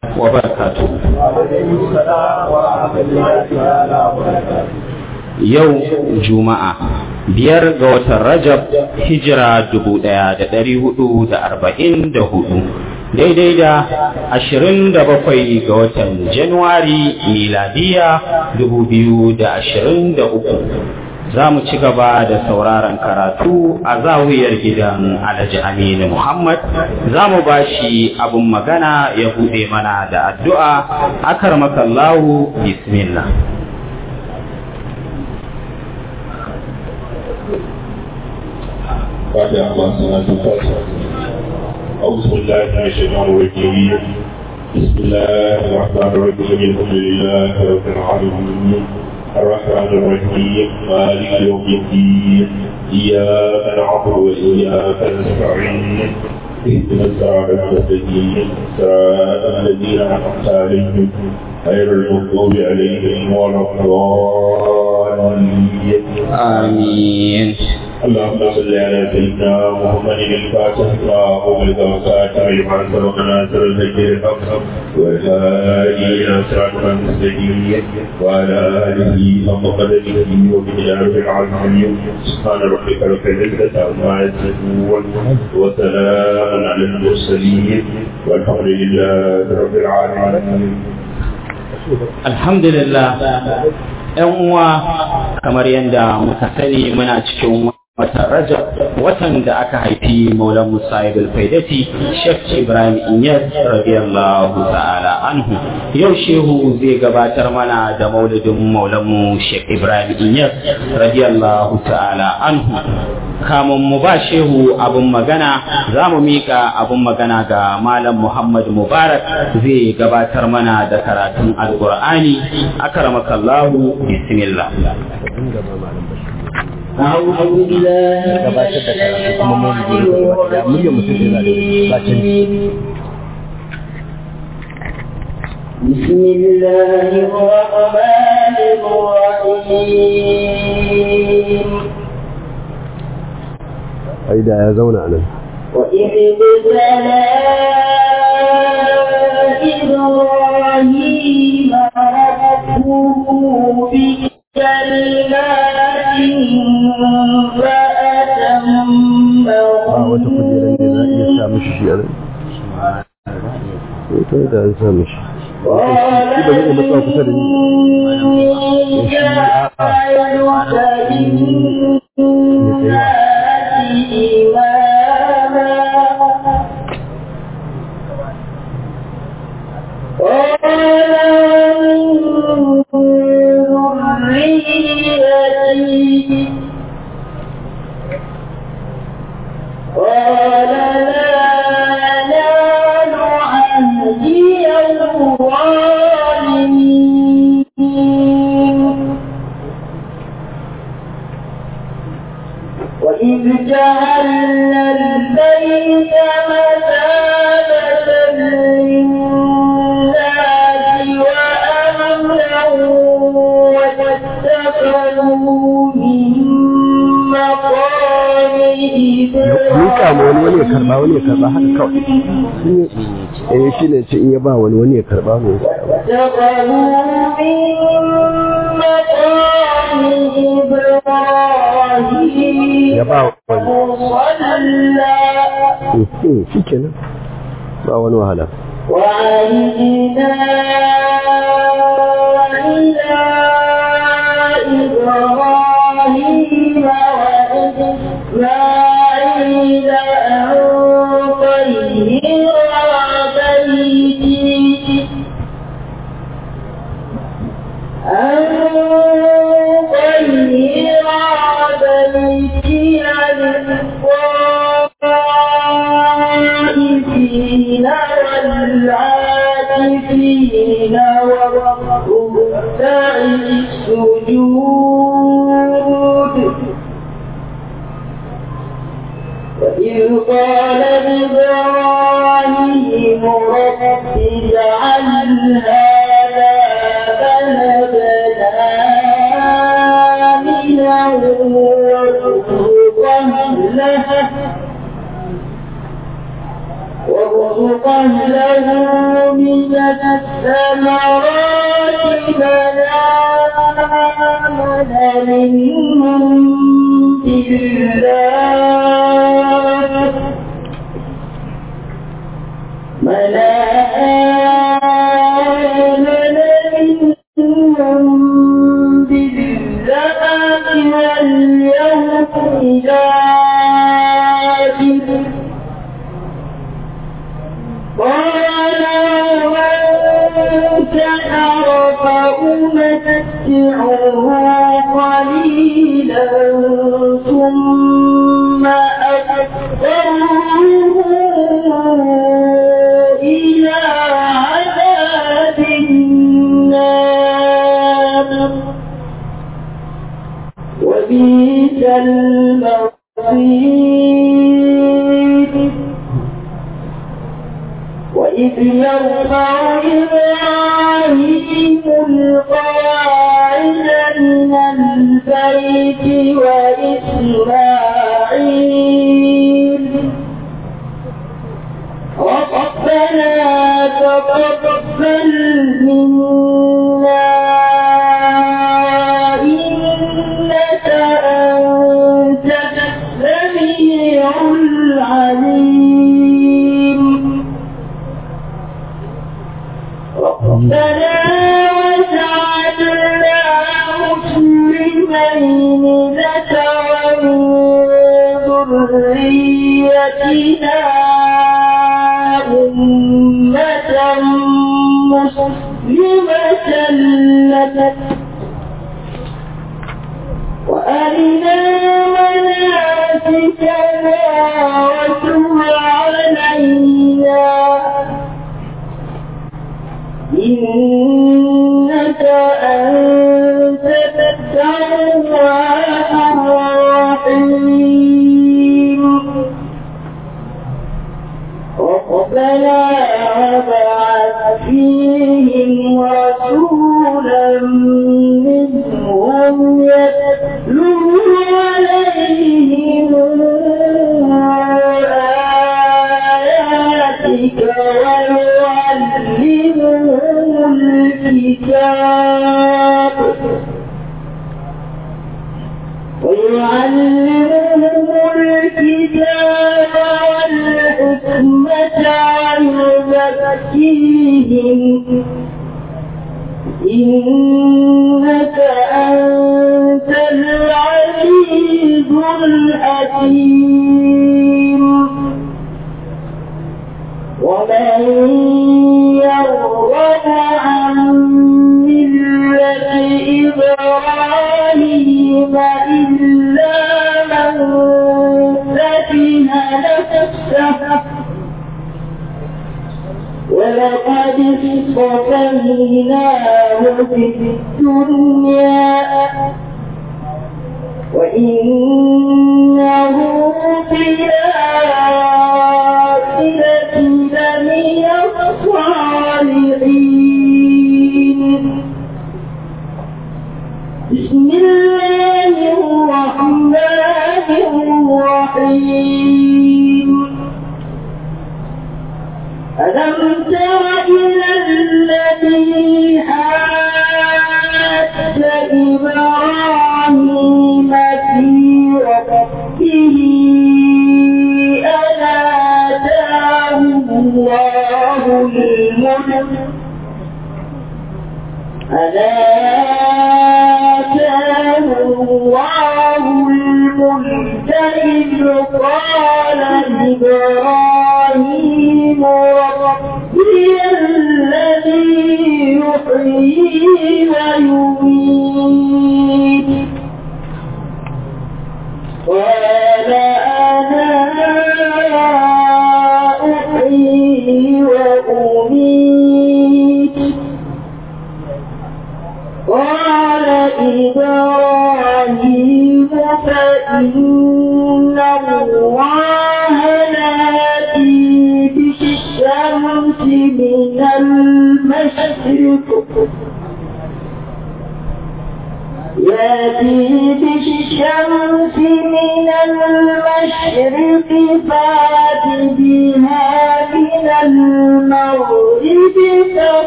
وبركاته yau juma'a biyar ga watan rajab hijira dubu ɗaya da ɗari hudu da arba'in da hudu daidai da ashirin da bakwai ga watan januwari miladiya dubu biyu da ashirin da uku za mu ci gaba da sauraron karatu a zawiyar gidan alhaji aminu muhammad za mu ba shi abin magana ya buɗe mana da addu'a akar makallahu bismillah فاتح الله صلاة الفاتحة أعوذ بالله من الشيطان الرجيم بسم الله الرحمن الرحيم الحمد لله رب العالمين الرحمن الرحيم مالك يوم الدين إياك نعبد وإياك نستعين اهدنا الصراط المستقيم صراط الذين أنعمت عليهم غير المغضوب عليهم ولا الضالين آمين اللهم صل على سيدنا محمد الفاتح ما أغلق وخاتم لما سبق ناصر الهجر الحق والهادي إلى صراط المستقيم وعلى آله حق قدره وبجلاله العظيم سبحان ربك رب العزة عما يصفون وسلام على المرسلين والحمد لله رب العالمين alhamdulillah ‘yan uwa kamar yadda muka sani muna cikin watan rajab watan da aka haifi maulan musa ibn faidati shek ibrahim inyas radiyallahu ta'ala anhu yau shehu zai gabatar mana da maulidin maulanmu shek ibrahim inyas radiyallahu ta'ala anhu kamun mu ba shehu abin magana za mu miƙa abin magana ga malam muhammad mubarak zai gabatar mana da karatun alƙur'ani akramakallahu bismillah أعوذ بالله من الشيطان الرجيم بسم الله الرحمن الرحيم Aida ya zauna a nan. وإذ ابتلى إبراهيم ربه بكلمات Ba wata kujerar da za a iya sa mishi shi a nan. Ita da an sa mishi. Shi ba zai matsa kusa da ni. قال لا ينال عهدي الظالمين وإذ جعلنا البيت مثابة للناس وأمنا واتخذوا من مقام Mika ma wani wani ya karba wani ya karba haka kawai. Shi ne eh shi ne ce in ya ba wani wani ya karba mu. واتخذوا من مقام إبراهيم Ya ba wani. مصلى Mhm, Shi kenan. Ba wani wahala. وعهدنا إلى إبراهيم وإسماعيل أن طهر بيتي أن طهر بيتي للطائفين والعاكفين والركع السجود وإذ قال إبراهيم رب اجعل هذا بلدنا آمنا وارزق أهله وارزق له من الثمرات من آمن منهم بالله من آمن منهم بالله واليوم الآخر قال ومن كفر فأمتعه قليلا ثم أضطره إلى عذاب النار وبئس المصير وإذ يرفع إبراهيم القواعد من البيت وإسماعيل ربنا تقبل منا إنك أنت السميع العليم ربنا وجعلنا مسلمين لك ومن ذريتنا أمة مسلمة لك وأرنا مناسكنا وتب علينا إنك أنت التواب الرحيم ربنا وابعث فيهم رسولا منهم يتلو عليهم آياتك ويعلمهم الكتاب ويعلمهم الكتاب والحكمة ويزكيهم إنك أنت العزيز الحكيم ومن يرغب عن ملة إبراهيم إلا من سفه نفسه ولقد اصطفيناه في الدنيا وإنه في الآخرة لمن الصالحين بسم الله الرحمن الرحيم ألم تر إلى الذي حاج إبراهيم في ربه أن آتاه الله الملك أن آتاه الله الملك إذ قال إبراهيم ربي الذي يحيي ويميت قال أنا أحيي وأميت قال إبراهيم فإن الله يأتي بالشمس من المشرق يأتي بالشمس من المشرق فات بها من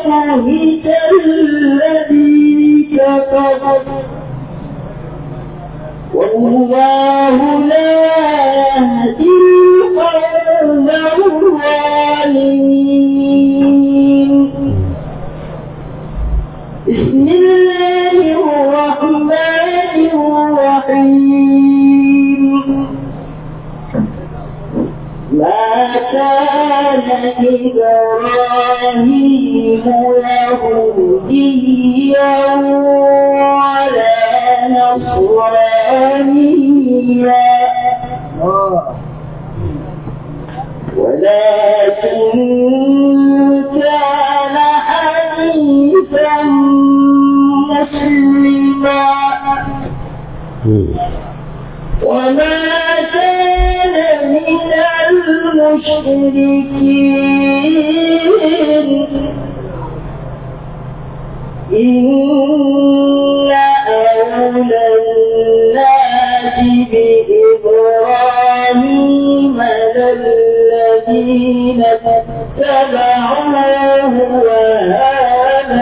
فبهت الذي كفر والله لا يهدي القوم الظالمين بسم الله الرحمن الرحيم ما كان إبراهيم يهوديا ولا نصرانيا ولكن كان حنيفا مسلما وما كان من المشركين إن أولى الناس بإبراهيم للذين اتبعوه وهذا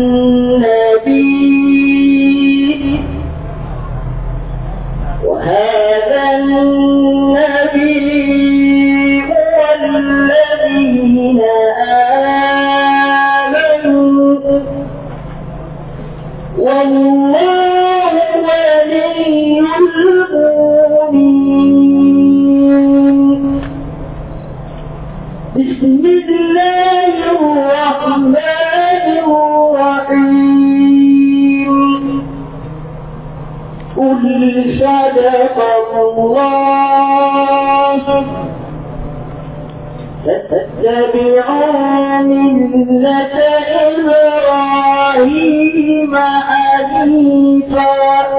النبي وهذا النبي والذين آمنوا والله ولي المؤمنين بسم الله الرحمن الرحيم قل صدق الله فاتبعوا ملة إبراهيم حنيفا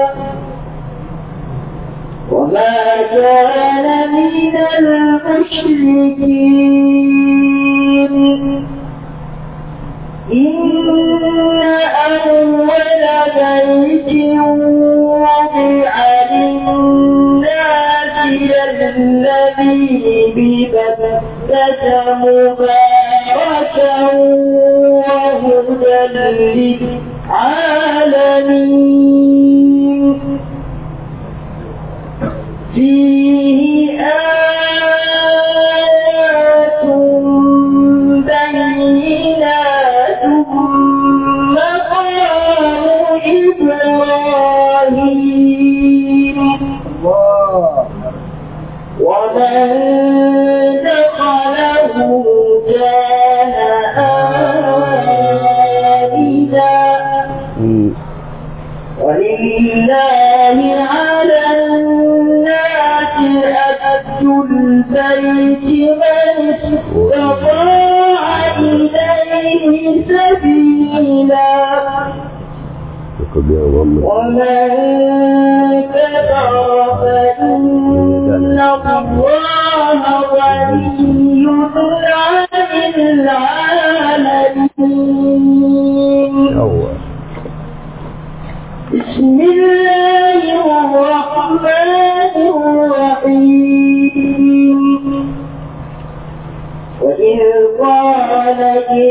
وما كان من المشركين إن أول بيت وضع للناس الذي ببكة مباركا وهدى للعالمين فيه آيات بينات مقام إبراهيم ومن دخله كان آمنا ولله على الناس أكد البيت من استطاع إليه سبيلا ومن كفر فإن الله غني عن العالمين بسم الله الرحمن الرحيم وإذ قال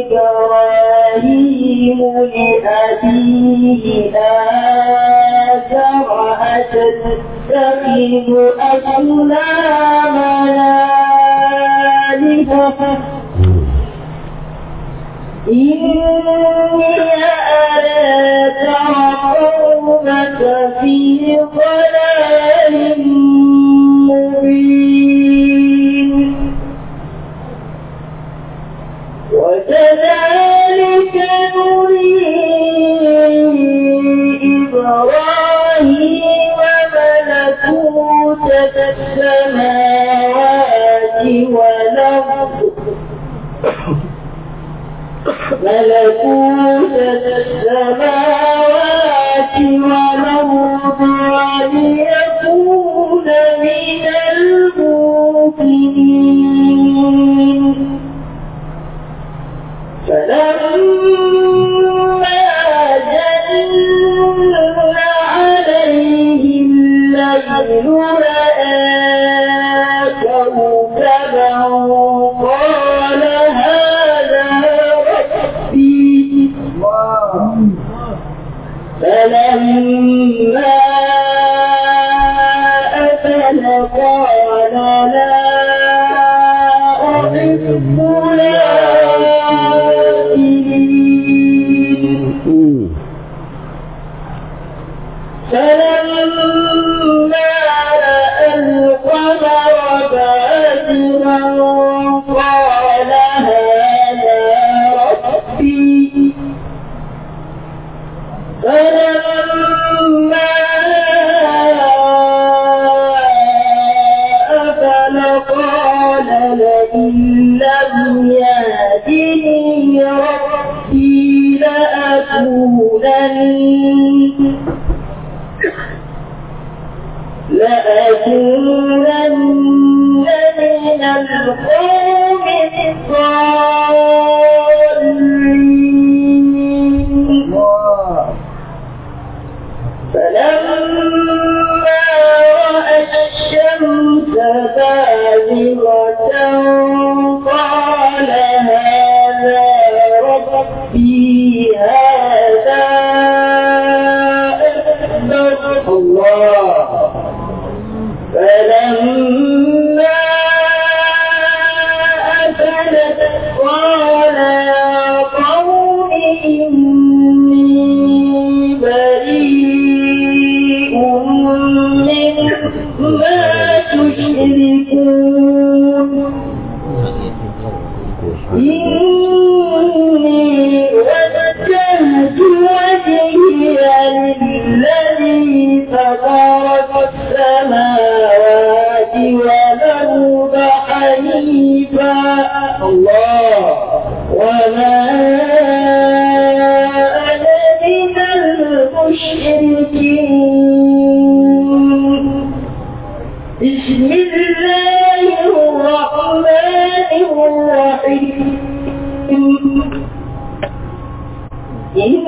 إبراهيم لأبيه آزر أتتخذ أصنامنا آلهة إني أراك وقومك في ضلال مبين وكذلك نري إبراهيم ملكوت السماوات والأرض ملكوت السماوات والأرض وليكون من الموقنين فلما جن عليه الليل رأى كوكبا قال هذا ربي فلما أفل قال لا أحب الآخرين فلما رأى القمر بازغا قال هذا ربي فلما أفل قال لئن لم يهدني ربي لأكونن لأكونن من القوم الضالين فلما رأى الشمس بازغة قال هذا ربي هذا أكبر الله فلما أفلت قال يا قوم إني بريء مما تشركون إني وجهت وجهي للذي فطر السماوات والأرض حنيفا الله وما أنا من المشركين بسم الله الرحمن الرحيم إن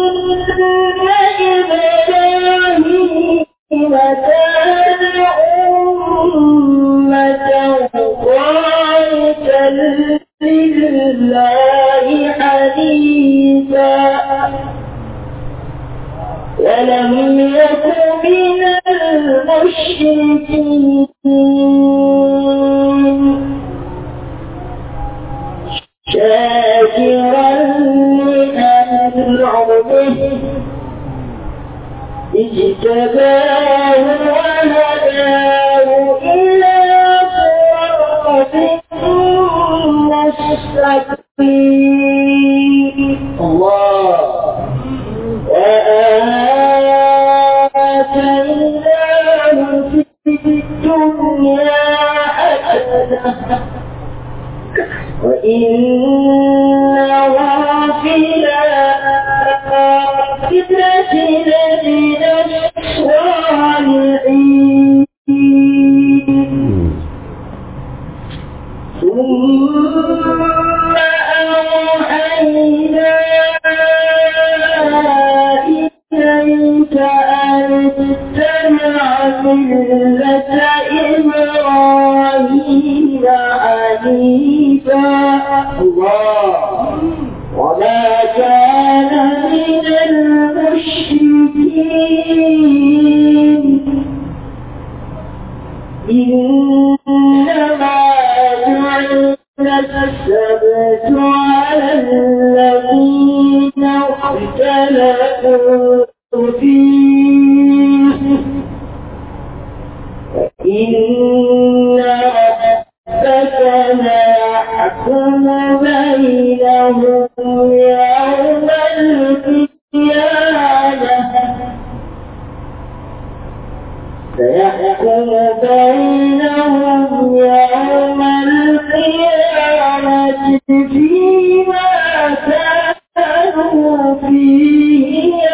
إبراهيم كان أمة قانتا لله حنيفا ولم يكن من المشركين شاكرا لأنعمه اجتباه وهداه إلى صراط مستقيم الله وآتيناه في الدنيا حسنة وإنه في الآخرة لمن الصالحين ثم أوحينا إليك أن اتبع ملة إبراهيم حنيفا الله وما كان من المشركين إنما جعل السبت على الذين اختلفوا فيه وإن ربك ليحكم بينهم يوم القيامة سيحكم بينهم يوم القيامة فيما كانوا فيه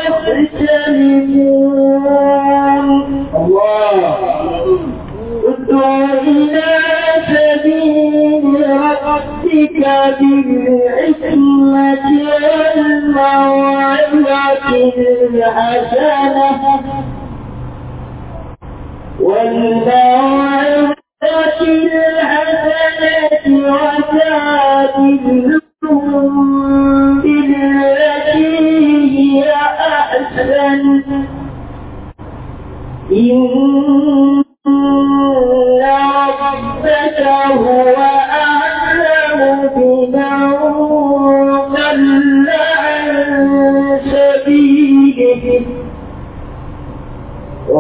يختلفون الله ادع إلى سبيل ربك بالحكمة والموعظة الحسنة والموعظة الحسنة وجادلهم بالتي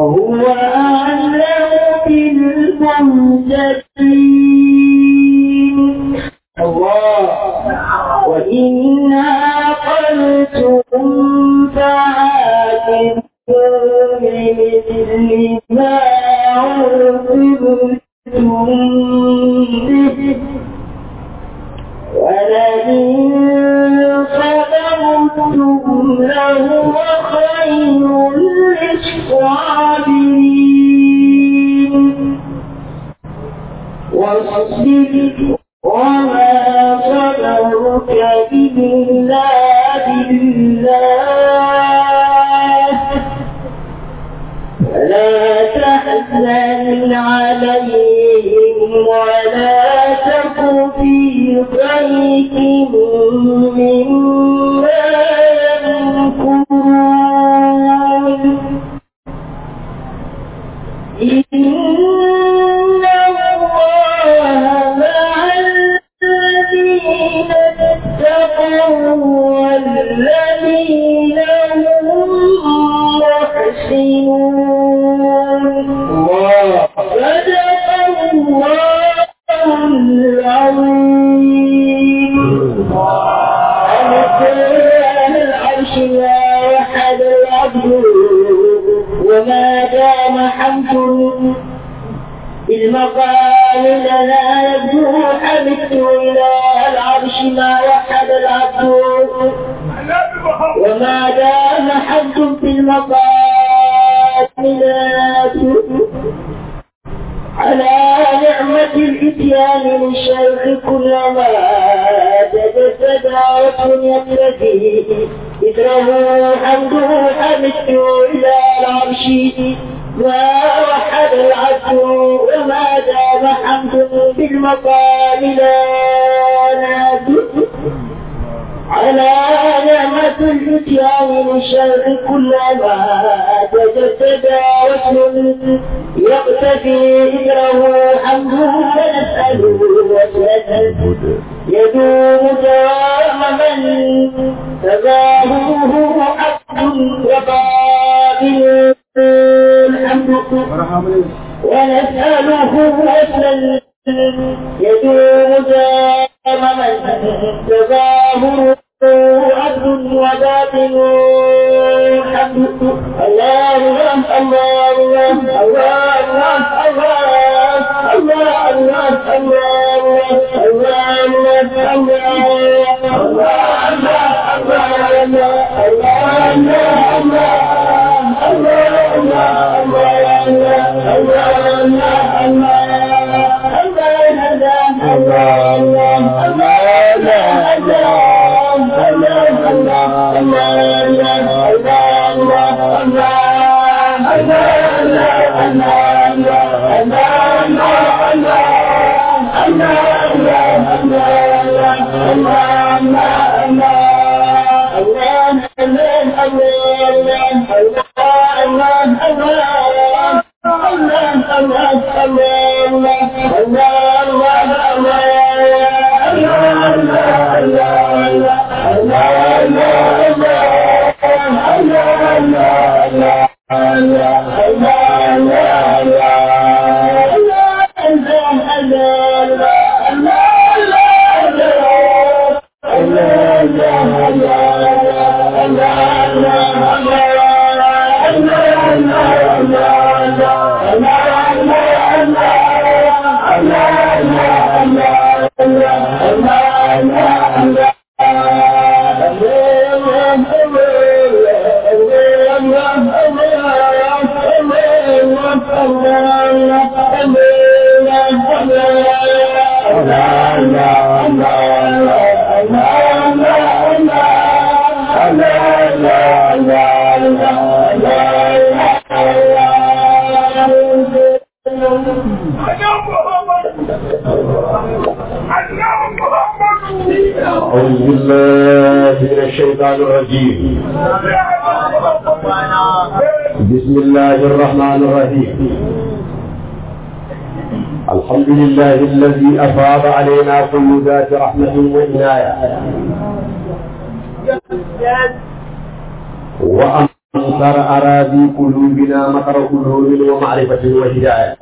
وهو أعلم بالمهتدين الله وإن عاقلتم فعاقبوا بمثل ما عوقبتم به ولئن صبرتم لهو خير للصابرين واصبر وما صبرك إلا بالله ولا تحزن عليهم ولا تك في ضيق مما يمكرون إن الله مع الذين اتقوا والذين هم محسنون صدق الله العظيم أن العرش لا أحد العبد وما دام حمد بالمقام لنا يبدو حمدت إلى العرش ما وحد العبد وما دام حمد في المقام لا يبدو على نعمة الإتيان للشيخ كلما تجسد رسم يقتدي إثره حمده حمدت إلى العرش ما وحد العبد وما دام حمد بالمقام لا نادي على نعمة الفتيان للشرق كلما تجسد واسم يقتفي ذكره حمده فنسأله وسنة يدوم دوام من تظاهره عبد وباطل الحمد ونسأله وسنا يدوم دام من تظاهره عبد وباطن الحمد الله الله الله الله الله الله الله الله الله أعوذ بالله من الشيطان الرجيم بسم الله الرحمن الرحيم الحمد لله الذي أفاض علينا كل ذات رحمة وعناية وأمطر أراضي قلوبنا مطر علوم ومعرفة وهداية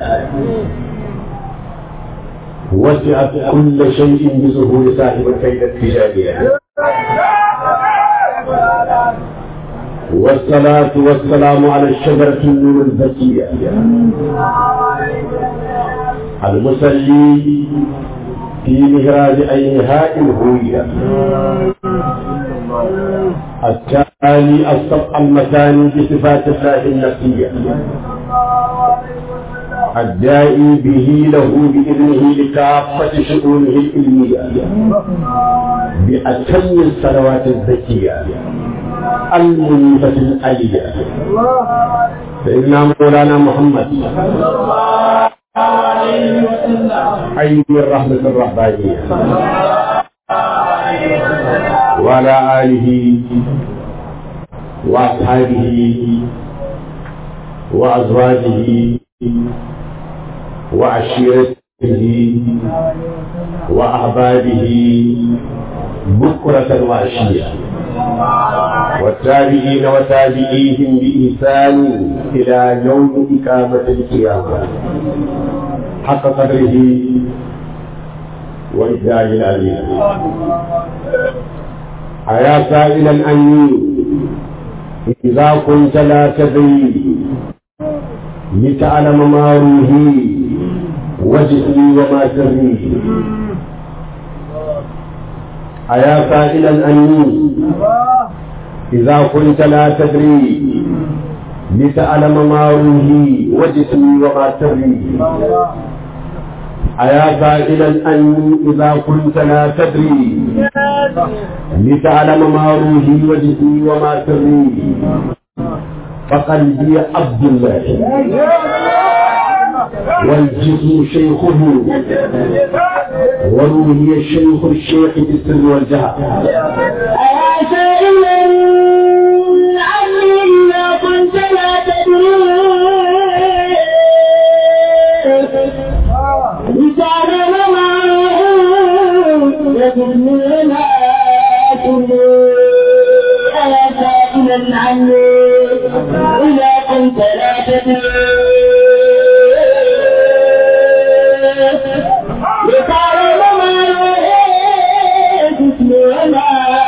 وسعت كل شيء بظهور صاحب الفيدة التجارية والصلاة والسلام على الشجرة النور الزكية المصلي في مهراج أينهاء الهوية التالي السبع المثاني بصفات الله النفسية الداعي به له بإذنه لكافة شؤونه العلمية بأتم الصلوات الزكية المنيفة الألية سيدنا مولانا محمد عين الرحمة الرحمانية وعلى آله وأصحابه وأزواجه وعشيرته وأحبابه بكرة وعشية والتابعين وتابعيهم بإحسان إلى يوم إقامة القيامة حق قدره وإبداع العليم أيا سائلا عني إذا كنت لا تدري لتعلم ما روحي وجهي وما سري أيا سائلا عني إذا كنت لا تدري لتعلم ما روحي وجسمي وما سري أيا سائلا أني إذا كنت لا تدري لتعلم ما روحي وجسمي وما سري فقلبي عبد الله والجسم شيخه وروحي الشيخ الشيخ بالسر والجهر أيا سائلا عني إذا كنت لا تدري لتعلم ما يجبني ما أيا سائلا عني إذا كنت لا تدري لتعلم ما يجبني وما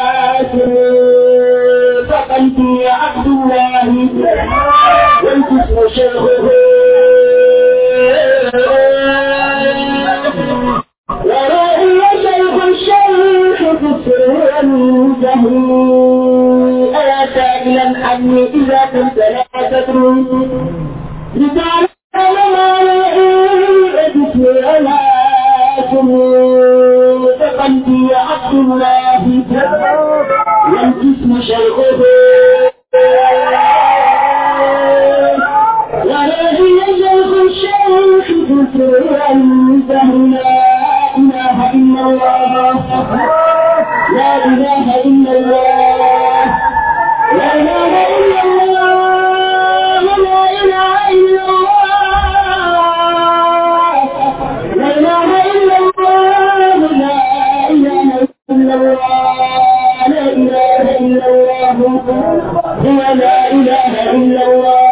فقلبي عبد الله والجسم شيخه ورأي شيخ الشيخ في السر والجهل ألا سائلا عني إذا كنت لا تدري لتعلم ما يجسم ولا فقلبي عبد الله والجسم شيخه ورأي شيخ الشيخ في السر والجهل لا إله إلا الله لا إله إلا الله لا إله إلا الله لا إله إلا الله لا إله إلا الله لا إله إلا الله لا إله إلا الله هو لا إله إلا الله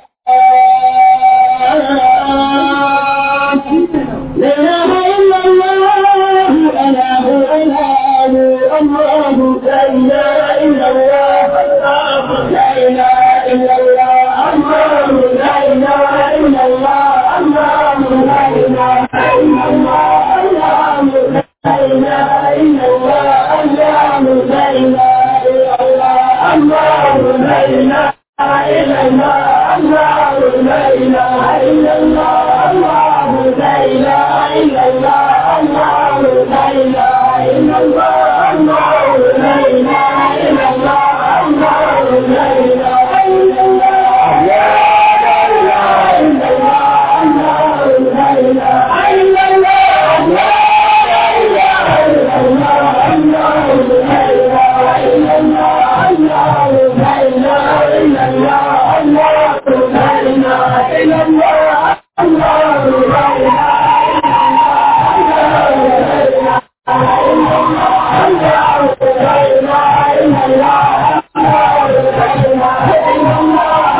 لا إله إلا الله أنا هو أنا الله لا إله إلا الله لا إله إلا الله الله لا إله إلا الله الله لا إله إلا الله الله لا إله إلا الله الله لا إله إلا الله الله لا إله إلا الله الله لا إله إلا الله الله لا إله إلا الله الله لا إله إلا الله الله لا إله إلا الله الله لا إله إلا الله لا إله إلا الله الله لا إله إلا الله لا إله إلا الله الله لا إله إلا الله الله لا إله إلا الله الله لا إله إلا الله الله لا إله إلا الله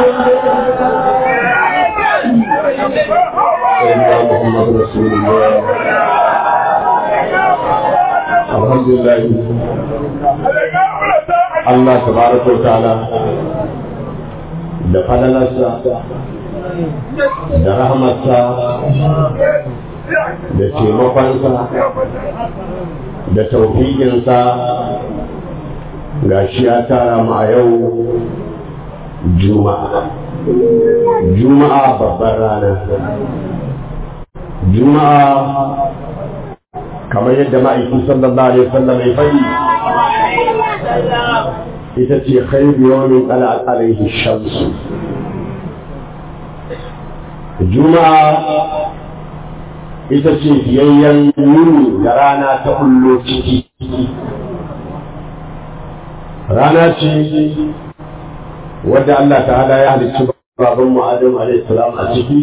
سيدنا محمد رسول الله الحمد لله Allah tabaraka wa ta'ala da falalarsa da rahmarsa da taimakonsa da taufiƙinsa ga shi ya tara mu a yau juma'a juma'a babbar rana juma'a kamar yadda ma'aiki sallallahu alaihi wasallam ya faɗi ita ce khairu yawmin qala alaihi shamsu juma'a ita ce biyayyen yini da rana ta kullo ciki rana ce wadda Allah ta'ala ya halicci baban mu Adam alaihi salam a ciki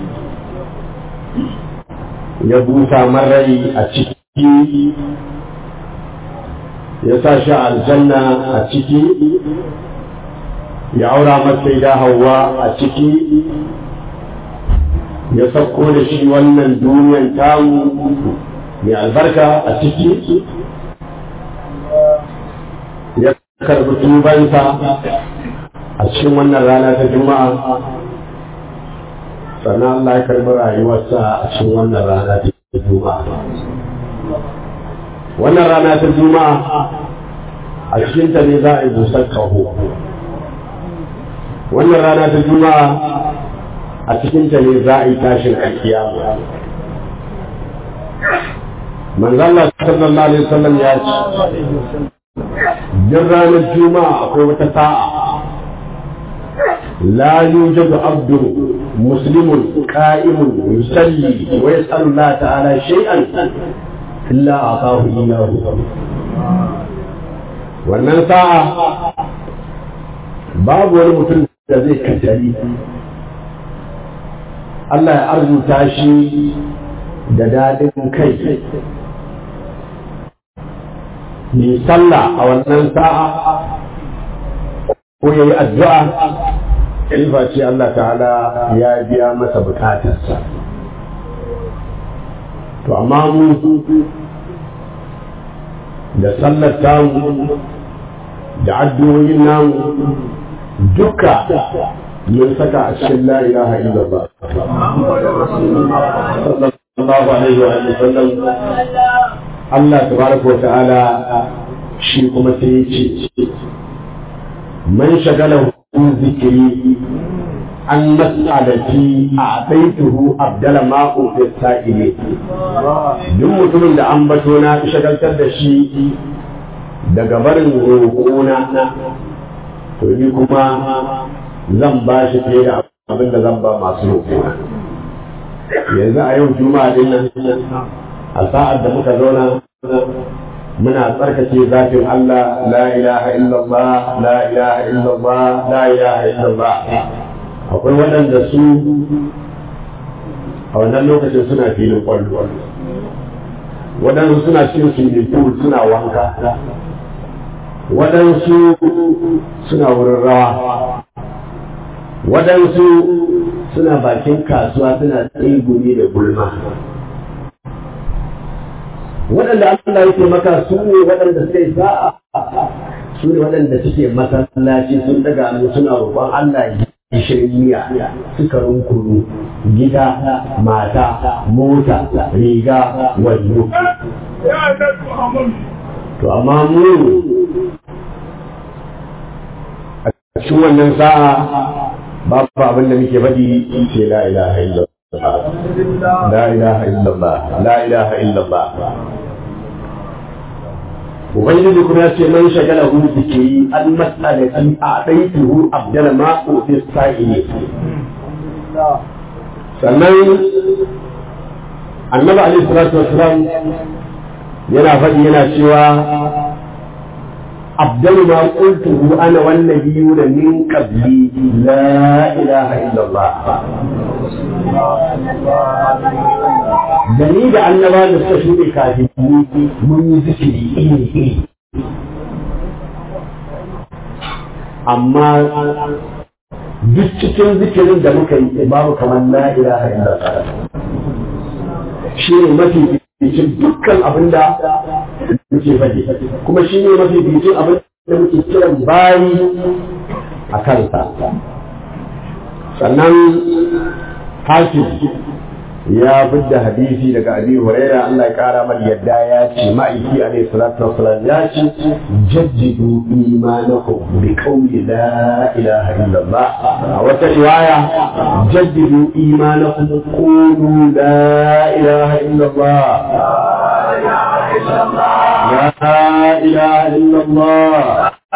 ya busa marai a ciki ya sa shi aljanna a ciki ya aura masa da hawa a ciki ya sauko da shi wannan duniyan tamu mai albarka a ciki ya karbi tubansa a cikin wannan rana ta juma'a sannan Allah ya karbi rayuwarsa a cikin wannan rana ta juma'a wannan rana ta juma'a a cikinta ne za a yi busar kaho wannan rana ta juma'a a cikinta ne za a yi tashin alkiyama manzala sallallahu alaihi wasallam ya ce duk ranar juma'a akwai wata sa'a la yujadu abdu muslimun qa'imun yusalli wa yas'alu Allah ta'ala shay'an illa aqahu iyyahu wannan sa'a babu wani mutum da zai kaddari Allah ya arzuta shi da dadin kai yi sallah a wannan sa'a ko ya yi addu'a ilfa ce Allah ta'ala ya biya masa bukatarsa to amma mu da sallar tamu da addu'o'in namu duka mun saka a cikin la ilaha illallah sallallahu alaihi wa sallam Allah tabaraka wa ta'ala shi kuma sai ya ce man shagala zikiri an mas'alati a baituhu abdala ma'u fi sa'ile duk mutumin da an bato na shagaltar da shi daga barin roƙona to ni kuma zan ba shi fiye da abin da zan ba masu roƙona yanzu a yau juma'a din nan a sa'ad da muka zauna muna tsarkake zafin Allah la ilaha illallah la ilaha illallah la ilaha illallah akwai waɗanda su a wannan lokacin suna filin kwallo waɗansu suna cikin swimming pool suna wanka waɗansu suna wurin rawa waɗansu suna bakin kasuwa suna tsegumi da gulma waɗanda Allah yake maka su ne waɗanda suka yi sa'a su ne waɗanda suke masallaci sun daga hannu suna roƙon Allah gishirin miya suka runkuru gida mata mota riga wando to amma mu a cikin wannan sa'a babu abin da muke faɗi ce la ilaha illallah la ilaha illallah la ilaha illallah ubangiji kuma ya ce man shagala hu zikiri an mas'alati a ɗaituhu abdala ma fi sa'ili sannan annabi alaihi salatu wasalam yana faɗi yana cewa أفضل ما قلته أنا والنبيون من قبلي لا إله إلا الله دليل أن ما نستشهد كاذبين من ذكري إيه أما duk cikin zikirin da muka yi babu kamar la ilaha illallah shi ne mafi bicin dukkan abin da muke faɗi kuma shi ne mafi bicin abin da muke kiran bayi a kansa sannan hakim ya bidda hadisi daga abi huraira Allah ya kara mar yadda ya ce ma'aiki alaihi salatu wassalam ya ce jaddidu imanakum bi qawli la ilaha illallah a wata riwaya jaddidu imanakum qulu la ilaha illallah la ilaha illallah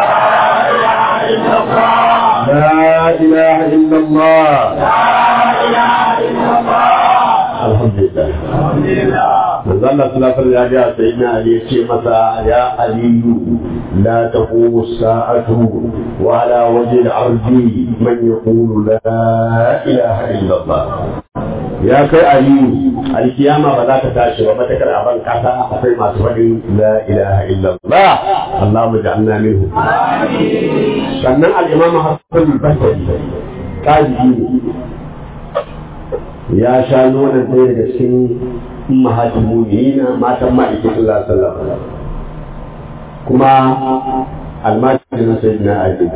لا إله إلا الله الحمد لله manzo Allah sallallahu alaihi ya sai na Ali ya ce masa ya aliyu la taqumu sa'atu wa ala wajhi al-ardi man yaqulu la ilaha illa Allah ya kai aliyu alkiyama ba za ta tashi ba matakar a ban kasa akwai masu faɗin la ilaha illa Allah Allahumma ja'alna minhu sannan al-imam Hassan al-Basri tabi'i ya sha nonon ɗaya daga cikin ummahatul mu'minina matan ma'aikin sallallahu alaihi wasallam kuma almajirin sayyidina Ali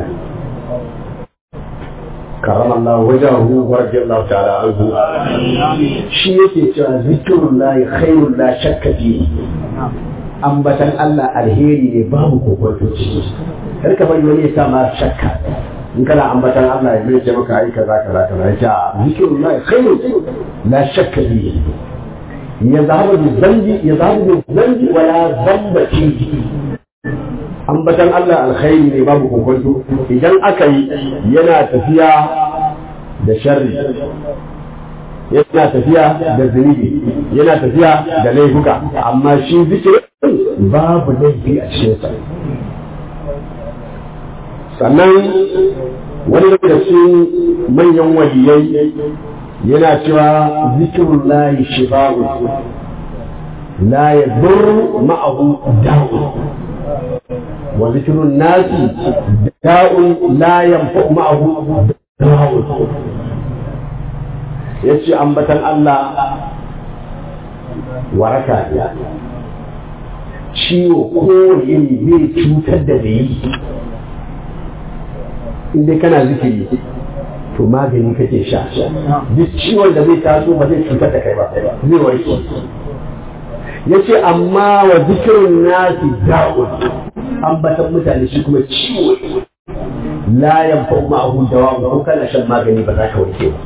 karama Allah wajahu wa radiyallahu ta'ala anhu shi yake cewa zikrullahi khairul la shakka fi ambatan Allah alheri ne babu kokonto ciki kar ka bari wani ya sa ma shakka in kana ambatan Allah ya ce maka ai kaza kaza kaza ya ce zikrullahi khairul la shakka fi يذهب بالذنب يذهب بالذنب ولا ذنب فيه ambatan Allah alkhairi ne babu kokonto idan aka yi yana tafiya da sharri yana tafiya da zunubi yana tafiya da laifuka amma shi zikirin babu laifi a cikinsa sannan wani daga cikin manyan waliyai yana cewa zikirun layi shifa'u la ya ma'ahu da'u wa zikirun nasi da'un la yanfa'u ma'ahu da'u ya ce ambatan Allah waraka ne ciwo kowane iri bai cutar da mai inda kana zikiri to magani kake sha duk ciwon da zai taso ba zai cutar da kai ba zai warke ya ce amma wa zikirin nasi da'un ambatan mutane shi kuma ciwo la yanfa ma'ahu dawa ko kana shan magani ba za ka warke ba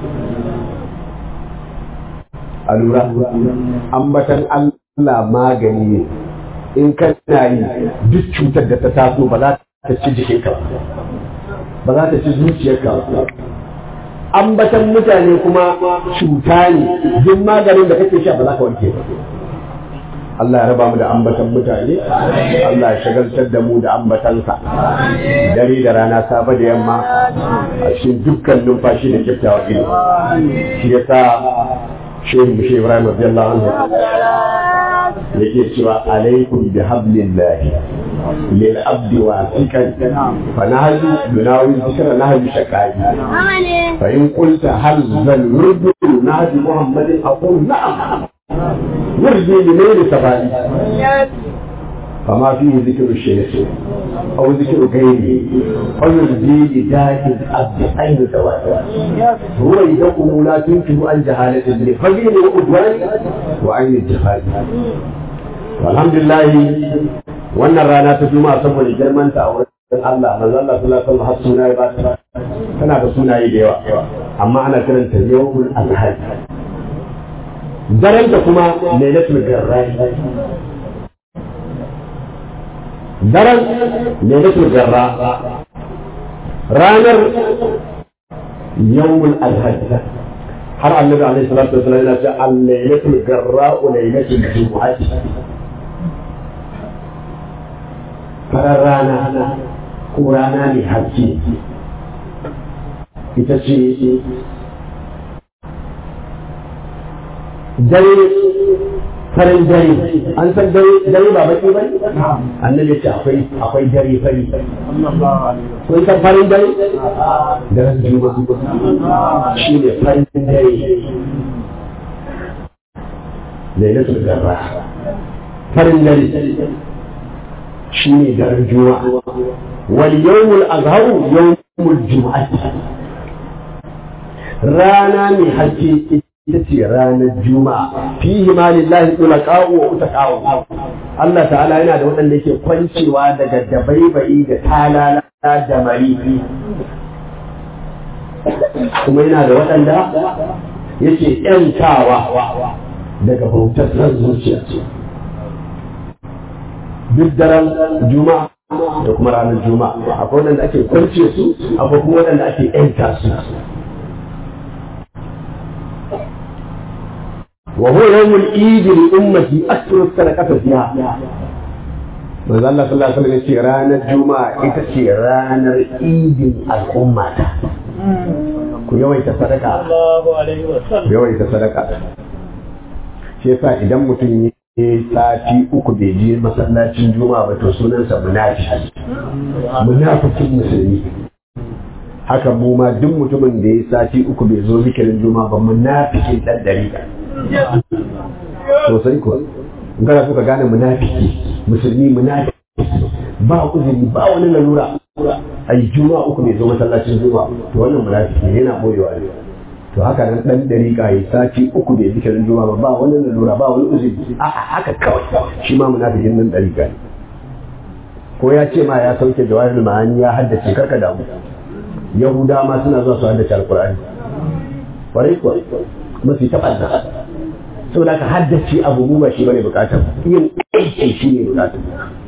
a lura ambatan Allah magani ne in kana yi duk cutar da ta taso ba za ta ci jikinka ba za ta ci zuciyarka ba ambatan mutane kuma cuta ne duk maganin da kake sha ba za ka warke ba Allah ya raba mu da ambatan mutane Allah ya shagaltar da mu da ambatansa dare da rana safe da yamma a cikin dukkan numfashi da kyakkyawa ido shi yasa shehu mushe Ibrahim radiyallahu anhu yake cewa alaikum bi hablillahi lil abdi wasikan fa nahju yunawi zikra nahju shakai fa in qulta hal zal yurdu nahju muhammadin aqul na'am yurdi li layli sabali فما فيه ذكر الشيخ أو ذكر غيره فيرضي لداء الأب أين سواء هو يدقه لا تنكر عن جهالة لفجر وعدوان وعين الجهال والحمد لله wannan rana ta juma'a saboda girman ta a wurin Allah manzo Allah sallallahu alaihi wasallam har sunaye ba ta tana da sunaye da yawa amma ana kiranta yawmul azhar daren ta kuma lailatul garrai daren lailatul garra ranar yawmul alhaj har annabi alaihi salatu wasallam yana ce al-lailatul garra wa lailatul jumu'ah farar rana ko rana mai haske ita ce dare farin dare an san dare dare ba baki ba annabi ya ce akwai akwai dare fari kun san farin dare daren juma'a shi ne farin dare lailatul garra farin dare shi ne daren juma'a wal yawmul azharu yawmul juma'ati rana mai haske ita ce ranar juma'a fihi ma lillahi ulaqa'u wa utaqa'u Allah ta'ala yana da waɗanda yake kwancewa daga dabaibayi da talala da marifi kuma yana da waɗanda yake ‘yantawa daga bautar ran zuciya duk daren juma'a da kuma ranar juma'a akwai waɗanda ake kwance su akwai kuma waɗanda ake ‘yanta su وهو يوم العيد لأمتي أكثر الصدقة فيها manzo Allah sallallahu alaihi wasallam yace ranar juma'a ita ce ranar idin al'umma ta ku yawaita sadaka ku yawaita sadaka shi yasa idan mutum ya sati uku bai je masallacin juma'a ba to sunansa munafiki munafikin musulmi haka mu ma duk mutumin da ya sati uku bai zo zikirin juma'a ba munafikin dan dariƙa sosai ko gara kuka gane munafiki musulmi munafiki ba uzuri ba wani lalura ai juma'a uku ne zo masallacin juma'a to wannan munafiki ne yana boyewa ne to haka nan dan dariƙa ya sati uku bai zikirin juma'a ba ba wani lalura ba wani uzuri a haka kawai shi ma munafikin nan dariƙa ne ko ya ce ma ya sauke jawahirul ma'ani ya haddace karka damu yahuda ma suna zuwa su haddace alqur'ani kwarai kuwa kuma su yi taɓa saboda ka haddace abu mu ba shi bane bukatar yin aiki shi ne bukatar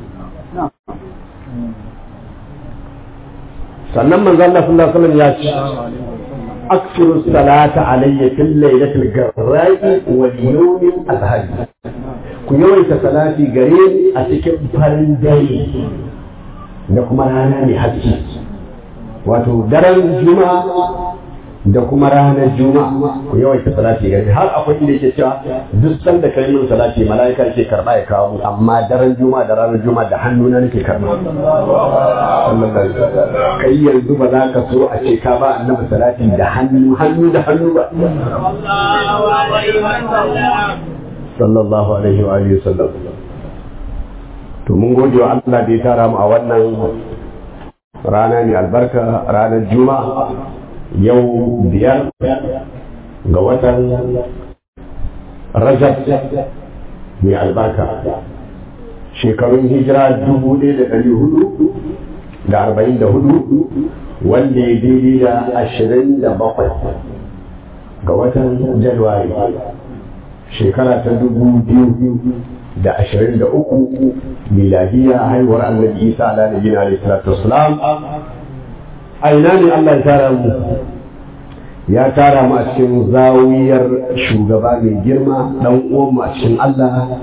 sannan manzo Allah sallallahu alaihi wasallam ya ce aksiru salata alayya fil lailatul garra'i wal yawmil azhari ku yawaita salati gare ni a cikin farin dare da kuma rana mai haske wato daren juma'a da kuma ranar juma'a ku yawaita salati gare har akwai inda yake cewa duk sanda kai min salati mala'ika yake karba ya kawo amma daren juma'a da ranar juma'a da hannuna nake karba kai yanzu ba za ka so a ce ka ba annabi salati da hannu hannu da hannu ba sallallahu alaihi wa alihi wasallam to mun gode wa Allah da ya tara mu a wannan rana ne albarka ranar juma'a yau biyar ga watan rajab mai albarka shekarun hijira dubu ɗaya da ɗari hudu da arba'in da hudu wanda ya daidai da ashirin da bakwai ga watan januwari shekara ta dubu biyu da ashirin da uku miladiya haihuwar annabi isa ala da gina alaihi salatu wasalam a ina ne Allah ya tara mu ya tara mu a cikin zawiyar shugaba mai girma dan uwan mu a cikin Allah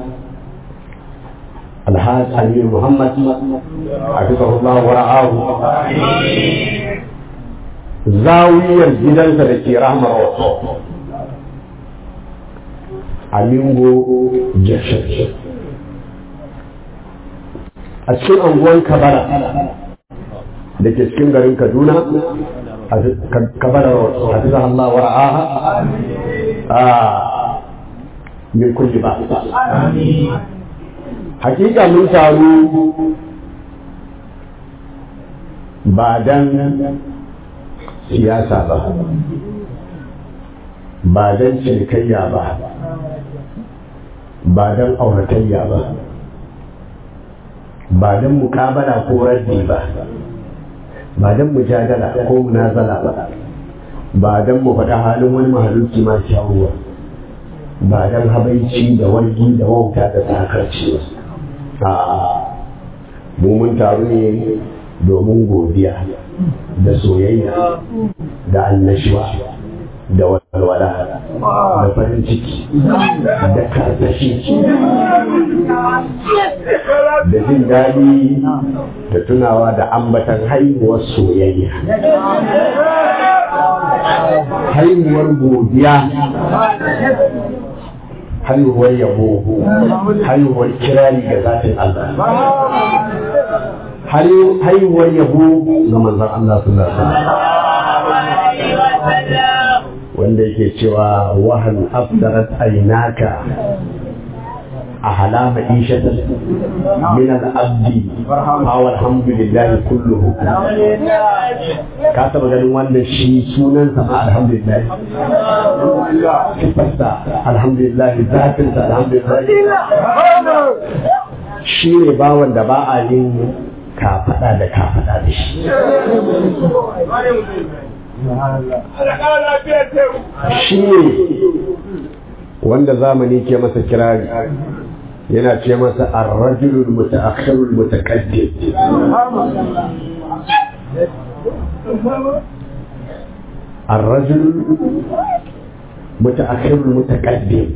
Alhaji Aminu Muhammad hafizahullah wa ra'ahu zawiyar gidansa da ke rahmar wasu Amingo Jakshan a cikin anguwan Kabara da ke cikin garin Kaduna kabara hafiza Allah wa ra'aha a min kulli ba hakika mun taru ba dan siyasa ba ba dan cinikayya ba ba dan auratayya ba ba dan mukabala ko raddi ba ba don mujadala ko munazala ba ba don mu faɗa halin wani mahaluki ma shawuwa ba don habaici da wargi da wauta da sakarci ba a mu mun taru ne domin godiya da soyayya da annashuwa da walwala da farin ciki da karsashi da jin daɗi da tunawa da ambatan haihuwar soyayya haihuwar godiya haihuwar yabo haihuwar kirari ga zatin Allah haihuwar yabo ga manzon Allah sallallahu alaihi wasallam wanda yake cewa wahal afdarat aynaka أحلام عيشة من العبد أو الحمد لله كله كاتب ganin wannan shi sunan sama alhamdulillah sifarsa alhamdulillah zatinsa alhamdulillah shi ne bawan da ba a yin kafaɗa da kafaɗa da shi shi ne wanda zamani ke masa kirari yana ce masa arrajulul mutaakhirul mutaqaddim الرجل متأخر المتقدم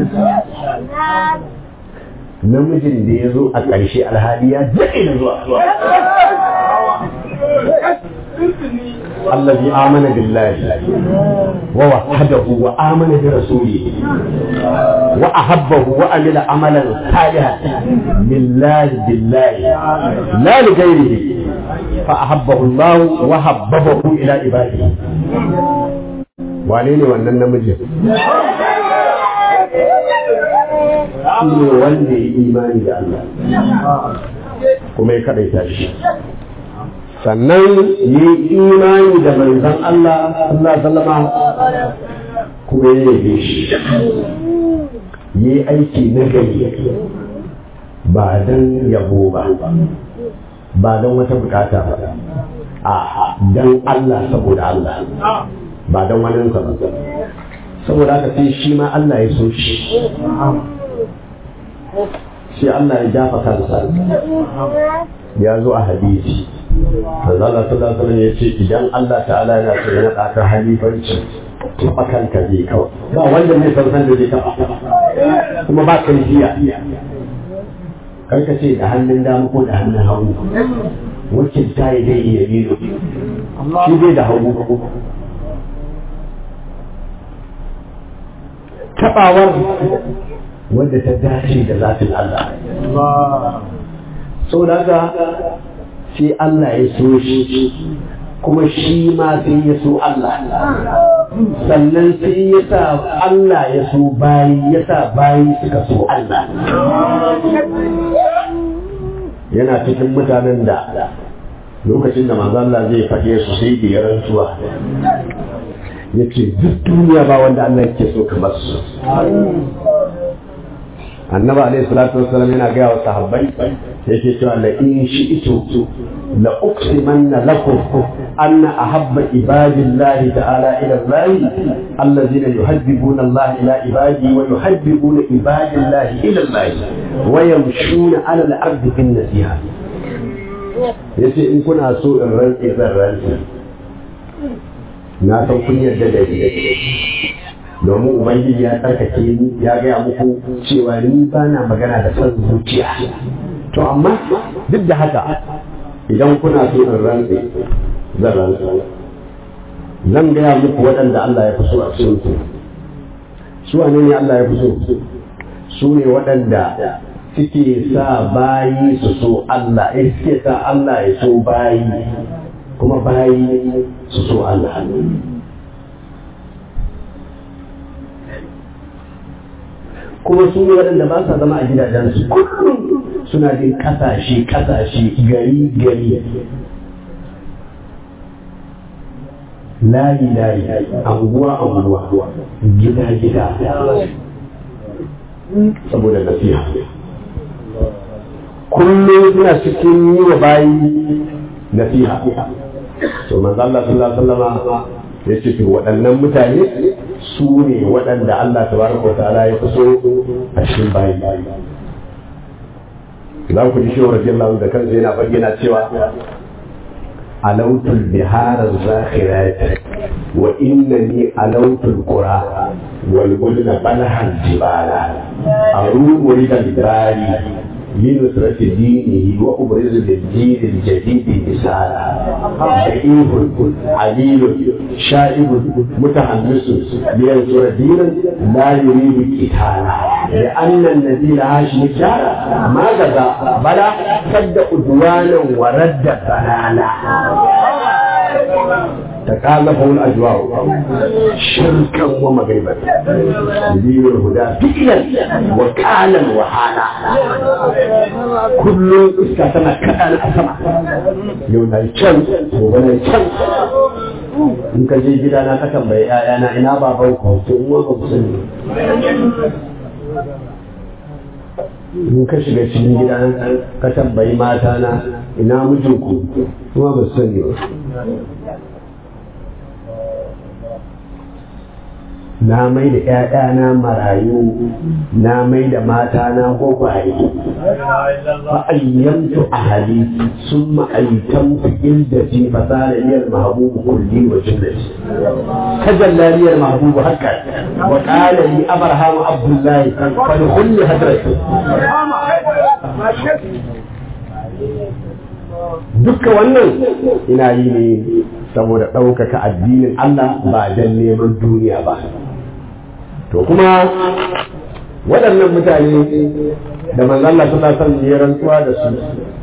namijin da ya zo a ƙarshe alhali ya daɗe da zuwa الذي آمن بالله ووحده وآمن برسوله وأحبه وعمل عملا صالحا لله بالله لا لغيره فأحبه الله وحببه إلى عباده wane ne wannan namijin shi ne wanda ya imani da Allah kuma ya kaɗaita shi sannan yi imani da manzon Allah Allah sallama kuma ya yabe shi yi aiki na gari ba don yabo ba ba don wata bukata ba a don Allah saboda Allah ba don wani ba saboda haka sai shi ma Allah ya so shi sai Allah ya jafa kansa ya zo a hadisi manzo Allah sallallahu alaihi ya ce idan Allah ta'ala yana so ya naɗa ka halifanci taɓa kanka zai kawai ba wanda zai san san da zai taɓa kuma ba kai jiya karka ce da hannun dama ko da hannun hagu wakil ta yi dai iya biyu shi dai da hagu taɓawar wadda ta dace da zafin Allah sau da haka sai Allah ya so shi kuma shi ma sai ya so Allah sannan sai ya sa Allah ya so bayi ya sa bayi suka so Allah yana cikin mutanen da lokacin da manzo Allah zai faɗe su sai da ya rantsuwa ya ce duk duniya ba wanda Allah yake so kamar su annabi alaihi salatu wassalam yana gaya wa sahabbai yake cewa la in shi'tu la uqsimanna lakum anna ahabba ibadillahi ta'ala ila Allah allazina yuhabbibuna Allah ila ibadi wa yuhabbibuna ibadillahi ila Allah wa yamshuna 'ala al-ardi bin nasiha yace in kuna so in rantsi zan rantsi na san kun yarda da ni domin ubangiji ya tsarkake ni ya gaya muku cewa ni ba na magana da son zuciya to amma duk da haka idan kuna so in rantse zan rantse zan gaya muku waɗanda Allah ya fi so a cikin su su wane ne Allah ya fi so su ne waɗanda suke sa bayi su so Allah eh suke sa Allah ya so bayi kuma bayi su so Allah kuma su ne waɗanda ba sa zama a gidajensu kullum suna jin ƙasashe ƙasashe gari gari layi layi anguwa anguwa gida gida saboda nasiha kullum suna cikin yi wa bayi nasiha to manzo Allah sallallahu alaihi wasallam ya ce to waɗannan mutane su ne waɗanda Allah tabaraka wa ta'ala ya fi so a cikin bayi za ku ji shi radiyallahu da kansa yana bayyana cewa alautul bihar zakhirat wa innani alautul qura wal budna balhan jibala arumu ridal bari لنصرة دينه وأبرز للدين الجديد مثالا شئيف عليل شائب متحمس لينصر دينا لا يريد قتالا لأن الذي لها شجاع ما غزا بلا سد عدوانا ورد ضلالا تكالفه الأجواء شركا ومغربا يدين الهدى فكرا وكالا وحالا كل اسكتنا كأن أسمع يوم الشمس وبنا الشمس in ka je gida na ka tambayi ƴaƴana ina baban ku to in wani ku sani in ka shiga cikin gida ka tambayi mata na ina mijinku kuma ba su sani ba na mai da ‘ya'yana marayu na mai da mata na gwagwaye fa'ayyantu a hali sun ma'aitan fi'il da fi fasara iyar mahabubu kulli wa jannati kajallaliyar mahabubu haka wa qala li abraham abdullahi fa kulli hadrati dukka wannan ina yi ne saboda ɗaukaka addinin Allah ba don neman duniya ba to kuma waɗannan mutane da manzalla suna son yi rantsuwa da su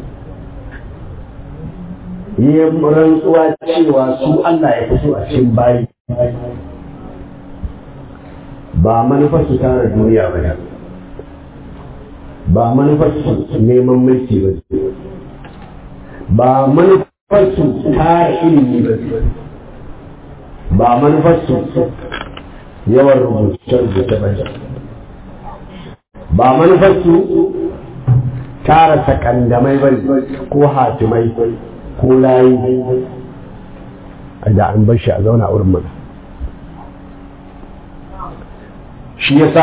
yi rantsuwa cewa su Allah ya fito a cikin bayi ba manufar su tara duniya ba ne ba manufar su neman mulki ba ba manufar su tara ilimi ba ba manufar su yawan rubuce-rubuce ba ba manufar su tara sakandamai ba ko hatimai ko layi da an bar shi a zauna a wurin mana shi yasa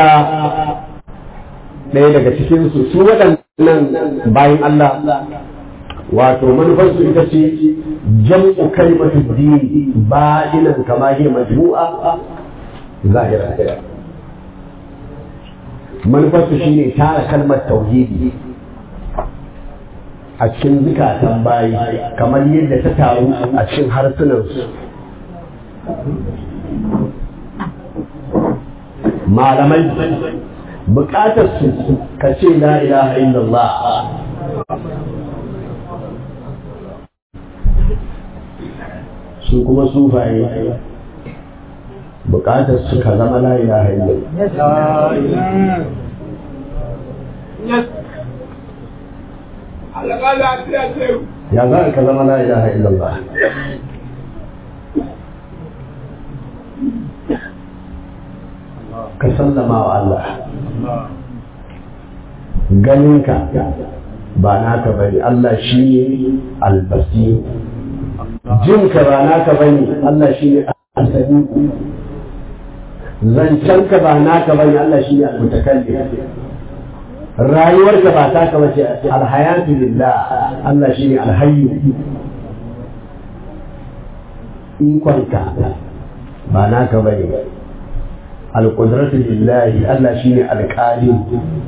ɗaya daga cikinsu su waɗannan bayan Allah wato manufarsu ita ce jam'u kalimatu dini ba'inan kama hiya majmu'a zahira manufarsu shine tara kalmar tauhidi a cikin zukatan bayi kamar yadda ta taru a cikin harsunansu malamai bukatar su ka ce la ilaha illallah su kuma sufaye bukatar su ka zama la ilaha illallah ya za ka zama la ilaha illallah ka sallama wa Allah ganinka ba naka bane Allah shi ne albasir jinka ba naka bane Allah shi ne asali zancenka ba naka bane Allah shi ne almutakallim rayuwarka ba taka bace alhayatu lillah Allah shi ne alhayyu ikonka ba naka bane alqudratu lillahi Allah shi ne alqalim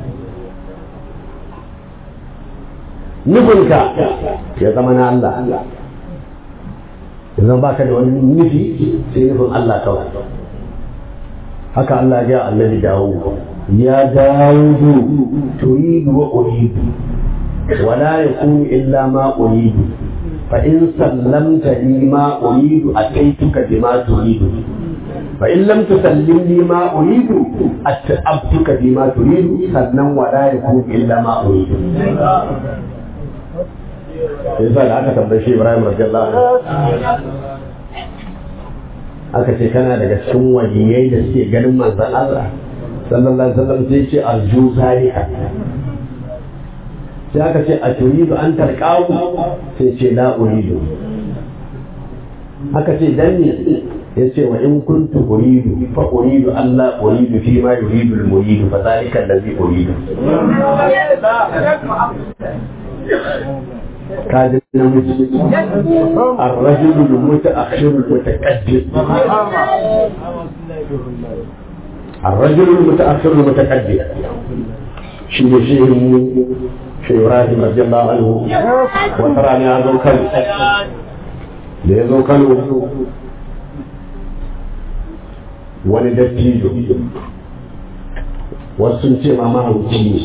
nufinka ya zama na Allah yanzu ba ka da wani nufi sai nufin Allah kawai haka Allah ya annabi dawo ya dawo turidu wa uridu ولا يكون إلا ما أريد فإن سلمت لي ما أريد أتيتك بما تريد فإن لم تسلم لي ما أريد أتأبتك بما تريد سلم ولا يكون إلا ما أريد yasa da aka tambaye shi Ibrahim radiyallahu anhu aka ce kana daga cikin waliyai da suke ganin manzon Allah sallallahu alaihi wasallam sai ce arju zalika sai aka ce a turidu an tarqahu sai ce la uridu aka ce dan ne ya ce wa in kuntu uridu fa uridu an la uridu fi ma yuridu al muridu fa zalika allazi uridu كاد الرجل المتأخر المتقدم الرجل المتأخر المتقدم شيء شيء شيء إبراهيم رضي الله عنه وتراني هذا الكلب لذو كانوا wani dattijo wasu sun ce ma mahauci ne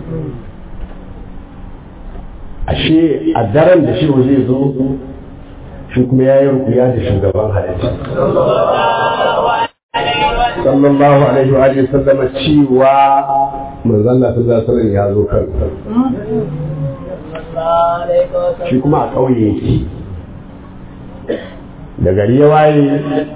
ashe a daren da shi zai zo shi kuma ya yi rukuya da shugaban halitta sallallahu alaihi wa alihi sallama cewa manzon Allah sallallahu alaihi ya zo kan shi kuma a ƙauye yake da gari ya waye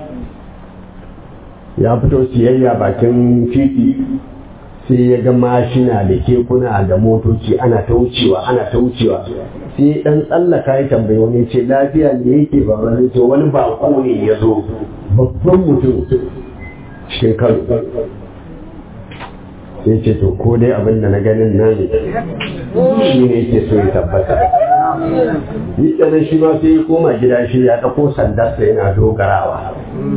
ya fito siyayya bakin titi sai ya ga mashina da kekuna da motoci ana ta wucewa ana ta wucewa sai dan tsallaka ya tambayi wani ce lafiya ne yake ba wani to wani bako ne ya zo babban mutum cikin kano sai ce to ko dai abin da na ganin nan shi ne yake so ya tabbata yi ɗanan shi ma sai ya koma gida shi ya ɗauko sandarsa yana dogarawa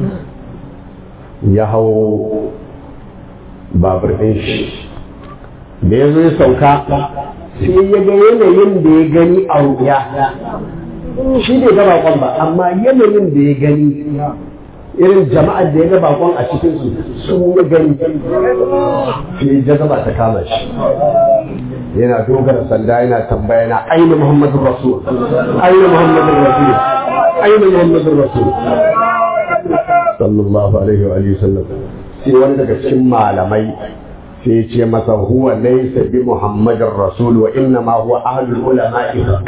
ya hau babur ɗin shi da ya zo ya sauka sai ya ga yanayin da ya gani a ruya shi bai ga bakon ba amma yanayin da ya gani irin jama'ar da ya ga bakon a cikin su su ya gani sai jazaba ta kama shi yana dogara sanda yana tambaya na aina muhammadu rasul aina muhammadu rasul aina muhammadu rasul sallallahu alaihi wa alihi sallam sai wani daga cikin malamai sai ce masa huwa laysa bi muhammadin rasul wa inna ma huwa ahlul ulama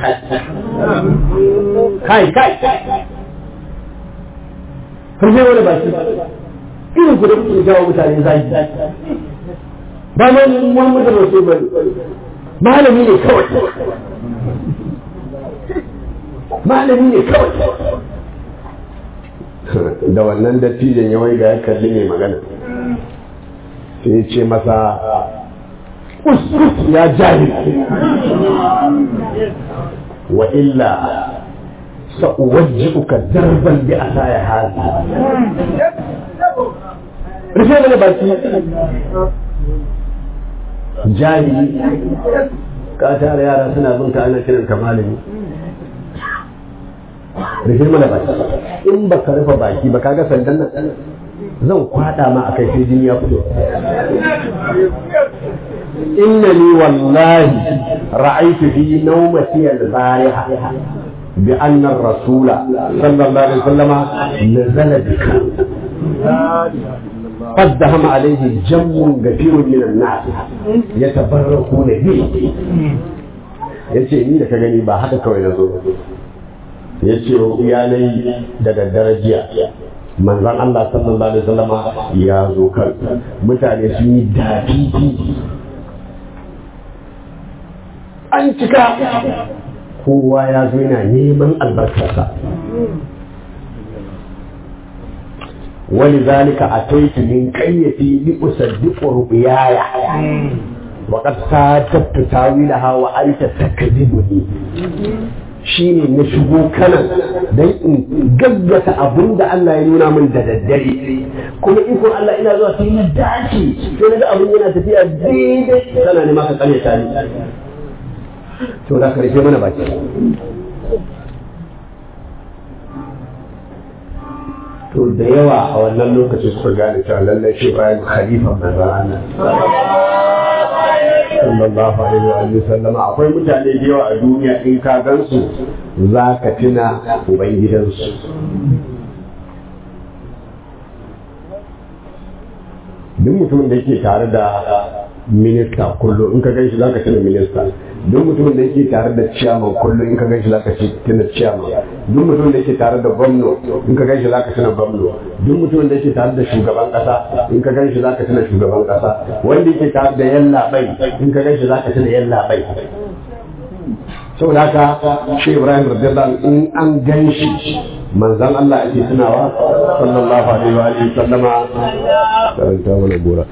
kai kai kan sai wani baki irin ku da kuke jawo mutane zaki ba ma muhammadin rasul ba malami ne kawai malami ne kawai da wannan dattijan ya wai ga ya kalli mai magana sai ya ce masa uskus ya jahil wa illa sa'uwajji'uka darban bi asaya hali rufe mana baki jahili ka tara yara suna bin ka ana kiran ka malami rufe mana baki in ba ka rufe baki ba kaga sandan nan zan kwada ma akai sai jini ya fito innani wallahi ra'aytu fi nawmati al-bariha bi anna ar-rasul sallallahu alaihi wasallam nazala bika قدهم عليه جم كثير من الناس يتبركون به yace ni da ka gani ba haka kawai na zo ya ce iyalai da daddare jiya manzan Allah sallallahu alaihi wasallam ya zo kan mutane sun yi dafifi an cika kowa ya zo yana neman albarkarsa ولذلك أتيت من كيتي لأصدق رؤياي وقد صادقت تاويلها وأنت تكذبني shi ne na shigo kanan don in gaggata abin da Allah ya nuna min da daddare kuma ikon Allah ina zuwa sai na dace sai na ga abin yana tafiya daidai sana ne maka kare ta ni to da karshe mana baki to da yawa a wannan lokacin suka gane cewa lallai shi bayan khalifa manzon Allah sallallahu alaihi wa sallama akwai mutane da yawa a duniya in ka gansu za ka tuna ubangidansu duk mutumin da yake tare da minista kullum in ka gan shi za ka tuna minista duk mutumin da yake tare da ciyaman kullum in ka gan shi za ka tuna ciyaman duk mutumin da yake tare da gwamno in ka gan shi za ka tuna gwamno duk mutumin da yake tare da shugaban kasa in ka gan shi za ka tuna shugaban kasa wanda yake tare da yalla bai in ka gan shi za ka tuna yalla bai saboda haka shi ibrahim radiyallahu in an gan shi manzan Allah ake tunawa sallallahu alaihi wa alihi sallama karanta mana gora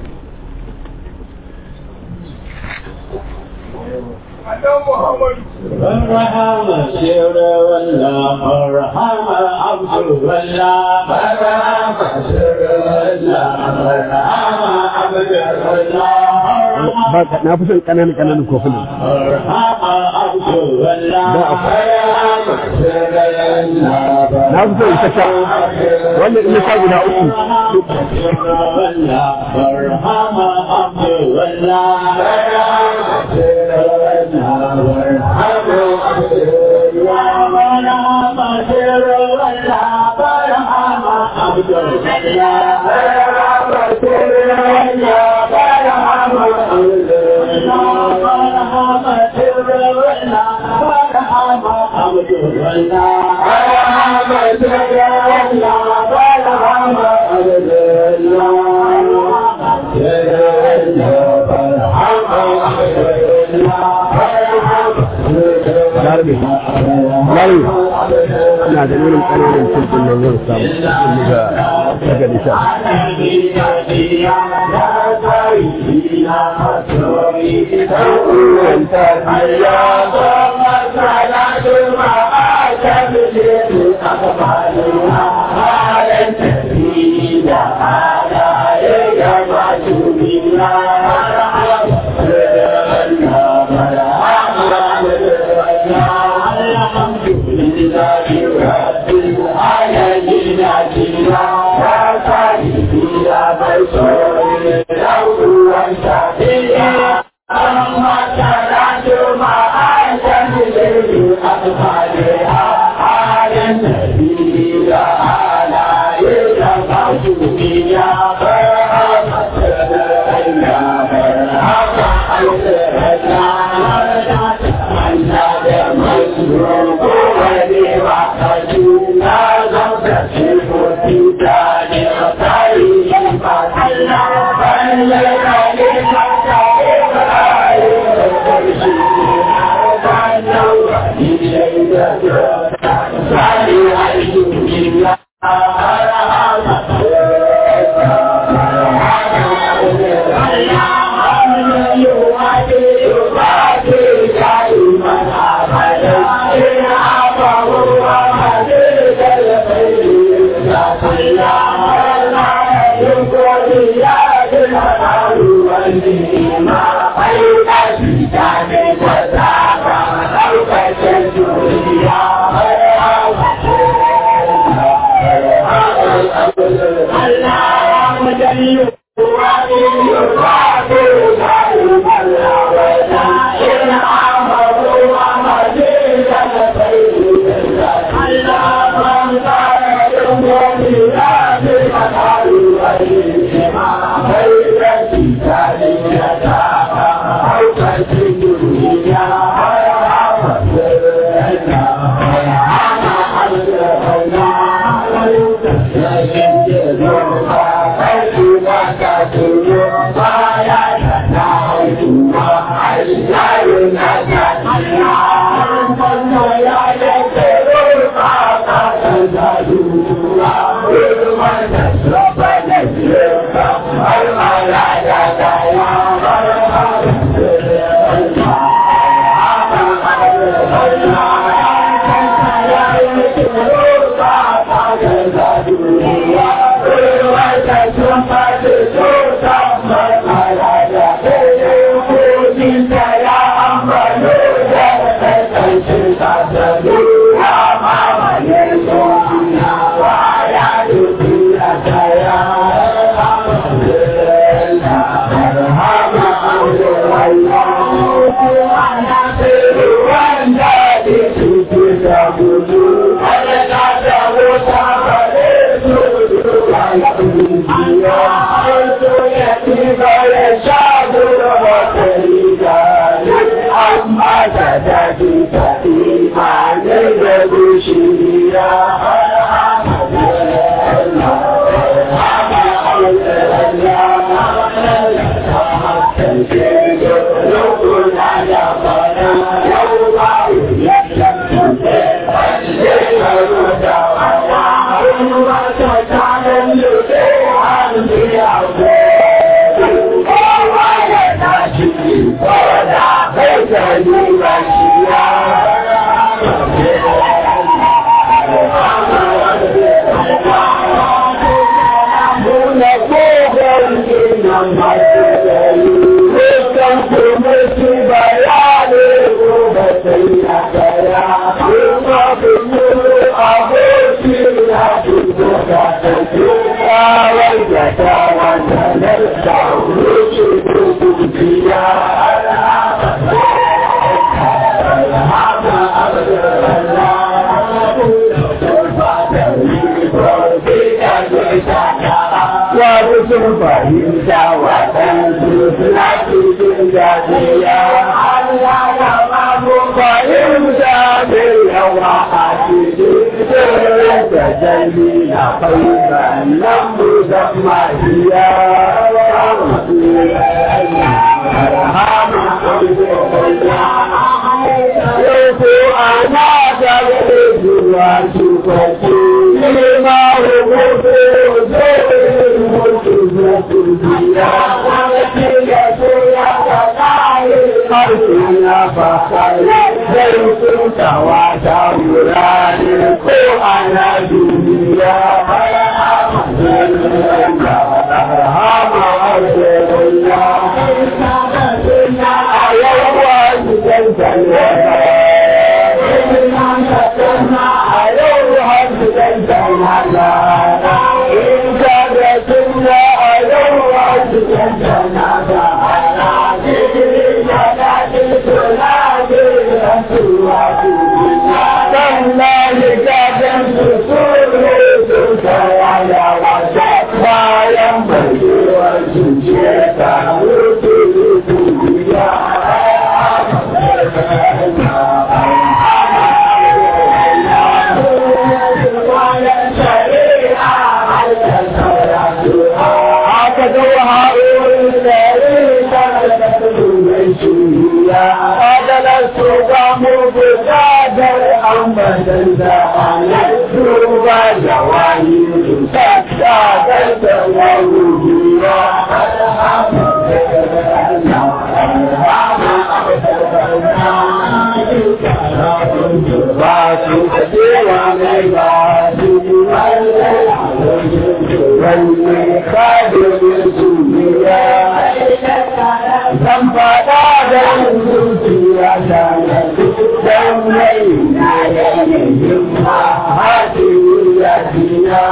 مرحبا سير ولا مرحبا عبد ولا مرحبا سير ولا مرحبا عبد ولا na fi son ƙananan ƙananan kofunan مرحبا عبد na fi so in saka wannan in sa guda uku Larabe, Larabe, ina da irin ƙananan cikin nan zan samu in ga daga nisa. Thank you. Wasu sun fahimta waɗansu suna cikin gajiya. Allah ya mamu fahimta mai yawa a cikin sirrin da jami na fahimta nan mu zama hiya. Yau ko ana da zuwa shugabanci, ne ma rubutu zai Zai ta wurare ko ana duniya hama a yawa gidan jannata a yau har gidan jannata in ka da sunna a yau har gidan jannata sannan gajen su suru su kaya wata bayan bayewar zuciya ta wuce duniya aka zo haɗuwar tsari ta da mai shuriya adalar su ga mugu gadar ambadan da halittu ba da wani ta gadar da wani ba su kajewa mai ba su wani kadin duniya zan faɗa da zuciya ta dan mai na yayin ma hadi ya dina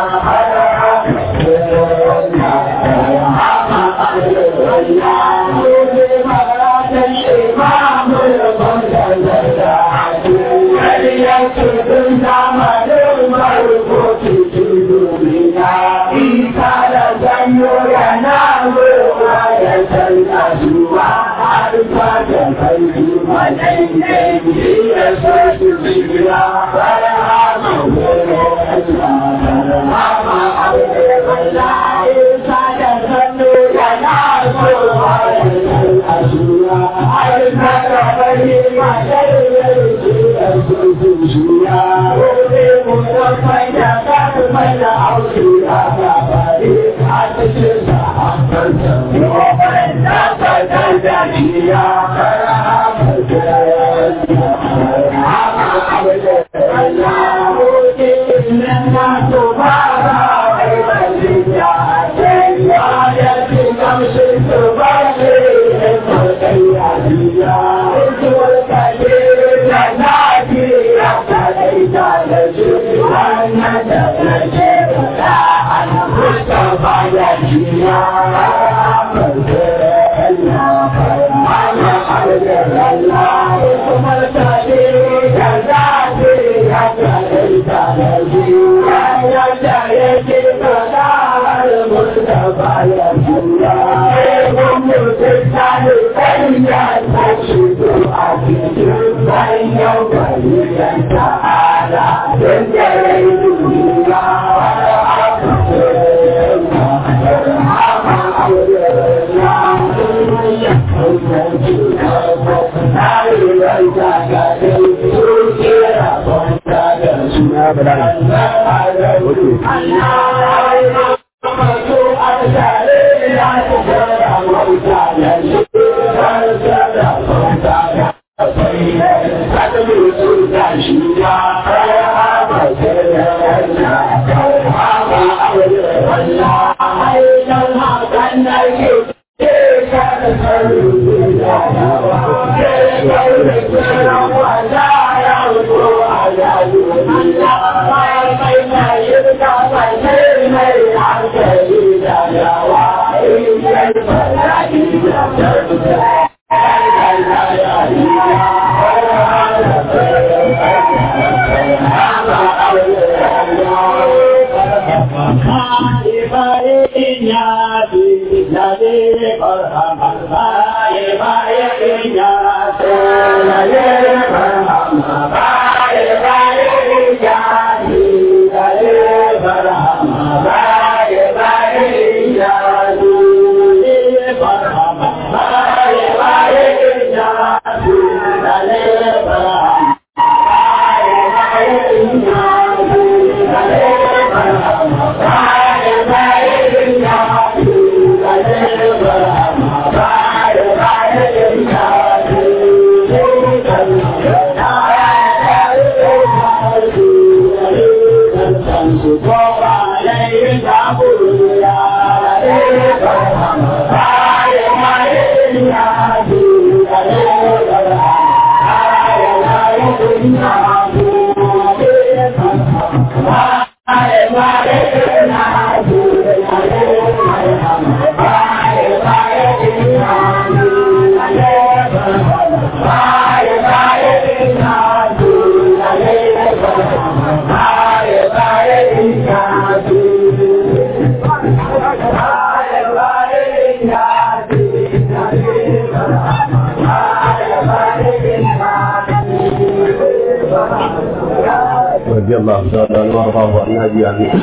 رضي الله تعالى عنه وارضاه عن ابي امين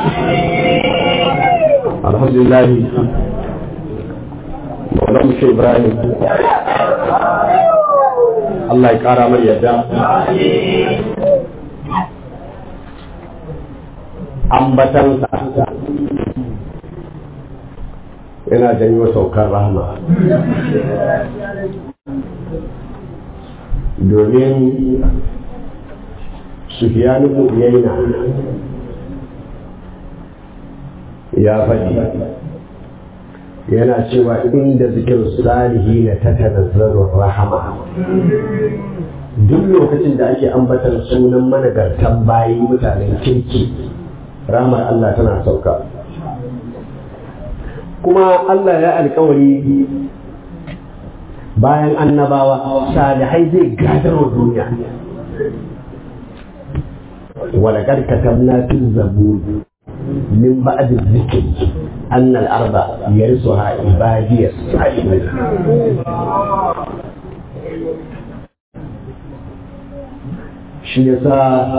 الحمد لله مولانا الشيخ ابراهيم Allah ya kara mai yadda ambatansa yana janyo saukar rahama domin Sufyan ibn Uyayna ya faɗi yana cewa inda zikir salihi na ta tanazzarun rahama duk lokacin da ake ambatar sunan managartan bayi mutanen kirki ramar Allah tana sauka kuma Allah ya alkawari bayan annabawa salihai zai gadarwa duniya ولقد كتبنا في الزبور من بعد الذكر أن الأرض يرثها عبادي الصالحون shi yasa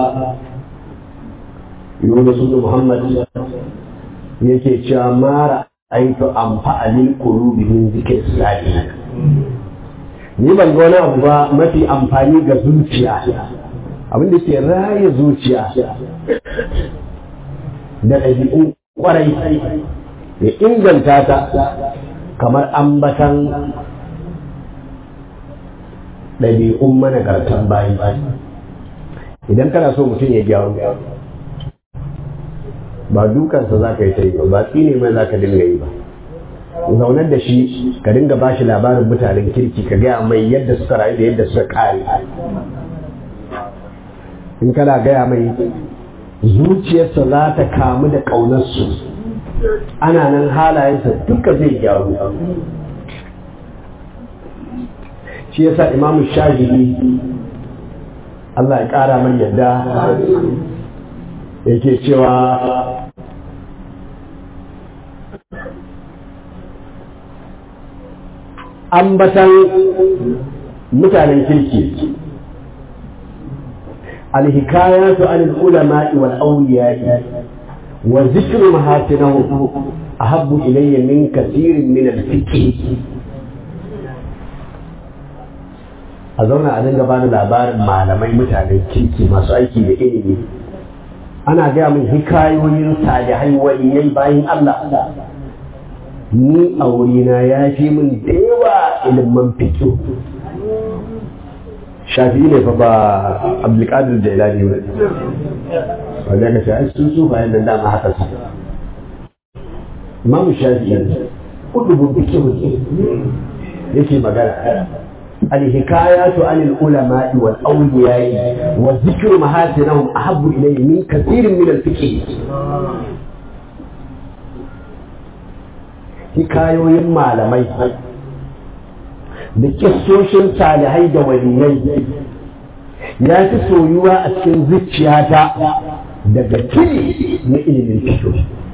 Yunus ibn Muhammad yake cewa mara aitu amfa alil qulubi min zikr salih ni ban ga wani abu ba mafi amfani ga zuciya abin da ke raya zuciya da ɗabi'un ƙwarai ya inganta ta kamar ambatan ɗabi'un managartan bayi idan kana so mutum ya gyaru ba dukansa za ka yi ta yi ba ba tsine mai za ka dinga yi ba zaunar da shi ka dinga ba shi labarin mutanen kirki ka gaya mai yadda suka rayu da yadda suka kare in kana gaya mai zuciyarsa za ta kamu da ƙaunarsu ana nan halayensa duka zai gyaru shi yasa imamu shahidi Allah ya ƙara mai yadda yake cewa ambatan mutanen kirki الحكايات عن العلماء والأولياء وذكر محاسنهم أحب إلي من كثير من الفكر a zauna a dinga bani labarin malamai mutanen kirki masu aiki da ilimi ana gaya min hikayoyin salihai waliyai bayan Allah ni a wurina ya fi min da yawa ilimin fikiyo shafi ne fa ba abdulkadir jailani ba wanda ka ce ai sun su bayan nan dama haka su imam shafi ne kudubun fikihu ne yake magana الحكايات عن العلماء والأولياء وذكر محاسنهم أحب إلي من كثير من الفقه hikayoyin malamai da kissoshin salihai da waliyai ya fi soyuwa a cikin zuciyata daga tili na ilimin fito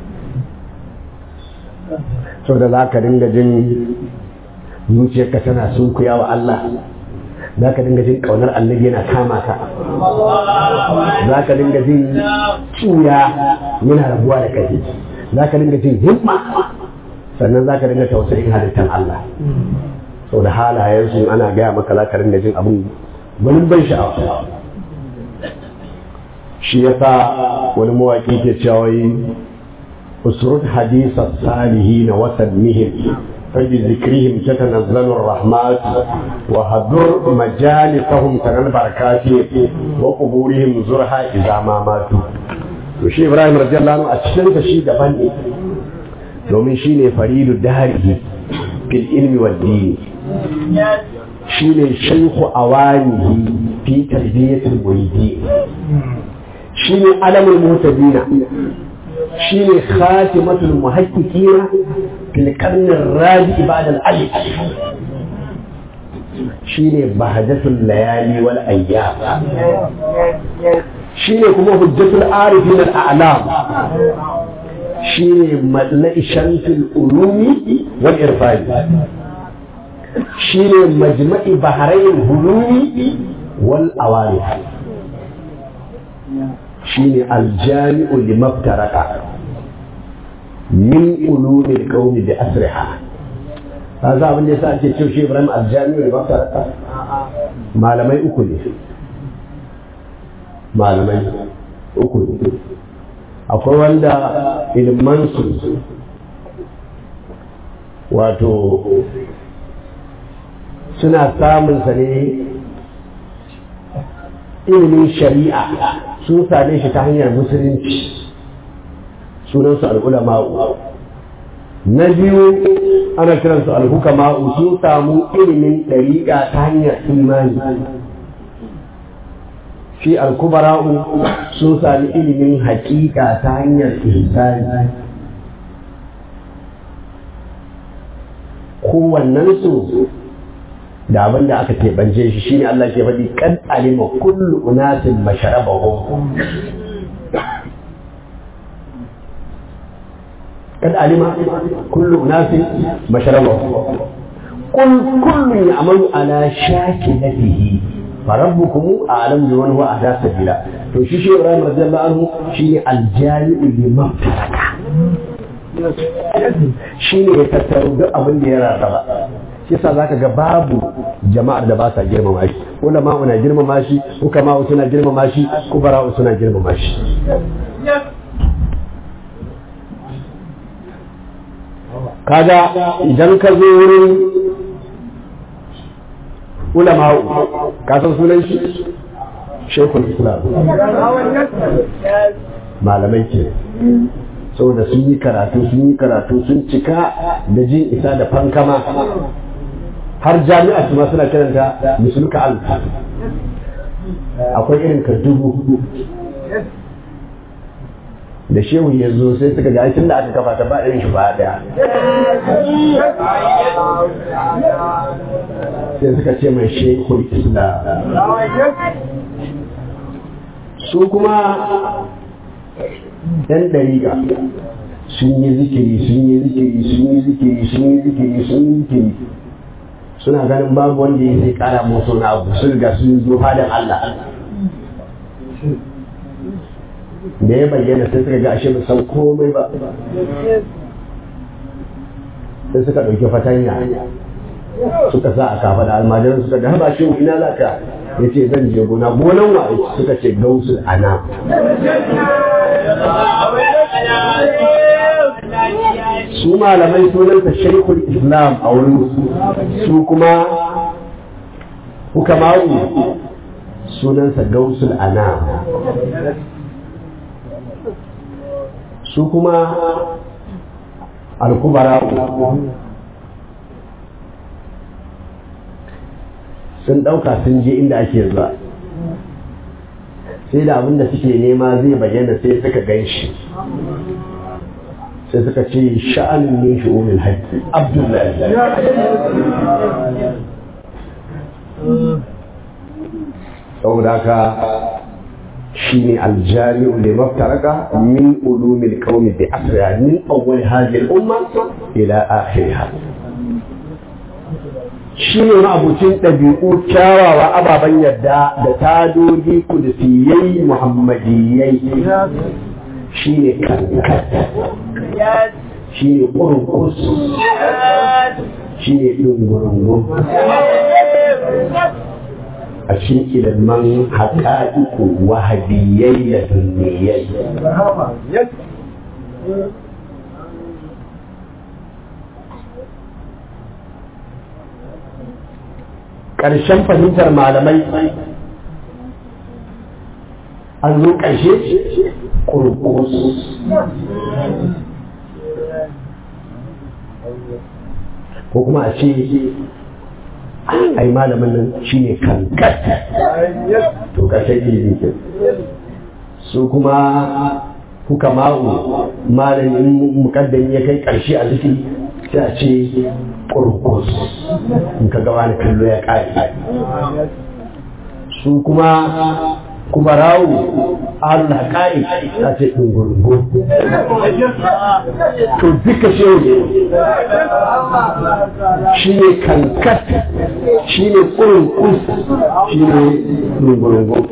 so da za ka dinga jin zuciyarka tana sunkuya wa Allah za ka dinga jin ƙaunar annabi yana kama ka za ka dinga jin cuya yana rabuwa da kai za ka dinga jin himma sannan za ka dinga tausayin halittar Allah sau da halayensu ana gaya maka za ka dinga jin abin wani ban sha'awa shi ya sa wani mawaƙi ke cewa usrud hadisa salihin wa tadmihim فبذكرهم تتنزل الرحمات وهدر مجالسهم ترى البركات وقبورهم زرها إذا ما ماتوا وشي إبراهيم رضي الله عنه أتشن شي دبن domin shi ne faridu darihi fil ilmi wal dini shi ne shaikhu awanihi fi tarbiyyatul muridi shi ne alamul muhtadina shi ne khatimatul muhaqqiqina fil qarn ar-rabi ba'da al-alif shi ne bahjatul layali wal ayyam shi ne kuma hujjatul arifin al-a'lam shi ne matla'i shamsul ulumi wal irfani shi ne majma'i bahrain hulumi wal awari shi ne aljami'u limaftaraka min ulumi qaumi bi asriha ka za abin da yasa ake cewa shi Ibrahim aljami'u limaftaraka malamai uku ne malamai uku ne akwai wanda ilmansu wato suna samun sa ne ilimin shari'a sun same shi ta hanyar musulunci sunansu al'ulama'u na biyu ana kiransu alhukama'u sun samu ilimin ɗariƙa ta hanyar imani shi alkubara'u sun sami ilimin hakika ta hanyar ihsani kowannen su da abin da aka keɓance shi shine Allah ke faɗi kan alima kullu unasin masharabahum kad alima kullu unasin masharabahum قل كل يعمل على شاكلته فربكم أعلم بمن هو أهدى سبيلا to shi shi Ibrahim radiyallahu anhu shine aljami'u liman taraka shi ne ya tattaro duk abin da ya rarraba shi yasa zaka ga babu jama'ar da ba sa girmama shi ulama na girmama shi hukama suna girmama shi kubara suna girmama shi kaga idan ka zo wurin ulama'u ka san sunan shi shekul islam malamai ke saboda sun yi karatu sun yi karatu sun cika da jin isa da fankama har jami'a su ma suna kiranta musulka al akwai irin ka dubu hudu da shehu ya zo sai suka ga tun da aka kafa ta ba irin shi ba daya sai suka ce mai shekul islam su kuma yan dariƙa sun yi zikiri sun yi zikiri sun yi zikiri sun yi zikiri sun yi zikiri suna ganin babu wanda ya zai kara musu na abu sun riga sun zo halin Allah da ya bayyana sai suka ga ashe ba san komai ba sai suka ɗauki fatanya suka sa a kafa da almajiran suka ga haba shi ina za ka ya ce zan je gona gonan wa suka ce gausul ana su malamai sunanta shaikul islam a wurin su kuma hukamawu sunansa gausul ana su kuma alkubara sun ɗauka sun je inda ake zuwa sai da abin da suke nema zai bayyana sai suka gan shi sai suka ce sha'anin min shu'umin haƙƙi abdullahi saboda haka shi ne aljami'u da maftaraka min ulumil qaumi bi asriha min awwal hadhihi al-umma ila akhiriha shi ne ma'abucin ɗabi'u kyawawa ababen yadda da tadodi kudusiyai muhammadiyai shi ne kankat shi ne ƙurƙus shi ne ɗungurungun a cikin ilimin haƙa'iku wahabiyai da dunniyai ƙarshen fahimtar malamai an zo ƙarshe ƙurƙus ko kuma a ce ai malamin nan shi ne kankat to ƙarshen ilimi ke su kuma kuka ma'u malamin mukaddami ya kai ƙarshe a zikiri sai a ce kurkus in ka gaba da kallo ya ƙari su kuma kuma rawu Allah ƙari ta ce ɗungurungu to duka shehu shi ne kankat shi ne kurkus shi ne ɗungurungu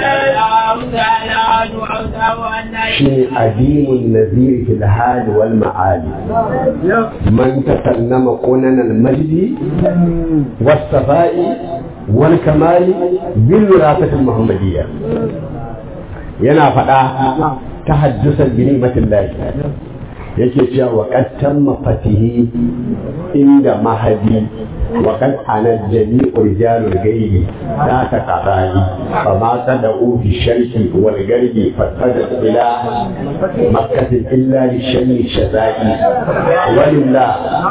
shi ne adimun naziri fil hali wal ma'ali man tasannama qunan al majdi was safai wal kamali bil wirasati al muhammadiyya yana faɗa ta haddusan bi ni'matillahi yake cewa wa qad tamma fatihi inda mahadi wa qad ana jami'u rijalul ghaibi la taqarani fa ma tad'u bi sharki wal garbi fatada ila makkah illa li shani shazai walillah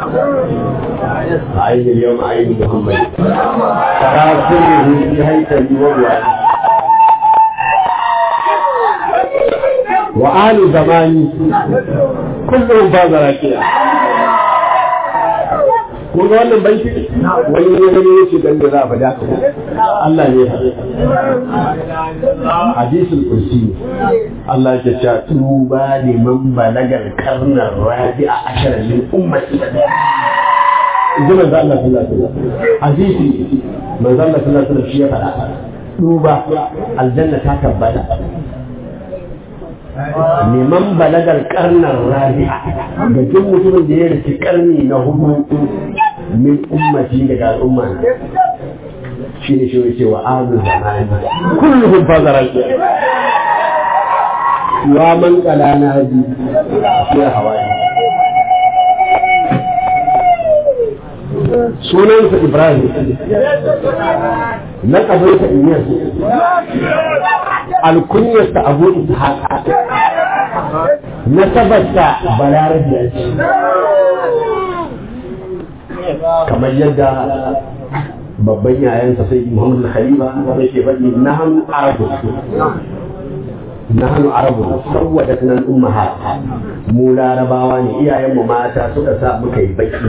عين اليوم عين محمد ترى سره في هيكل ووعي وآل زماني كلهم فاز راكيا kun ga wannan banki wani ne ne yake dan da za a faɗa ka Allah ne hadisul kursi Allah ya ce tuba liman balagal karnar rabi a ashara min ummati ji manzo Allah sallallahu alaihi wasallam hadisi manzo Allah sallallahu alaihi wasallam shi ya faɗa duba aljanna ta tabbata neman balagar karnar rabi'a ga duk mutumin da ya rike karni na hudu min ummati daga al'umma shi ne shi ce wa azu zamani kulluhum fazaran wa man qala naji ya hawaye sunansa Ibrahim na ƙabarsa Iyas alkunyarsa Abu Ishaq nasabarsa Balarabiya ce kamar yadda babban yayansa sai Muhammadu Khalifa yake faɗi na hannu Arabu na hannu Arabu saboda sunan ummahat mu larabawa ne iyayenmu mata suka sa muka yi baki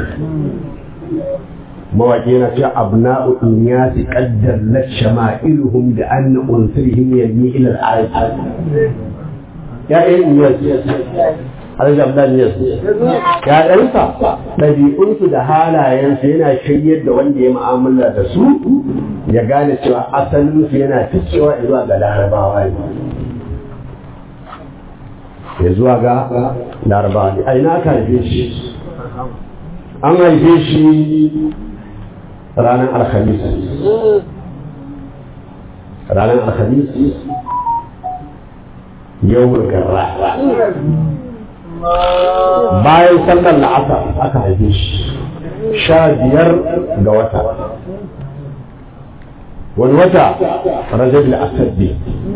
mawaƙi yana cewa abna'u inyasi qaddar la shama'iluhum da anna unsirihim yanmi ila al-arab ya ɗan iyas Alhaji Abdul Iyas ya ɗansa ɗabi'unsu da halayensu yana shiryar da wanda ya mu'amala da su ya gane cewa asalinsu yana fikewa zuwa ga larabawa ne ya zuwa ga larabawa ne a ina aka haife shi an haife shi ranar alhamis ranar alhamis yau garra bayan sallar la'asar aka haife shi sha biyar ga wata wani wata rajab al-asaddi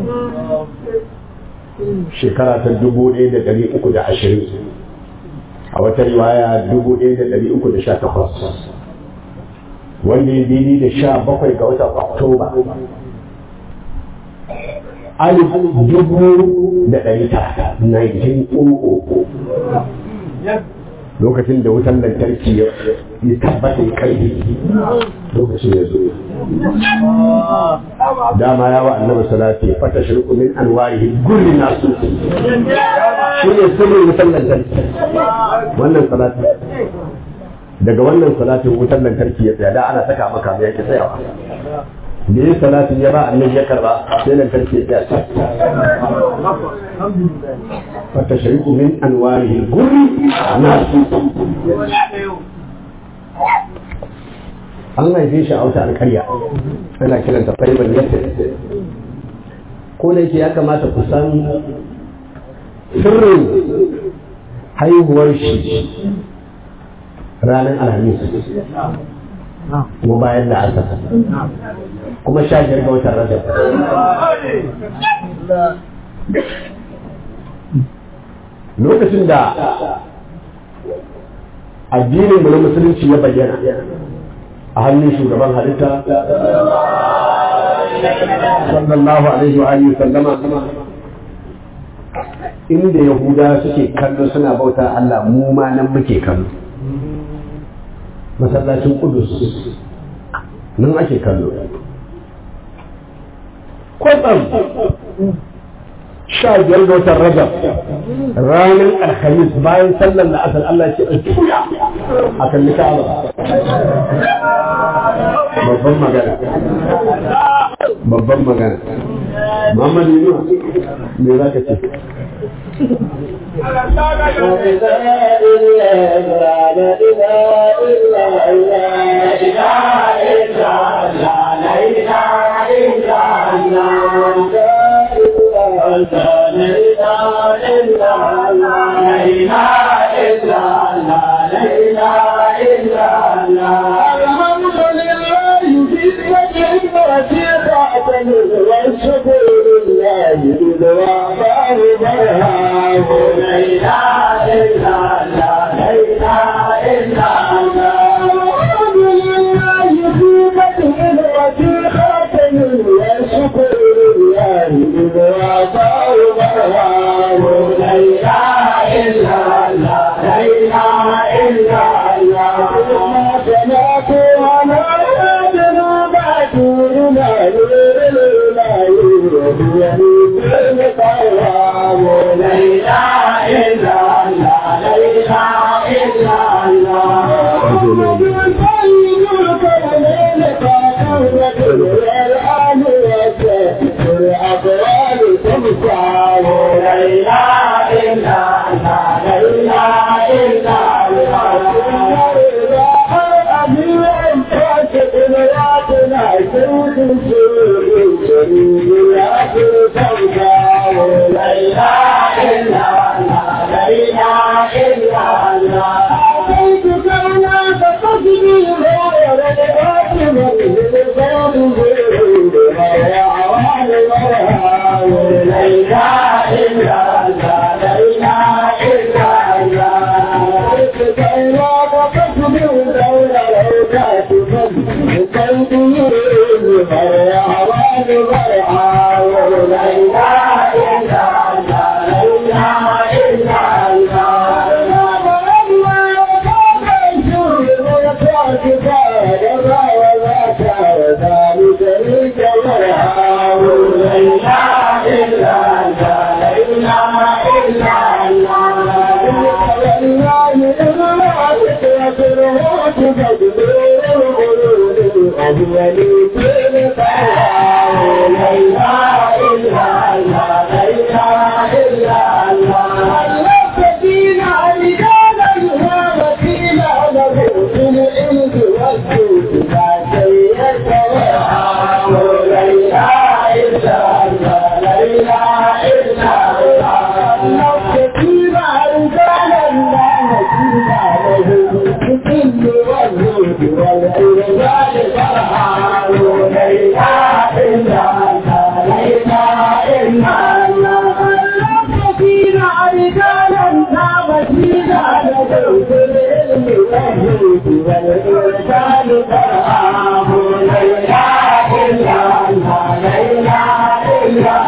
shekara ta dubu ɗaya da ɗari uku da ashirin a wata riwaya dubu ɗaya da ɗari uku da sha takwas wanda ya daidai da sha bakwai ga watan oktoba alif dubu da ɗari tara 1900 lokacin da wutan lantarki ya tabbata ya kai lokacin ya zo dama ya wa annabi salati fata shirku min anwarihi gurri nasu shi ne sirrin wutan lantarki wannan salati daga wannan salatin wutan lantarki ya tsaya da ana saka maka mai yake tsayawa da yin salatin ya ba annabi ya karba sai lantarki ya tsaya fata shirku min anwarihi gurri nasu an haife shi a wata alkarya ana kiranta faibar yadda ko da yake ya kamata ku san sirrin haihuwar shi ranar alhamis kuma bayan da asa kuma sha biyar ga watan rajab lokacin da addinin mu na musulunci ya bayyana a hannun shugaban halitta sallallahu alaihi wa alihi sallama inda yahuda suke kallo suna bauta Allah mu ma nan muke kallo masallacin kudus nan ake kallo kwatsam sha biyar ga watan rajab ranar alhamis bayan sallar da asar Allah ce a tuya a kalli ka'aba babban magana babban magana Muhammad Yunus me za ka ce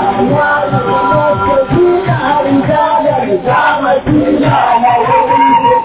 Thank you.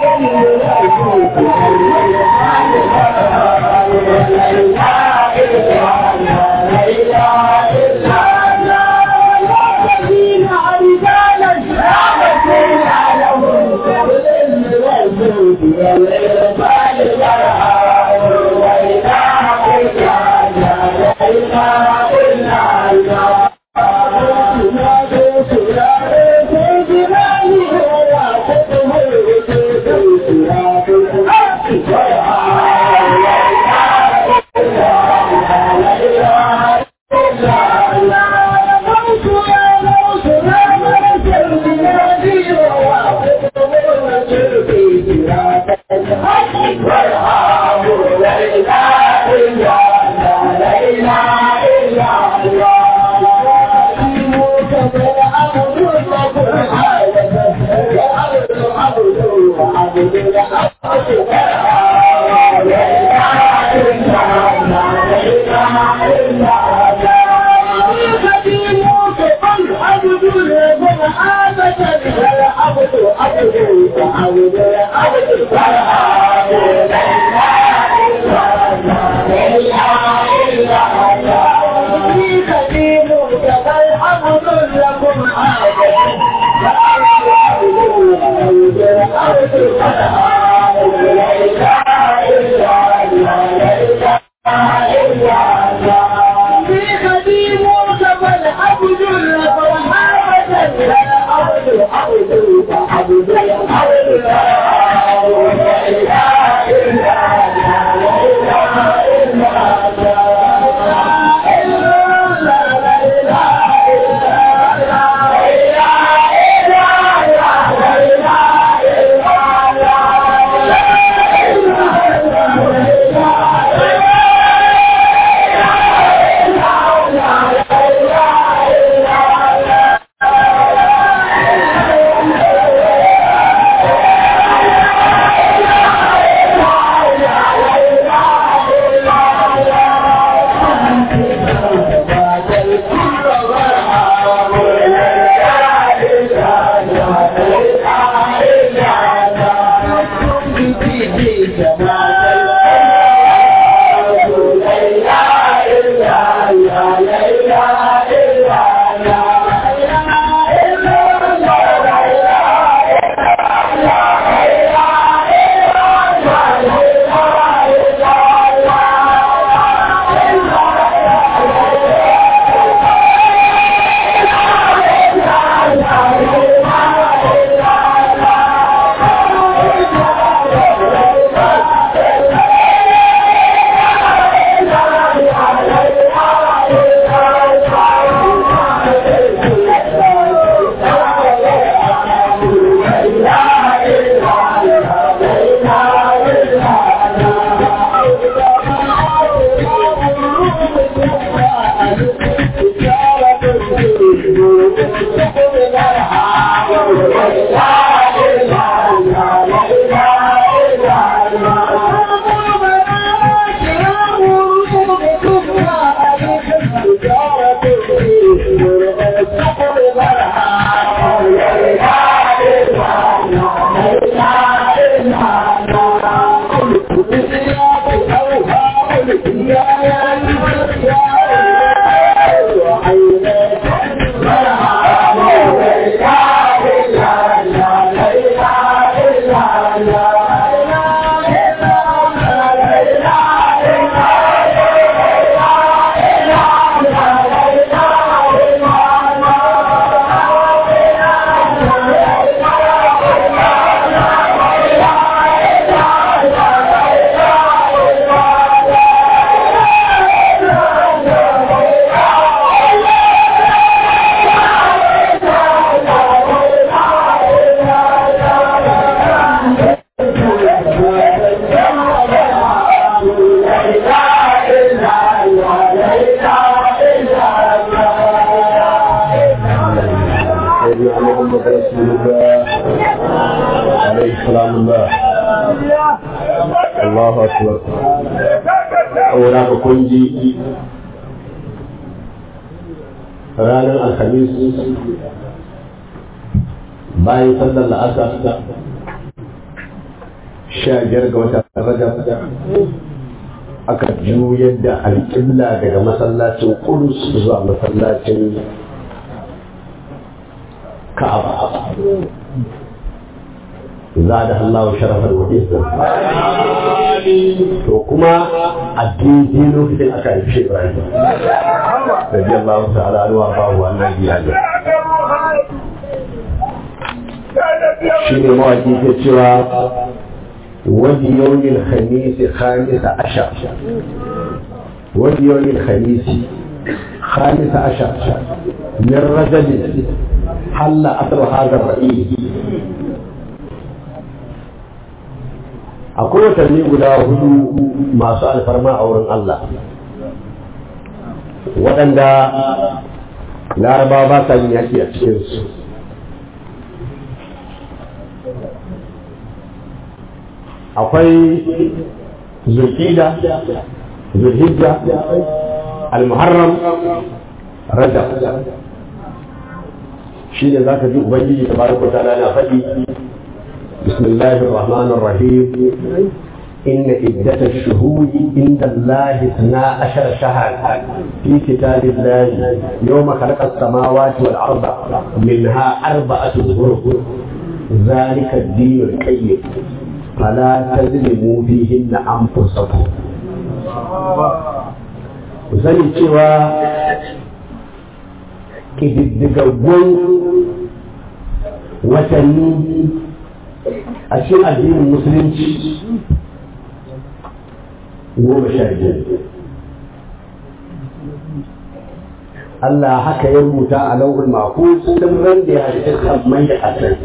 Allahu akbar saboda ka kunji ranar alhamis bayan sallar la'asar sha biyar ga wata rajab aka juyar da alƙibla daga masallacin kudus zuwa masallacin ka'aba زادها الله شرفا وعزا to kuma a daidai lokacin aka haifi Ibrahim رضي الله تعالى عنه وارضاه عن النبي shi ne mawaki ke cewa wani yawmin khamisi khamisa ashar wani yawmin khamisi khamisa ashar min rajabin halla asar hadar ra'i akwai watanni guda hudu masu alfarma a wurin Allah waɗanda larabawa ba sa yin yaki a cikinsu akwai zulhida zulhijja almuharram rajab shi ne za ka ji ubangiji ta baraka ta na faɗi بسم الله الرحمن الرحيم إن عدة الشهور عند الله اثنا عشر شهرا في كتاب الله يوم خلق السماوات والأرض منها أربعة حروف ذلك الدين القيم فلا تظلموا فيهن أنفسكم sani cewa ƙididdigaggun watanni a cikin addinin musulunci goma sha biyar Allah haka ya rubuta a lauhul mahfuz sun ran da ya halitta sammai da ƙasar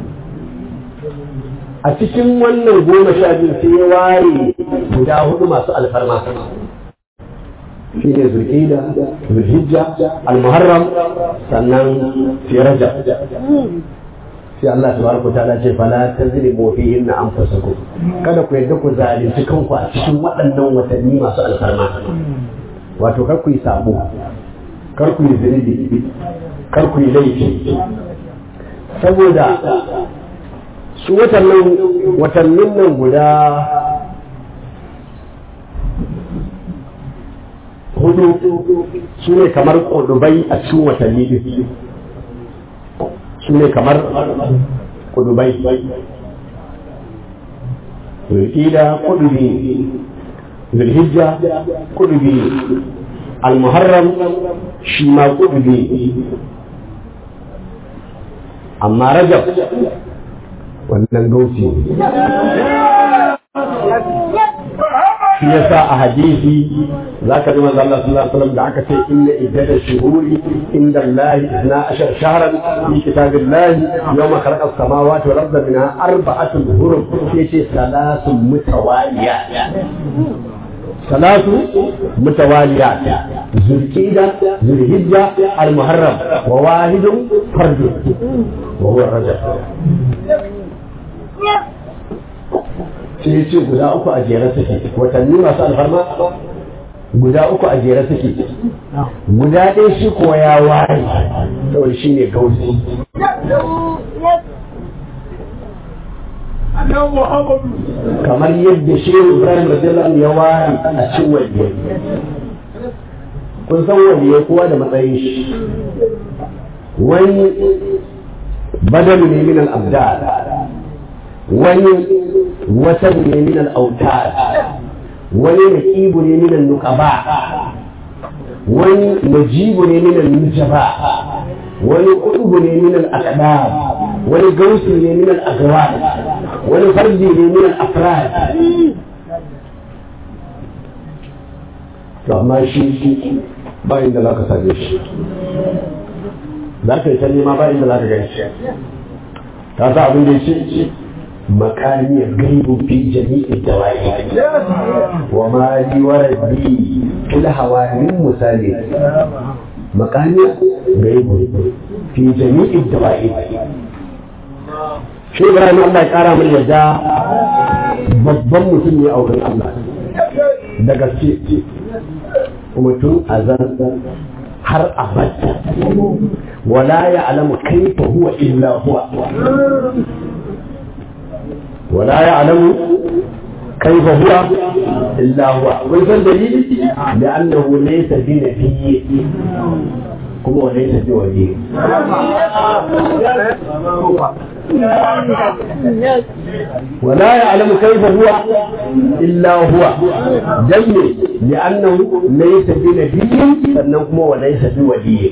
a cikin wannan goma sha biyu sai ya ware guda hudu masu alfarma shi ne zulƙida zulhijja almuharram sannan fi rajab sai Allah tabaraka ta'ala ce fala tazlimu fihinna anfusakum kada ku yadda ku zalunci kanku a cikin waɗannan watanni masu alfarma wato kar ku yi sabo kar ku yi zunubi kar ku yi laifi saboda su watannin watannin nan guda hudu su ne kamar ƙudubai a cikin watanni din su ne kamar ƙudubai zulhida ƙudubi zulhijja ƙudubi almuharram shi ma ƙudubi amma rajab wannan gausi shi yasa a hadisi za ka ji manzo Allah sallallahu alaihi wasallam da aka ce inna iddata shuhuri inda Allah isna ashar shahran fi kitabillahi yawma khalaqa as-samawati wal arda minha arba'atun hurum yace salasun mutawaliyat salatu mutawaliyat zulqida zulhijja al-muharram wa wahidun fardun wa huwa rajab sai ya ce guda uku a jere suke watanni masu alfarma guda uku a jere suke guda ɗaya shi kuwa ya ware saboda shi ne gausi kamar yadda shi ibrahim radiyallahu ya ware a cin waliyai kun san waliyai kowa da matsayin shi wani badalu ne min al-abdal wani watan ne min al-autar wani naqibu ne min al-nuqaba wani najibu ne min al-nujaba wani qutubu ne min al-aqdam wani gausi ne min al-agwar wani fardi ne min al-afrad to amma shi ba inda za ka same shi za ka yi ta nema ba inda za ka gani shi ka sa abin da ya ce مكاني غيب في جميع الدوائر وما لي وردي في الهوى من مثالي مكاني غيب في جميع الدوائر shi Ibrahim Allah ya kara min yadda babban mutum ne a wurin Allah da gaske mutum azan har abada wala ya alamu kaifa huwa illa huwa ولا يعلم كيف هو إلا هو ويكون دليل لأنه ليس بنبي كما ليس بولي ولا يعلم كيف هو إلا هو جمع لأنه ليس بنبي فإنه وليس بولي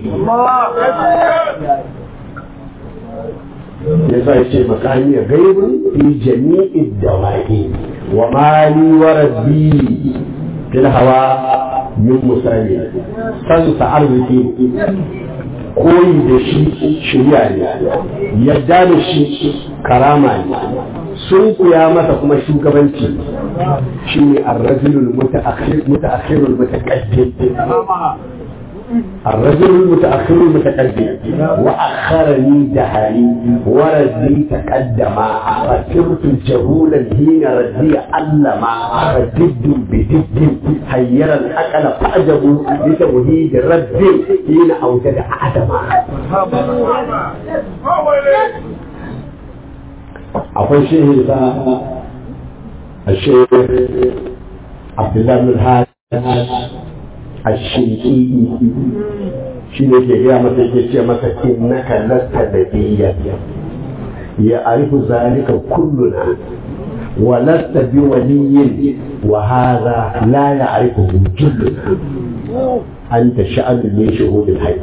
yasa ya ce makami gaibun fi jami'i dawa'i wa mali wa rabbi fil hawa min musali san sa arziki koyi da shi shirya ne yadda da shi karama ne sun kuya masa kuma shugabanci shi ne arrajulul mutaakhirul mutaqaddim الرجل المتأخر المتقدم وأخرني دهري وردي تقدم فصرت جهولا حين ردي علما فجد بجد حير الأقل فأجبوا لتوحيد ربي حين أوجد عدما akwai shehi sa a shehi abdullahi bin hajj a shiƙiƙi shi ne ke gaya masa yake ce masa innaka lasta da biyya ya arifu zalika kulluna wa lasta bi waliyyin wa hadha la ya'rifuhu julluna anta sha'anu min shuhudil hayy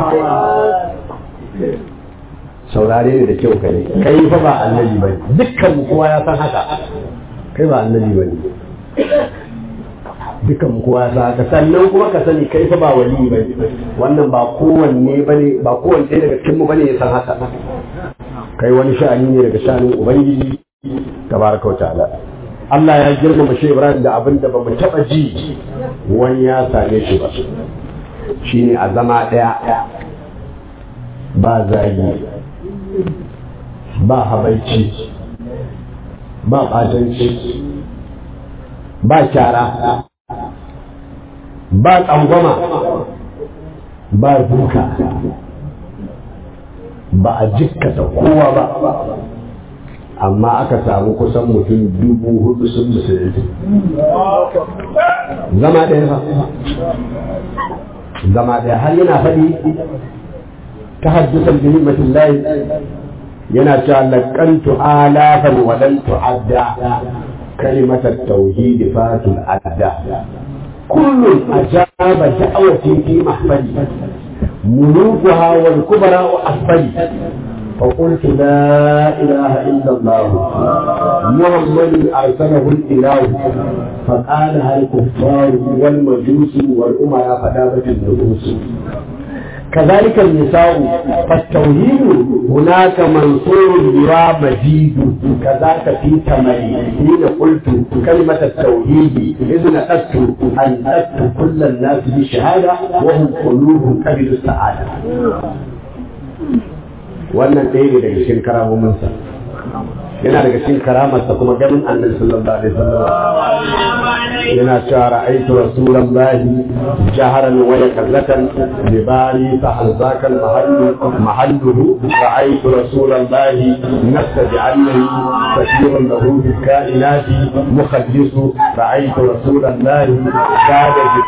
saurare ne da kyau ka ne kai fa ba annabi bane dukkan mu kowa ya san haka kai ba annabi bane dukkan mu kowa ya san haka sannan kuma ka sani kai fa ba wali bane wannan ba kowanne bane ba kowanne daga cikin mu bane ya san haka kai wani sha'ani ne daga sha'anin ubangiji tabaraka wa ta'ala Allah ya girmama shi Ibrahim da abin da ba mu taɓa ji wani ya same shi ba shine a zama ɗaya ba zagi ba habaici ba ɓatanci ba kyara ba tsangwama ba duka ba a jikkata kowa ba amma aka samu kusan mutum dubu hudu sun musulunci zama ɗaya fa zama ɗaya har yana faɗi ta haddasa bihimmatin layi yana cewa laƙantu alafan walan tu'adda kalimatar tauhidi fatul adda kullum ajaba da'awati fi mahfali ملوكها والكبراء أسفلي فقلت لا إله إلا الله محمد أرسله الإله فقالها الكفار والمجوس والأمراء فدابت النفوس كذلك النساء فالتوحيد هناك منصور بها مجيد كذاك في تمري حين قلت كلمة التوحيد إذ نقدت أن نقدت كل الناس بشهادة وهم قلوب كبد السعادة wannan ɗaya ne daga cikin karamominsa yana daga cikin karamarsa kuma ganin annabi sallallahu alaihi wasallam yana cewa ra'aytu rasulallahi jaharan wa yakallatan bi bari fa halzakal mahallu mahalluhu ra'aytu rasulallahi nafsa bi annahu basirun lahu bil kainati mukhaddisu ra'aytu rasulallahi kada bi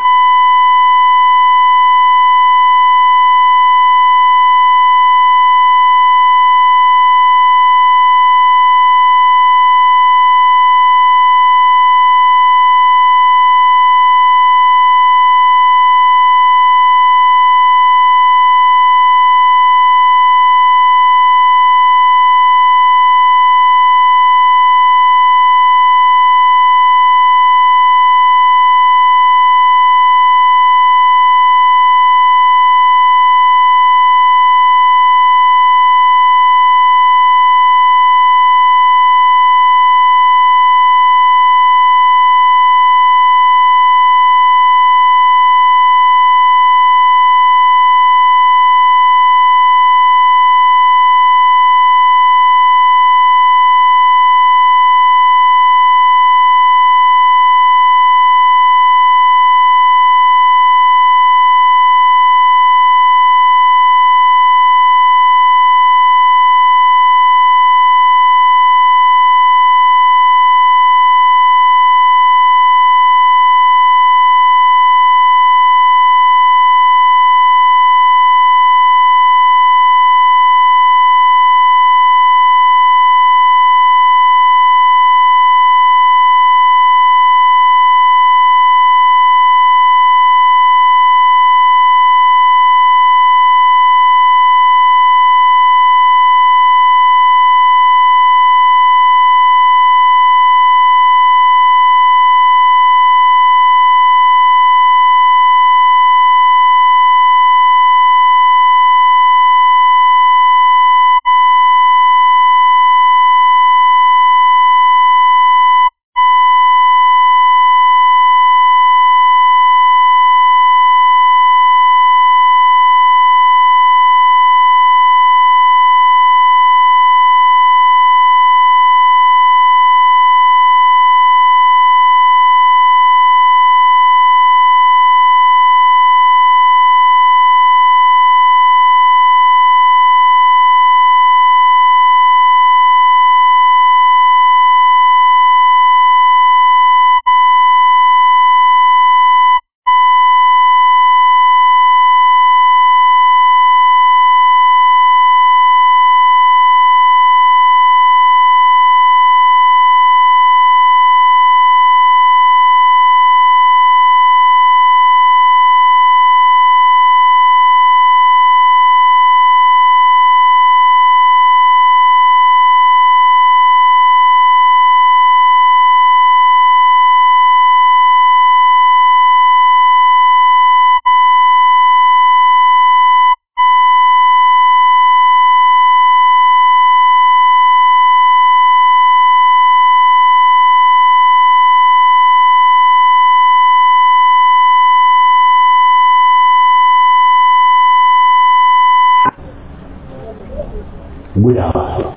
gudawa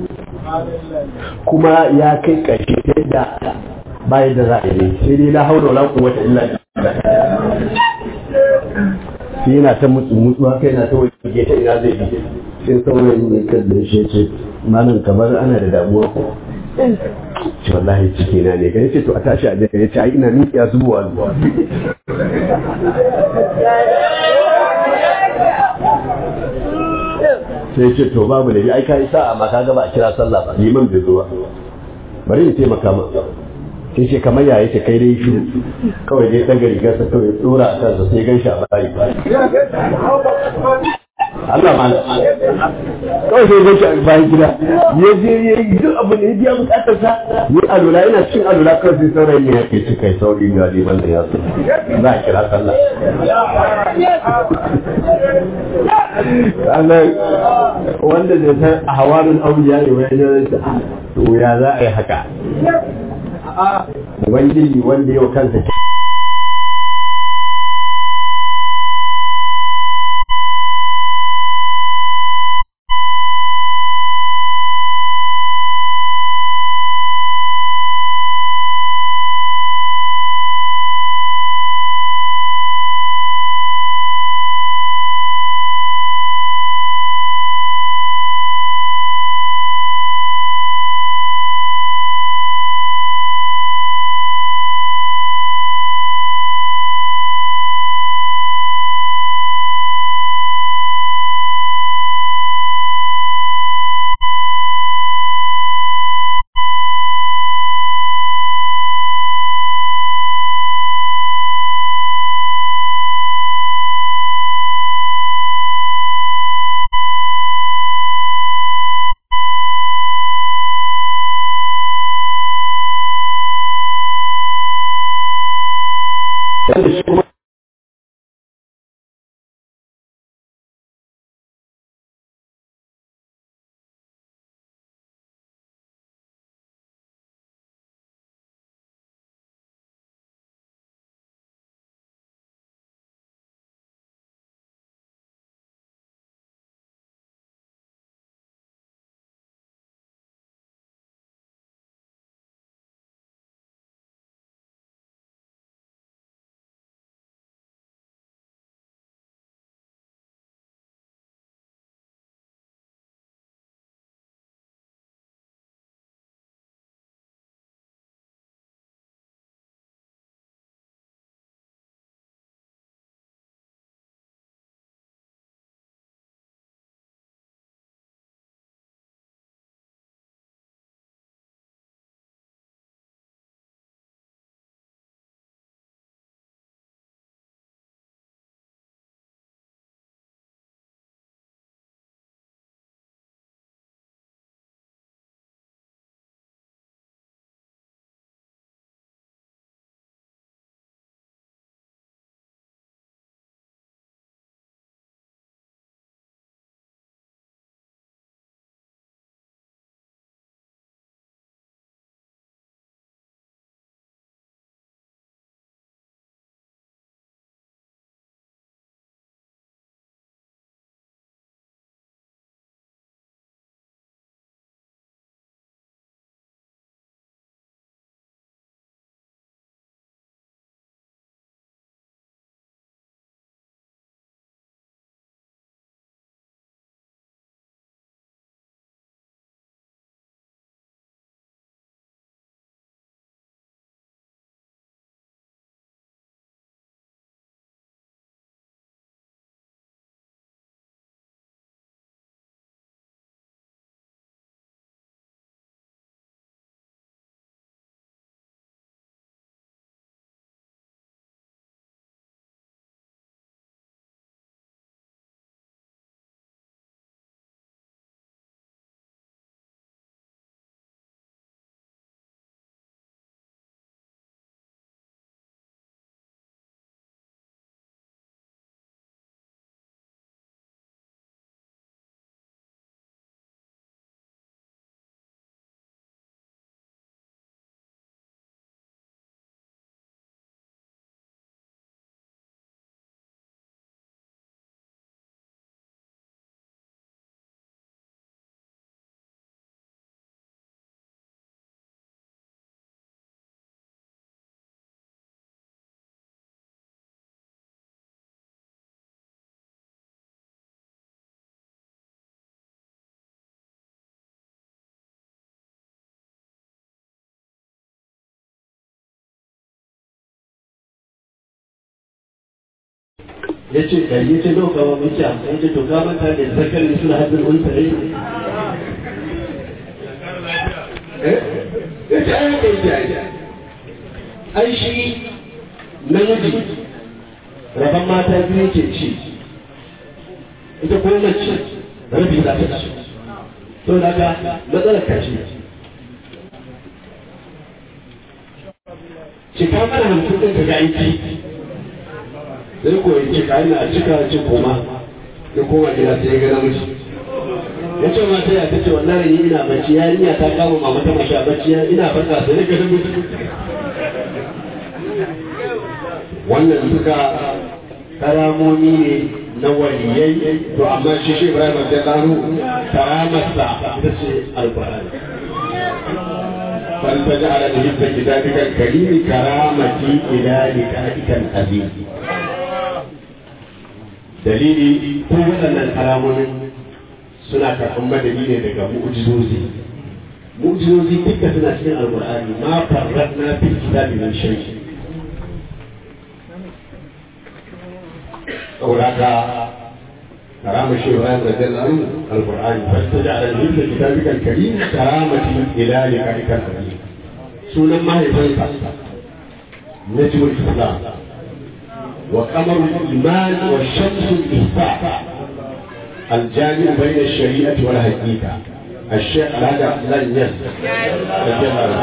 kuma ya kai ƙarshe ta yadda bayan da za a yi sai dai la haula wala quwwata illa billah sai yana ta mutsu mutsu haka yana ta wajen ta ina zai bi sai saurayin ne kan da shi ce malam kamar ana da damuwa ko ce wallahi ciki na ne kai ce to a tashi a je kai ce ai ina miƙiya zuwa zuwa sai ce to babu da ai kai sa'a ma ka ba a kira sallah ba liman bai zuwa bari in taimaka ma sai ce kamar ya yake kai dai shi kawai dai daga rigarsa kawai tsora a kansa sai gan shi a bayi Allah ma kawai sai gan shi a bayan gida ya je ya yi duk abu ne ya biya bukatar sa ya alula yana cin alula kawai sai saurayi ne ya ke ci kai sauri ga liman da ya so za a kira sallah Allah wanda zai san a hawarin auliya ne wani ne to ya za a yi haka Ubangiji wanda yau kansa ya ce ɗari ya ce nawa kawo mai ce hamsin ya ce to ka manta da zakar ne suna haɗin unsa ne ya ce ai haka yake ai ai shi namiji rabon mata biyu ke ci ita kuma mace rabi za ta ci to da ka matsalar ka ce cika mana hamsin ɗin ka ga aiki sai ko ya ce ka ina cika ce koma ya koma gida sai ya ga namiji ya ce mata ya ta ce wallahi ni ina bacci yarinya ta kama mama ta masha bacci ina farka sai ga namiji wannan duka karamomi ne na waliyai to amma shi shi Ibrahim da kanu karamarsa ita ce alqur'ani fal taj'ala bi hibbi kitabika karim karamati ila likaika azim dalili ko waɗannan karamomin suna karɓar madadi ne daga mu'jizozi mu'jizozi duka suna cikin alqur'ani ma farratna fil kitabi min shay'in أولاك كرامة الشيخ إبراهيم رضي الله عنه القرآن فاستجعل مثل كتابك الكريم كرامة إلى لقائك الكريم سنة ما هي نجم الإسلام وقمر الإيمان والشمس الإحساء الجامع بين الشريعة والحقيقة الشيخ الحاج عبد الله الناس رضي الله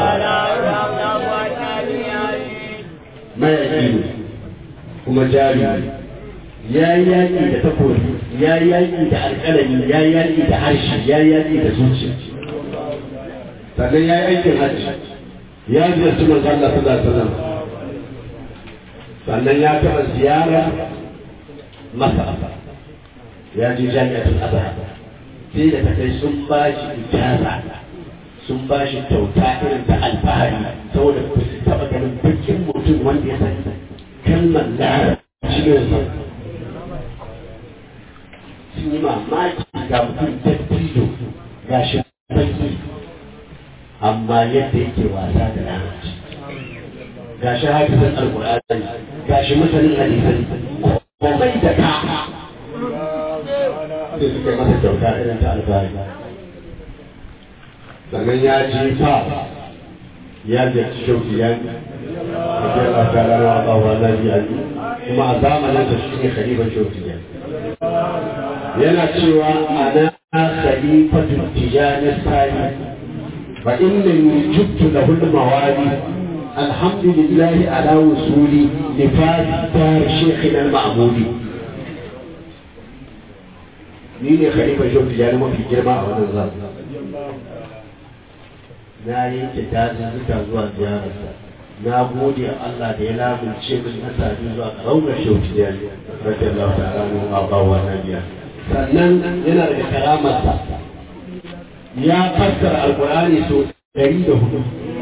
عنه ما يجيب kuma jari ya yi yaƙi da takobi ya yi yaƙi da alƙalami ya yi yaƙi da harshe ya yi yaƙi da zuciya sannan ya yi aikin hajji ya ziyarci manzo Allah sallallahu alaihi wasallam sannan ya taɓa ziyara masa ya je jami'atul azhar sai da ta kai sun ba shi ijaza sun ba shi kyauta irin ta alfahari saboda ba su taɓa ganin bakin mutum wanda ya san kalmar larabci ne sun yi mamaki ga mutum dattijo ga shi baki amma yadda yake wasa da larabci ga shi hafizan alkur'ani ga shi masanin hadisai komai da ka sai suka yi masa kyauta irin ta alfahari sannan ya ji fa ya ziyarci shauki ya رضي الله تعالى عنه وارضاه وعن kuma a zamanin da shi ne khalifan shaukiya yana cewa ana khalifatu tijani sani fa inni juttu lahu al-mawali alhamdulillah ala wusuli li dar shaykhina al-ma'mudi ni ne khalifan shaukiya ne mafi girma a wannan zamani na yanke dazuzzuka zuwa ziyararsa na gode Allah da ya lamunce min na sami zuwa raunar shautiya rage Allah ta ranu a bawa na biya sannan yana da karamarsa ya fassara alkur'ani so ɗari da hudu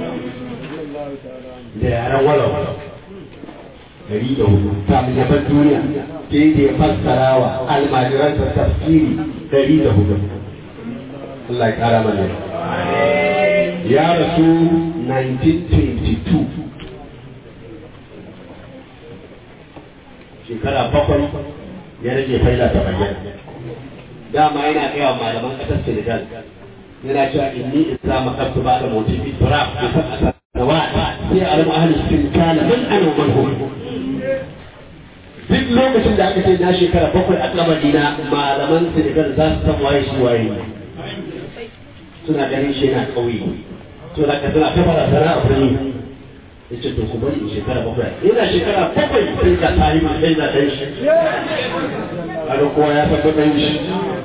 da yaren walau ɗari da hudu kamin ya bar duniya sai da ya fassara wa almajiransa tafsiri ɗari da hudu Allah ya kara mana ya rasu 1922 shekara bakwai ya rage faila ta bayyana dama yana kai wa malaman ƙasar Senegal yana cewa inni isra makabtu ba da mutum bi turab bi sab'ata nawat sai alam ahli sinkana man ana man hum duk lokacin da aka ce na shekara bakwai a kabari na malaman Senegal za su san waye shi waye suna ganin shi yana kauye to da ka suna ta barazana a birni ya ce to ku bari in shekara bakwai ina shekara bakwai sai ka tari ma sai na ɗan shi kaga kowa ya san ɗan shi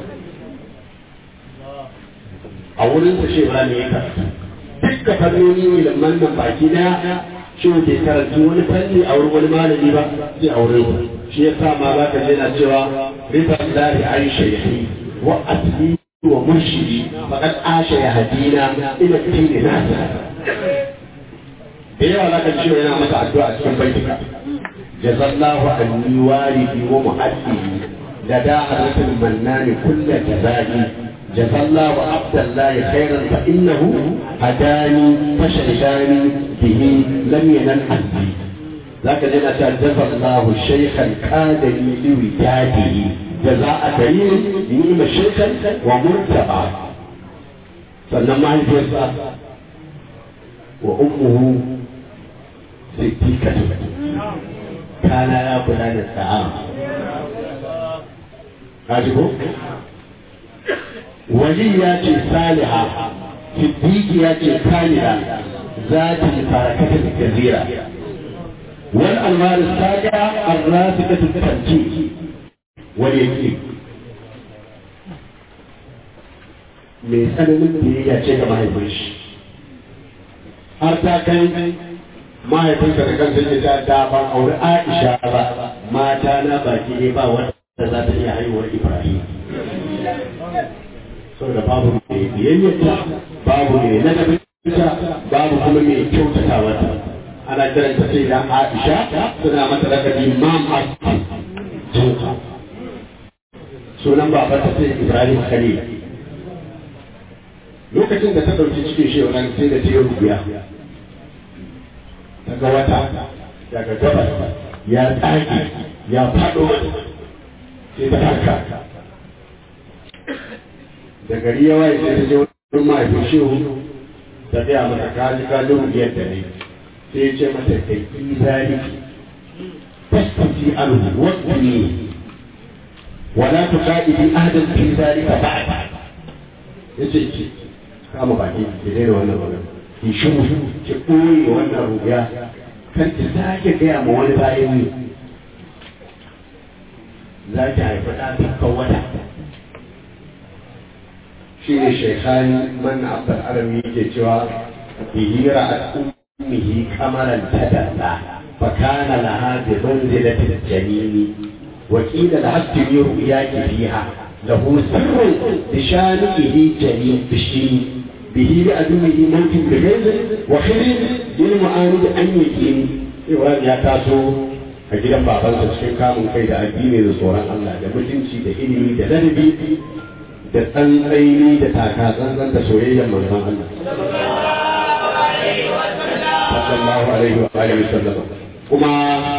a wurin sa shi ba ne ya karatu dukkan fannoni ilimin nan baki daya shi bai karatu wani fanni a wurin wani malami ba sai a wurin sa shi ya sa ma zaka je na cewa riban lahi ai shaykhi wa asli wa murshidi faqad asha ya hadina ila dini nasa da yawa za ka ce yana maka addu'a a cikin baitika jazallahu anni walidi wa muhaddidi da da hadatul mannani kullu jazai jazallahu abdallahi khairan fa innahu hadani fashaydani bihi lam yanal azzi za ka jina ta jaza Allahu shaykhan qadami li wijadihi jaza'a karim ni'ma shaykhan wa murtaba sannan mahaifiyarsa wa ummuhu siddiqatu kana ya kula da sa'a kaji ko wali ya ce saliha siddiqi ya ce kamila zati barakatun kazira wal almar saga arrasikatu tanji wal yaqin mai tsananin biyayya ce ga mahaifin shi har ta kai mahaifinsa da kansa ya ta da ban aure Aisha ba mata na baki ne ba wanda za ta iya haihuwar Ibrahim saboda babu mai biyayyarta babu mai ladabinta babu kuma mai kyautata wata ana kiranta sai da Aisha suna mata lakabi Imam Hassan jinka sunan babanta sai Ibrahim Khalil lokacin da ta ɗauki cikin shi wannan sai da ta yi rubuya ta ga wata daga gabas ya tsage ya faɗo sai ta haka da gari ya waye sai ta je wurin mahaifin shehu ta gaya mata kaji kaji rubiyar da ne sai ya ce mata da ki zaliki tasbiti anhu wasni wala tuqadidi ahadan fi zalika ba'd yace ki kama baki ki daina wannan magana ki shiru ki koyi wannan rubiya kan ki sake gaya ma wani bayan ni za ki haifi ɗa ta wata shi ne shekhani manna abdul arami yake cewa bihi ra'at ummihi kamaran tadalla fa kana laha bi manzilati al-janini wa qila laha ru'yaki fiha lahu sirrun bi shanihi janin bishini به لأدمه موت بغيظ وخير للمعاند أن يكين Ibrahim ya taso a gidan babansa cikin kamun kai da addini da tsoron Allah da mutunci da ilimi da ladabi da tsantsaini da taka tsantsan da soyayyar manzon Allah. Sallallahu alaihi wa alihi wasallam. Kuma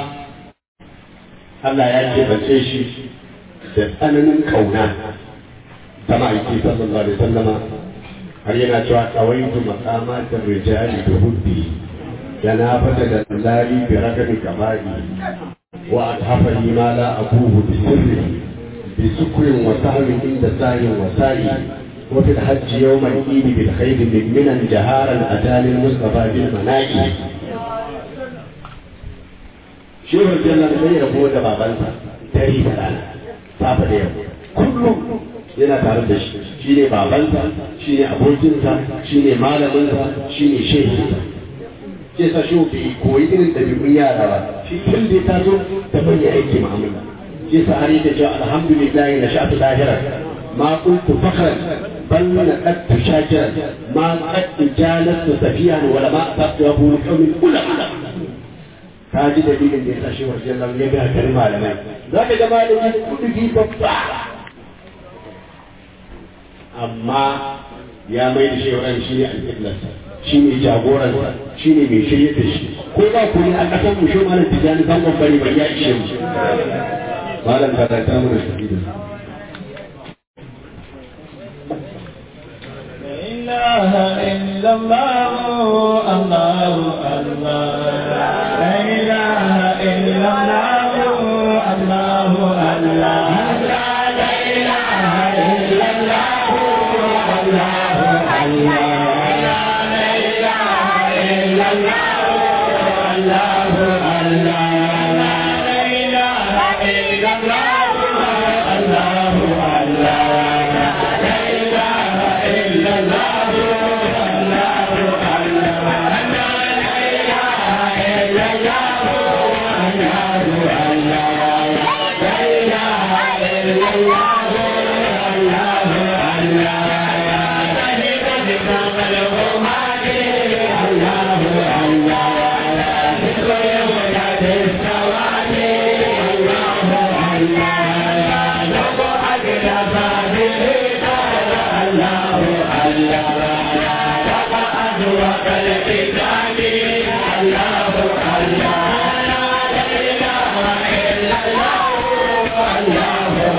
Allah ya keɓance shi da tsananin kauna ta ma'aiki sallallahu alaihi wasallama har yana cewa kawaitu makamatin rijali da huddi da na fata da lari bi rakami kamari wa adhafani ma la abuhu bi sirri bi sukrin wa sahmi inda sahin wa sa'i wa fil hajj yawm al-eid bil khayr min minan jaharan atani al-mustafa bil mana'i shehu jallan sai ya rabo da babansa dare da rana safa da yau kullum yana tare da shi shi ne babansa shi ne abokinsa shi ne malaminsa shi ne shehinsa ke sa shi bai koyi irin ɗabi'un yara ba shi tun da ya taso da bayyana aiki mu'amala ke sa har yake cewa alhamdulillah na sha'atu lahira ma kuntu fakhran bal na qadtu shakiran ma qadtu jalastu safiyan wala ma aqtu abu qawmin ulama ka ji dalilin da ya sa shi wajen lam ya ga kalma malamai za ka ga malami kudi babba amma ya mai da shi ran shi ne alƙiblarsa shi ne jagoransa shi ne mai shirye da shi ko ba ku ne a ƙasar mu shi malam tijani san bari ba ya ishe mu malam ka ta mu da shi da إله إلا الله الله الله لا إله إلا الله الله الله لا إله إلا الله الله الله لا إله إلا الله الله الله لا إله إلا الله الله الله لا إله إلا الله الله الله لا إله إلا الله الله الله لا إله إلا الله الله الله شهد بكم الغمام الله الله ذكر يومك السواد الله الله نقعد لفاضلك الله الله تقعد وقلبك الله الله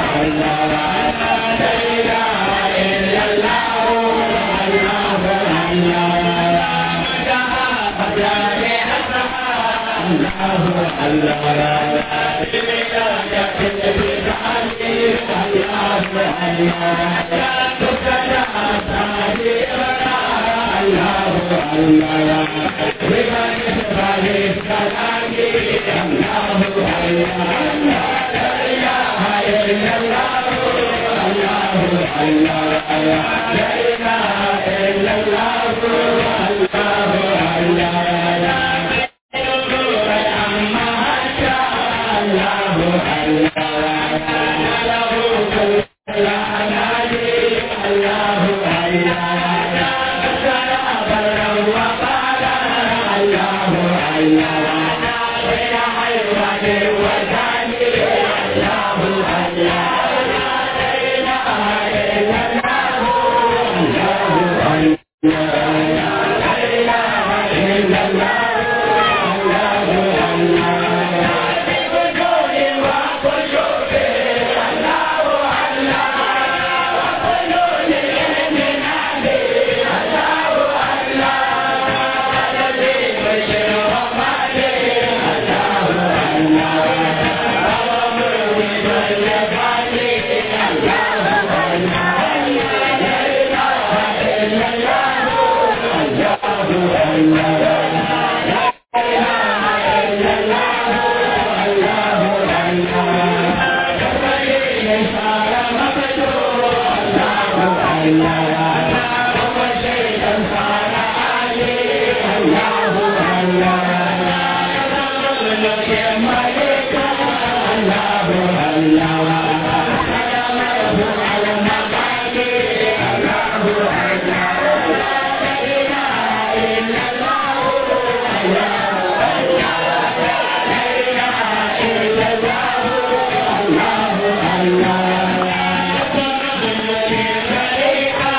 Allah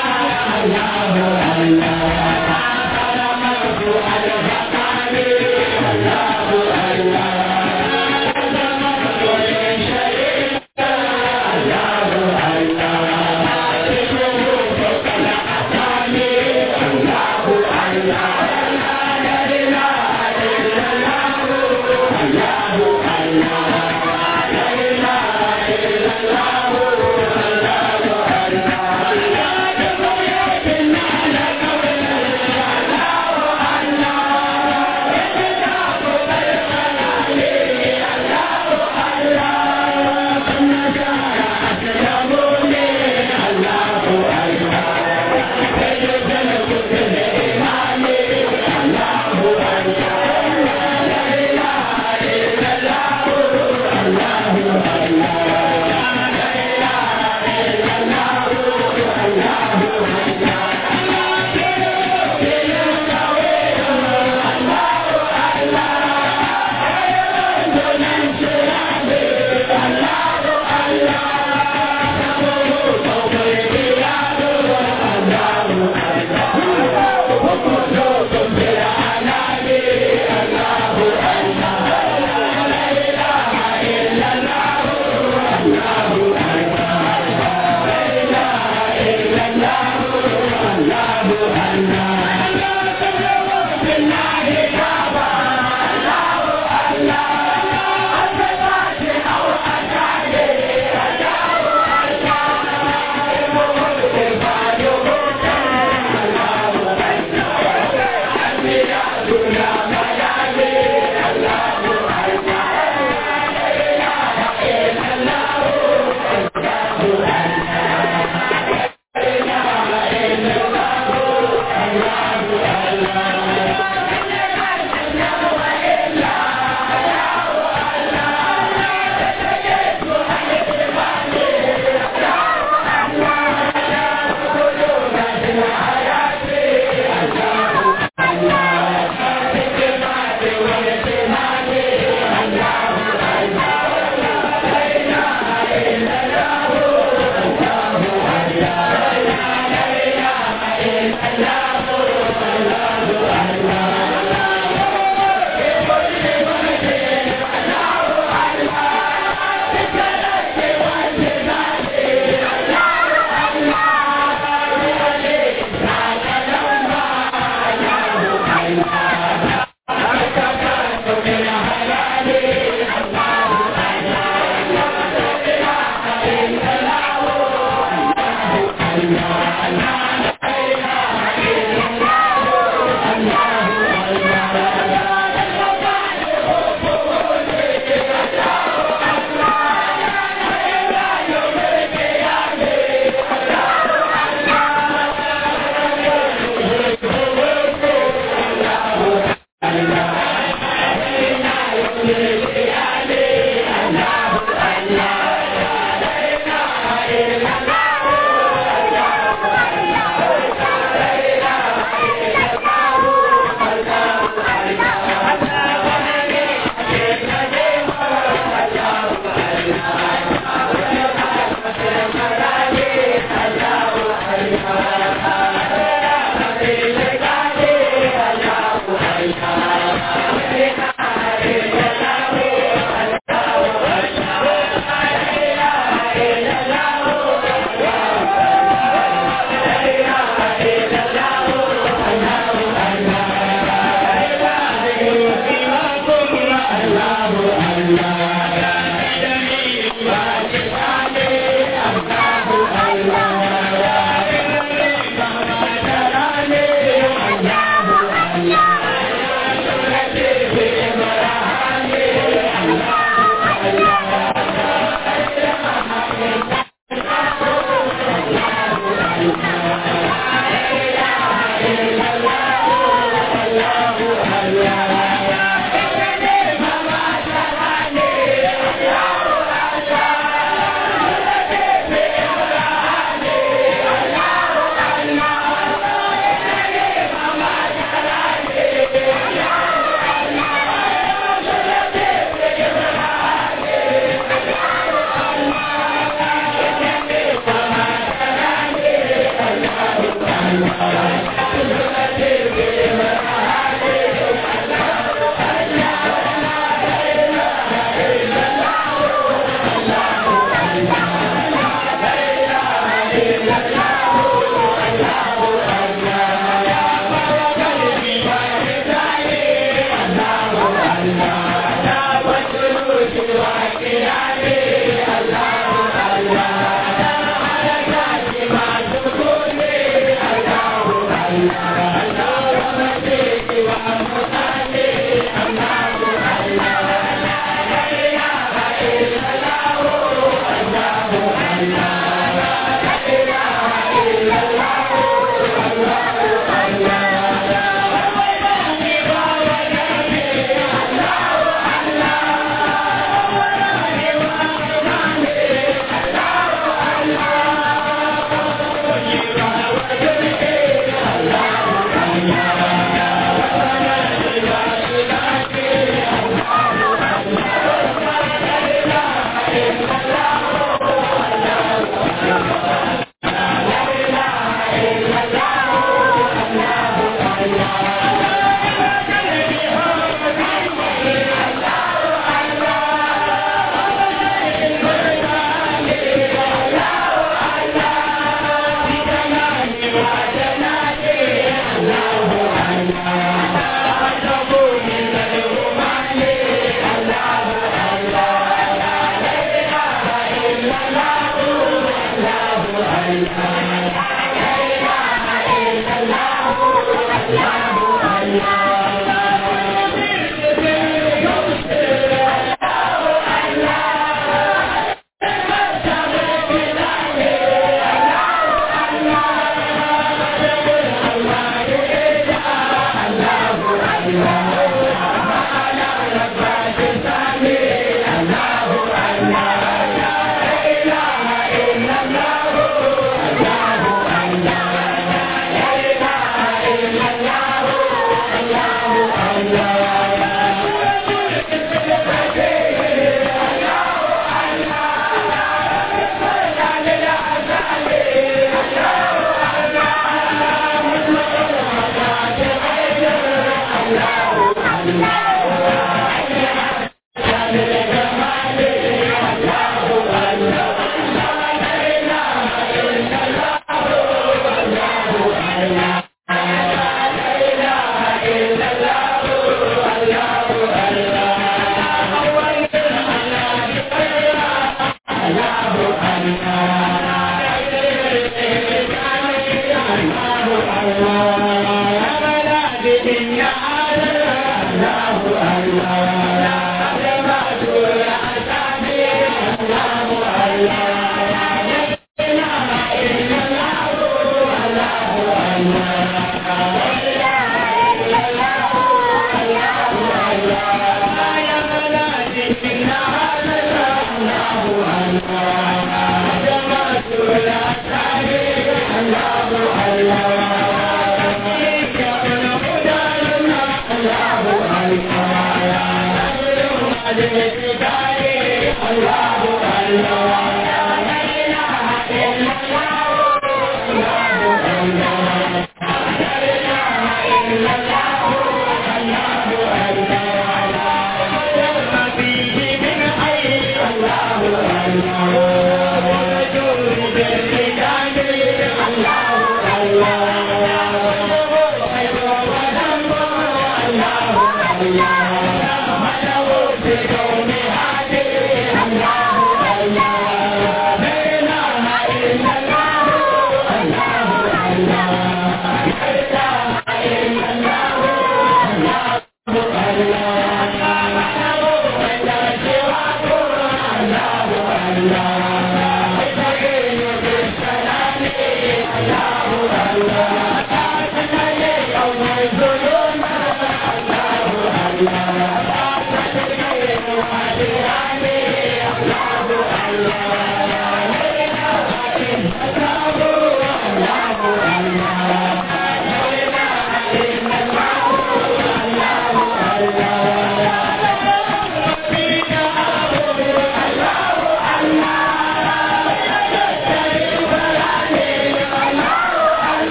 Allah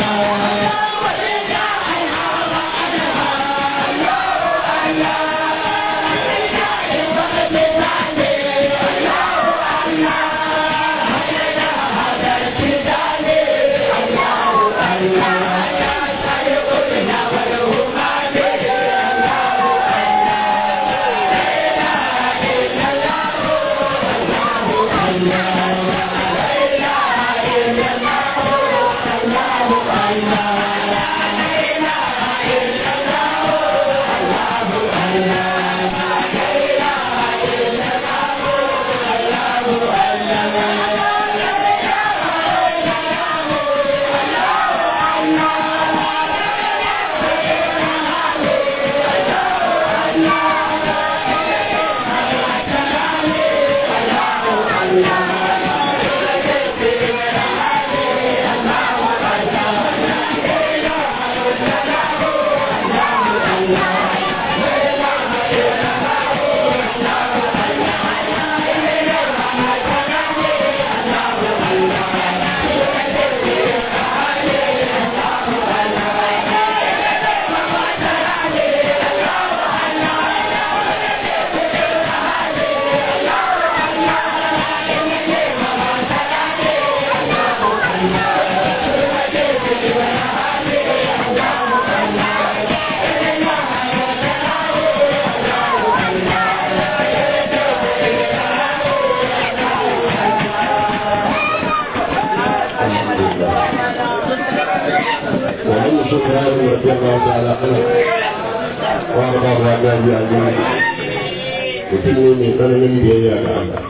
ومن سكران رضي الله تعالى عنه وارضاه عن ابي عزيز mutum ne mai tsananin biyayya ga Allah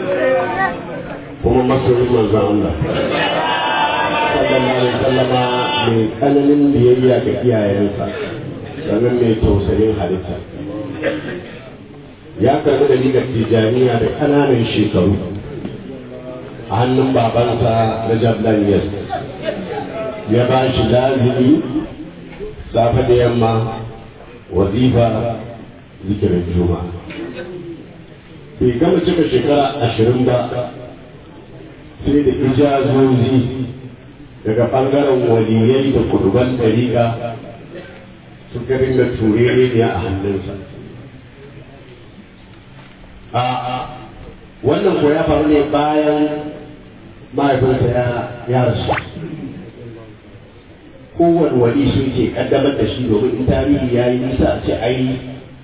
kuma masoyin manzon Allah sallallahu alaihi sallama mai tsananin biyayya ga iyayensa sannan mai tausayin halitta ya karbi da ligar tijaniya da ƙananan shekaru a hannun babansa na jablan yas ya ba shi lazimi safe da yamma wazifa zikirin juma'a bai gama cika shekara ashirin ba sai da ijazozi daga ɓangaren waliyai da kurban ɗariƙa suka dinga turere ne a hannunsa a wannan ko ya faru ne bayan mahaifinsa ya rasu kowane wali sun ke kaddamar da shi domin in tarihi ya yi nisa a ce ai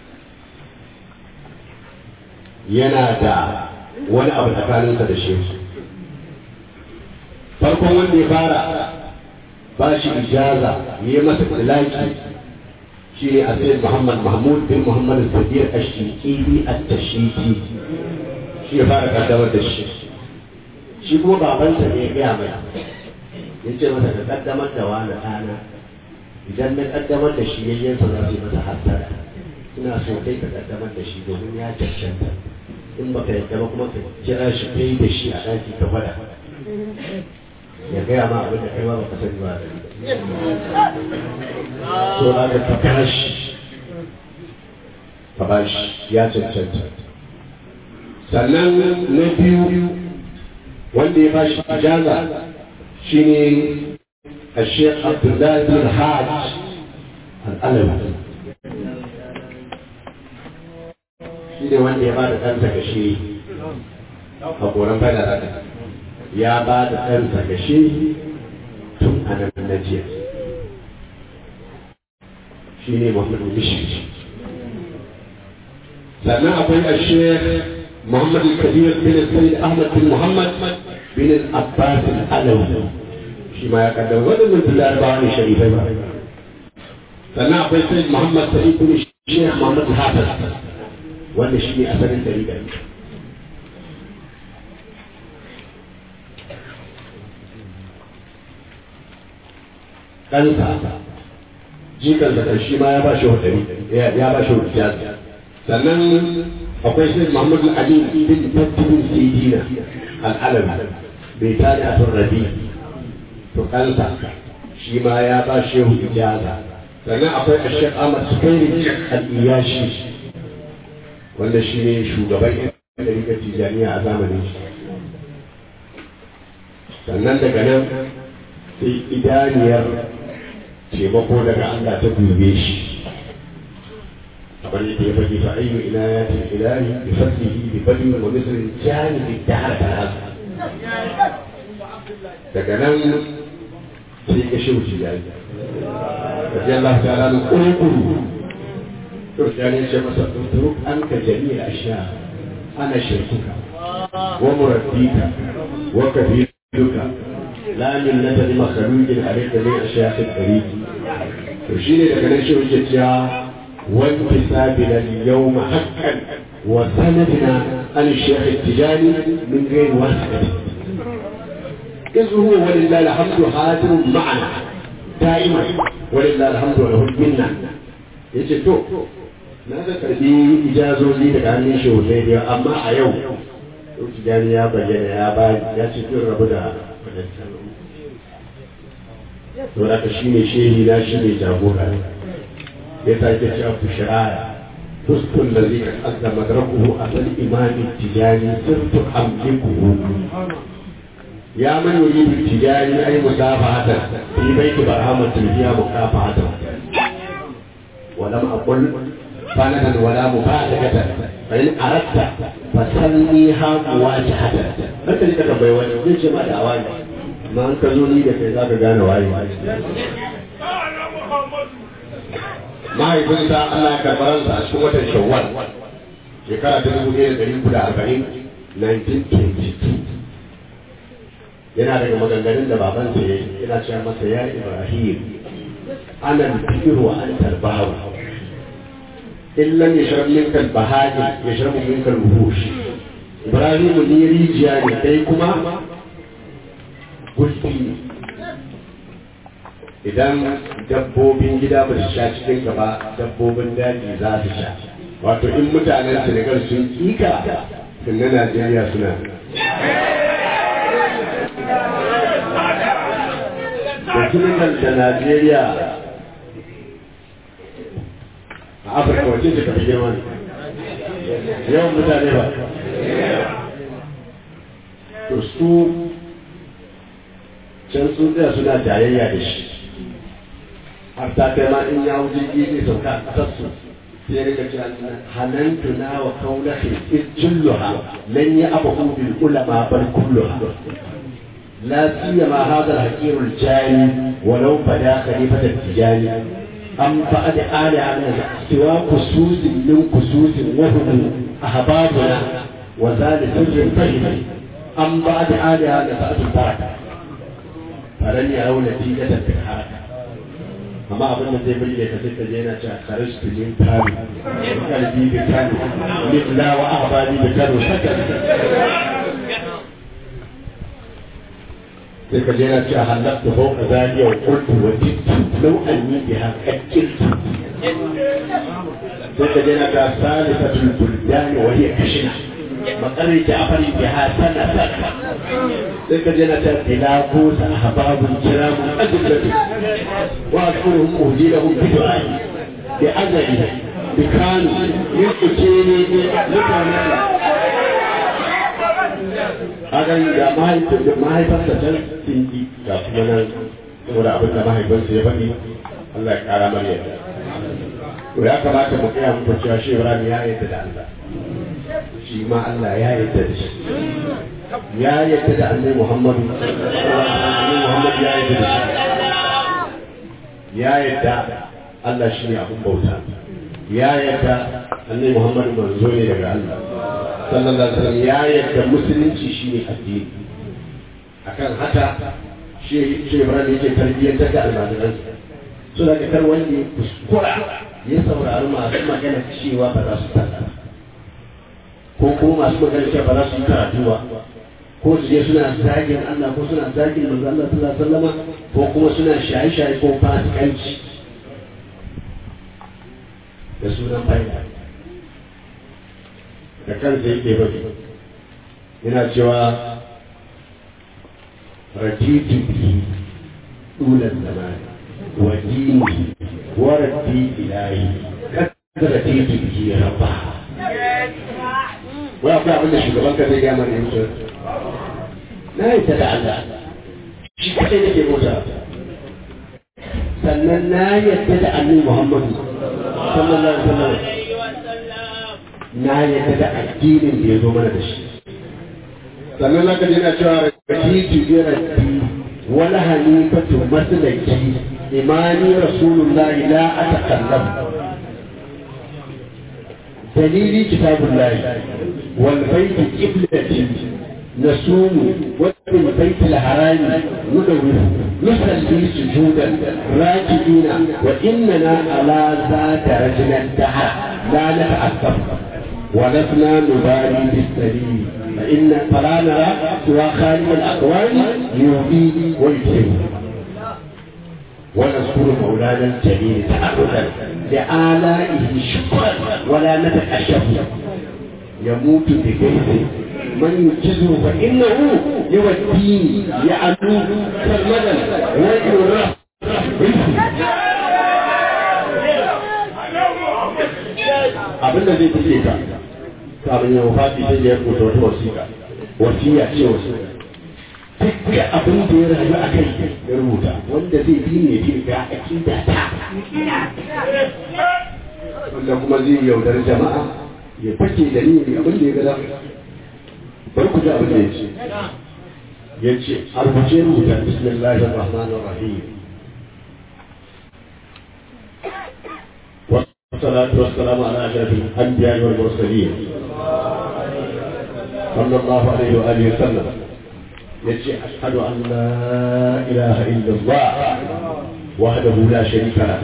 yana da wani abu tsakaninsa da shi farkon wanda ya fara ba shi ijaza ya yi masa ilaki shi ne a sai muhammad mahmud bin muhammad sabir ashiki a tashiki shi ya fara kaddamar da shi shi kuma babansa ne ya gaya mai ya ce masa ka kaddamar da wani ɗana idan na kaddamar da shi yayyansa za su yi masa hasara ina so kai ka kaddamar da shi domin ya cancanta in baka yadda ba kuma ka kira shi kai da shi a ɗaki ka gwada ya gaya ma abin da kai ba baka sani ba so na ga ka kira shi ka ba shi ya cancanta sannan na biyu wanda ya ba shi ijaza shine الشيخ عبد الله بن الحاج الألوي shi ne wanda ya ba da ɗansa ga shi a koren fada da ya ba da ɗansa ga shi tun a nan na jiya shi ne muhammadu bishi sannan akwai a shek muhammad kabir bin sayyid ahmad bin muhammad bin abbas alawi shi ma ya kaddam waɗannan tun larabawa ne sharifai ba sannan akwai sayyid muhammad sa'id bin shek muhammad hafiz wanda shi ne asalin dalila ɗansa jikansa kan shi ma ya ba shi hudari ya ba shi hudari sannan akwai sai muhammadu ali bin tattibin sidina al'alam bai tare a tun rabi to ɗansa shi ma ya ba shi ijaza sannan akwai ashek ahmad sukairi al'iyashi wanda shi ne shugaban yan ɗarikar tijaniya a zamanin shi sannan daga nan sai idaniyar taimako daga Allah ta dube shi kamar yadda ya faɗi fa ayyu inayatin ilahi bi fadlihi bi fadli wa misrin jani bi dahar kalam daga nan sai ka shi wuce yayi kaji Allah ta'ala na kurkuru to jani ce masa turuk an ka jami'a ashiya ana shirkuka wa murabbika wa kabiruka la min nadari makhluqin alayka min ashiya'i al-tariq to shine daga nan shi wuce cewa وانتسابنا اليوم حقا وسندنا عن الشيخ التجاني من غير واسطة إذ هو ولله الحمد حاضر معنا دائما ولله الحمد وله المنة yace to na ga karbi ijazozi daga hannun shehunai da amma a yau tijani ya bayyana ya bani ya ce tun rabu da to da ka shine shehi na shine jagora ya sake ci abu shari'a fuskun da zai kasa madrakuhu a san imami tijani sirtu amlikuhu ya man yuridu tijani ay musafahatan fi baiti barhamatin fiya mukafahatan ولم أقل فندا ولا مبالغة فإن أردت فسميها مواجهة متى لك بيوان ليش ما دعواني ما أنت زوني لك إذا كان واي mahaifinsa Allah ya karɓar ransa a cikin watan Shawwal shekara ta dubu ɗaya da ɗari uku da arba'in 1922 yana daga maganganun da babansa ya yi yana cewa masa ya Ibrahim ana al-fikr wa anta al-bahr in lam yashrab minka al-bahari yashrabu minka al-wuhush Ibrahim ni rijiya ne kai kuma gulbi ne idan dabbobin gida ba su sha cikin gaba dabbobin daji za su sha wato in mutanen senegal sun kika sun na najeriya suna da senegal da najeriya a afirka wace ce kafi girma yawan mutane ba to su can sun tsaya suna jayayya da shi har ta kai ma in ya wuce jirgi zai sauka a ƙasar su sai rika cewa hanantu na wa kaulahi iz julluha lan ya abahu bil ulama bal kulluha la siyama hadha al hakir al jani walau bada khalifat al tijani am ba'd ali ala siwa kusus min kusus wa hum ahbabuna wa zalika sirrun tayyib am ba'd ali ala sa'at al baraka falan ya rauna tijatan fil haraka amma abin da zai burge ka sai ka je yana cewa kharajtu min kanu qalbi bi kanu mithla wa ahbadi bi kanu sakat sai ka je yana cewa halaktu fawqa zaliya wa qultu wa jittu law anni biha qatiltu sai ka je yana cewa salisatul buldan wa hiya kashina maqarri ja'fari biha sanatan sai ka je yana cewa tilaku sa ahbabul kiramun ajlatu واذكرهم اهديهم بدعائي بأزلي بكانوا يسكتيني متانا hakan da mahaifarsa can sun yi ga kuma nan saboda abin da mahaifinsa ya faɗi Allah ya ƙara mana yadda to ya kamata mu kaya muku cewa shi Ibrahim ya yadda da Allah shi ma Allah ya yadda da shi ya yadda da Annabi Muhammadu Annabi Muhammad ya yadda da shi ya yadda Allah shi ne abin bauta ya yadda annabi Muhammadu manzo ne daga Allah sallallahu alaihi wasallam ya yadda musulunci shi ne addini akan haka shi shi Ibrahim yake tarbiyyantar da almajiransa so da kar wanda ya kuskura ya saurari masu magana cewa ba za su tsalla ko kuma masu magana cewa ba za su yi karatu ba ko su je suna zagin Allah ko suna zagin manzo Allah sallallahu alaihi wasallam ko kuma suna shaye-shaye ko fasikanci da sunan faida da kansa yake bari yana cewa ratitu bi dulan zamani wa dini wa rabbi ilahi kada ratitu bi rabba wai akwai abin da shugaban ka zai gama ne musu na yi ta da Allah shi kadai nake bauta sannan na yadda da annabi Muhammadu sallallahu alaihi wasallam na yadda da addinin da ya zo mana da shi sannan zaka ji na cewa rakitu bi rabbi wala hanifatu maslaki imani rasulullahi la atakallam dalili kitabullahi wal baiti qiblati نصوم وبالبيت الحرام ندور نصلي سجودا راكعين واننا على ذات رجل الدهر لا نتعصب ولسنا نبالي بالسليم فان فلا نرى سوى خالق الاقوال يؤذي ويكسب ونذكر مولانا الجليل تعبدا لآلائه شكرا ولا نتكشف يموت بكيفه من ينجزه فإنه يوديه يعلو كالمدى ويرى abin da zai tafi ka kafin ya wafati sai ya rubuta wata wasiƙa wasiya ce wasu dukkan abin da ya rayu a kai ya rubuta wanda zai bi ne bi ga akida ta wanda kuma zai yaudar jama'a ya fake da ni abin da ya ga za bari ku ji abin da ya ce ya ce a rubuce rubuta bismillahir rahmanir rahim والصلاة والسلام على أشرف الأنبياء والمرسلين صلى الله عليه وآله وسلم يجي أشهد أن لا إله إلا الله وحده لا شريك له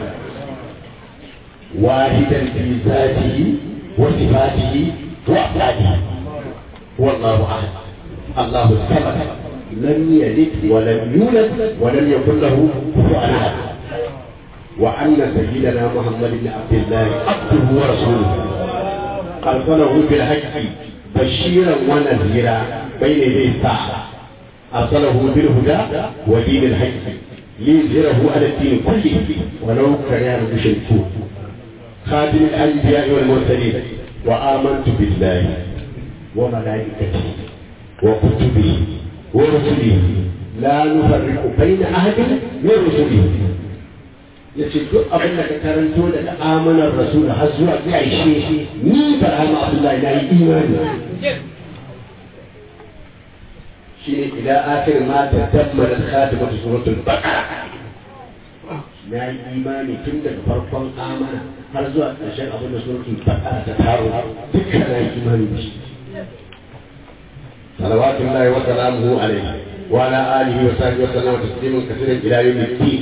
واحدا في ذاته وصفاته وأفعاله هو الله احد الله الصمد لم يلد ولم يولد ولم يكن له كفوا احد وان سيدنا محمد بن عبد الله عبده ورسوله ارسله بالحق بشيرا ونذيرا بين يدي الساعه ارسله بالهدى ودين الحق ليظهره على الدين كله ولو كره المشركون خاتم الانبياء والمرسلين وامنت بالله وملائكته وكتبه ورسله لا نفرق بين أحد من رسله yace duk abin da ka karanto daga amanar rasul har zuwa ga aishe ni barhama abdullahi na yi imani shine ila akhir ma tadammara khatimatu suratul baqara na yi imani tun daga farkon amana har zuwa ƙarshen abin da suratul baqara ta taro dukkan na yi imani da shi صلوات الله وسلامه عليه وعلى آله وصحبه وسلم تسليما كثيرا إلى يوم الدين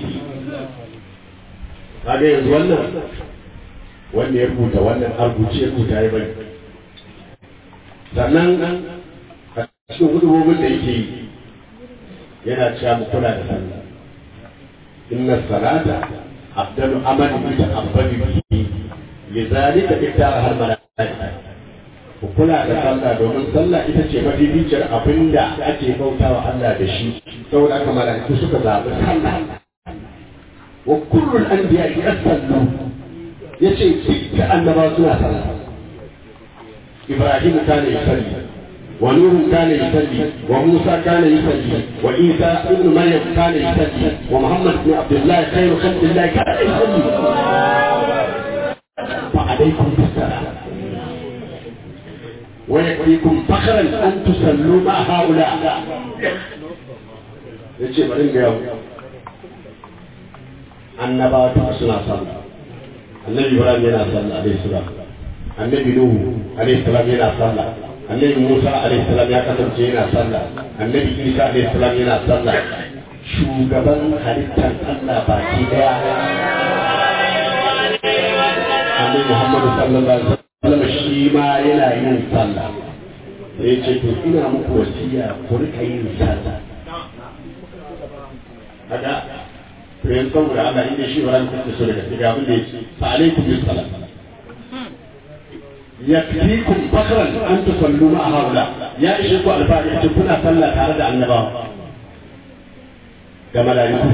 هذا يزولنا wanda ya rubuta wannan a rubuce ya rubuta ya bari sannan a cikin hudubobin da yake yi yana cewa mu kula da sallah inna salata afdalu amali bi ta'abbadi bihi lidhalika iktara har malaika ku kula da sallah domin sallah ita ce mabibiciyar abin da ake bautawa Allah da shi saboda haka malaiku suka zaɓi sallah wa kullul anbiya yasallu yace dukkan annabawa suna sallah Ibrahim kana yusalli wa Nuh kana yusalli wa Musa kana yusalli wa Isa ibn Maryam kana yusalli wa Muhammad ibn Abdullah khairu khalqillah kana yusalli fa alaykum bis-salam ويكفيكم فخرا ان تصلوا مع هؤلاء yace bari ga yau annabawa ta suna sallah annabi ibrahim yana sallah alaihi salam annabi nuhu alaihi salam yana sallah annabi musa alaihi salam ya kasance yana sallah annabi isa alaihi salam yana sallah shugaban halittar allah baki daya annabi muhammadu sallallahu alaihi wasallam sallama shi ma yana yin sallah sai ya ce to ina muku wasiya ku rika yin sallah kaga to yan saboda Allah inda shi ba ku so daga cikin abin da yake fa alaikum bis salat yakfikum fakran an tusallu ma haula ya ishe ku alfahari ce kuna sallah tare da annabawa da malaiku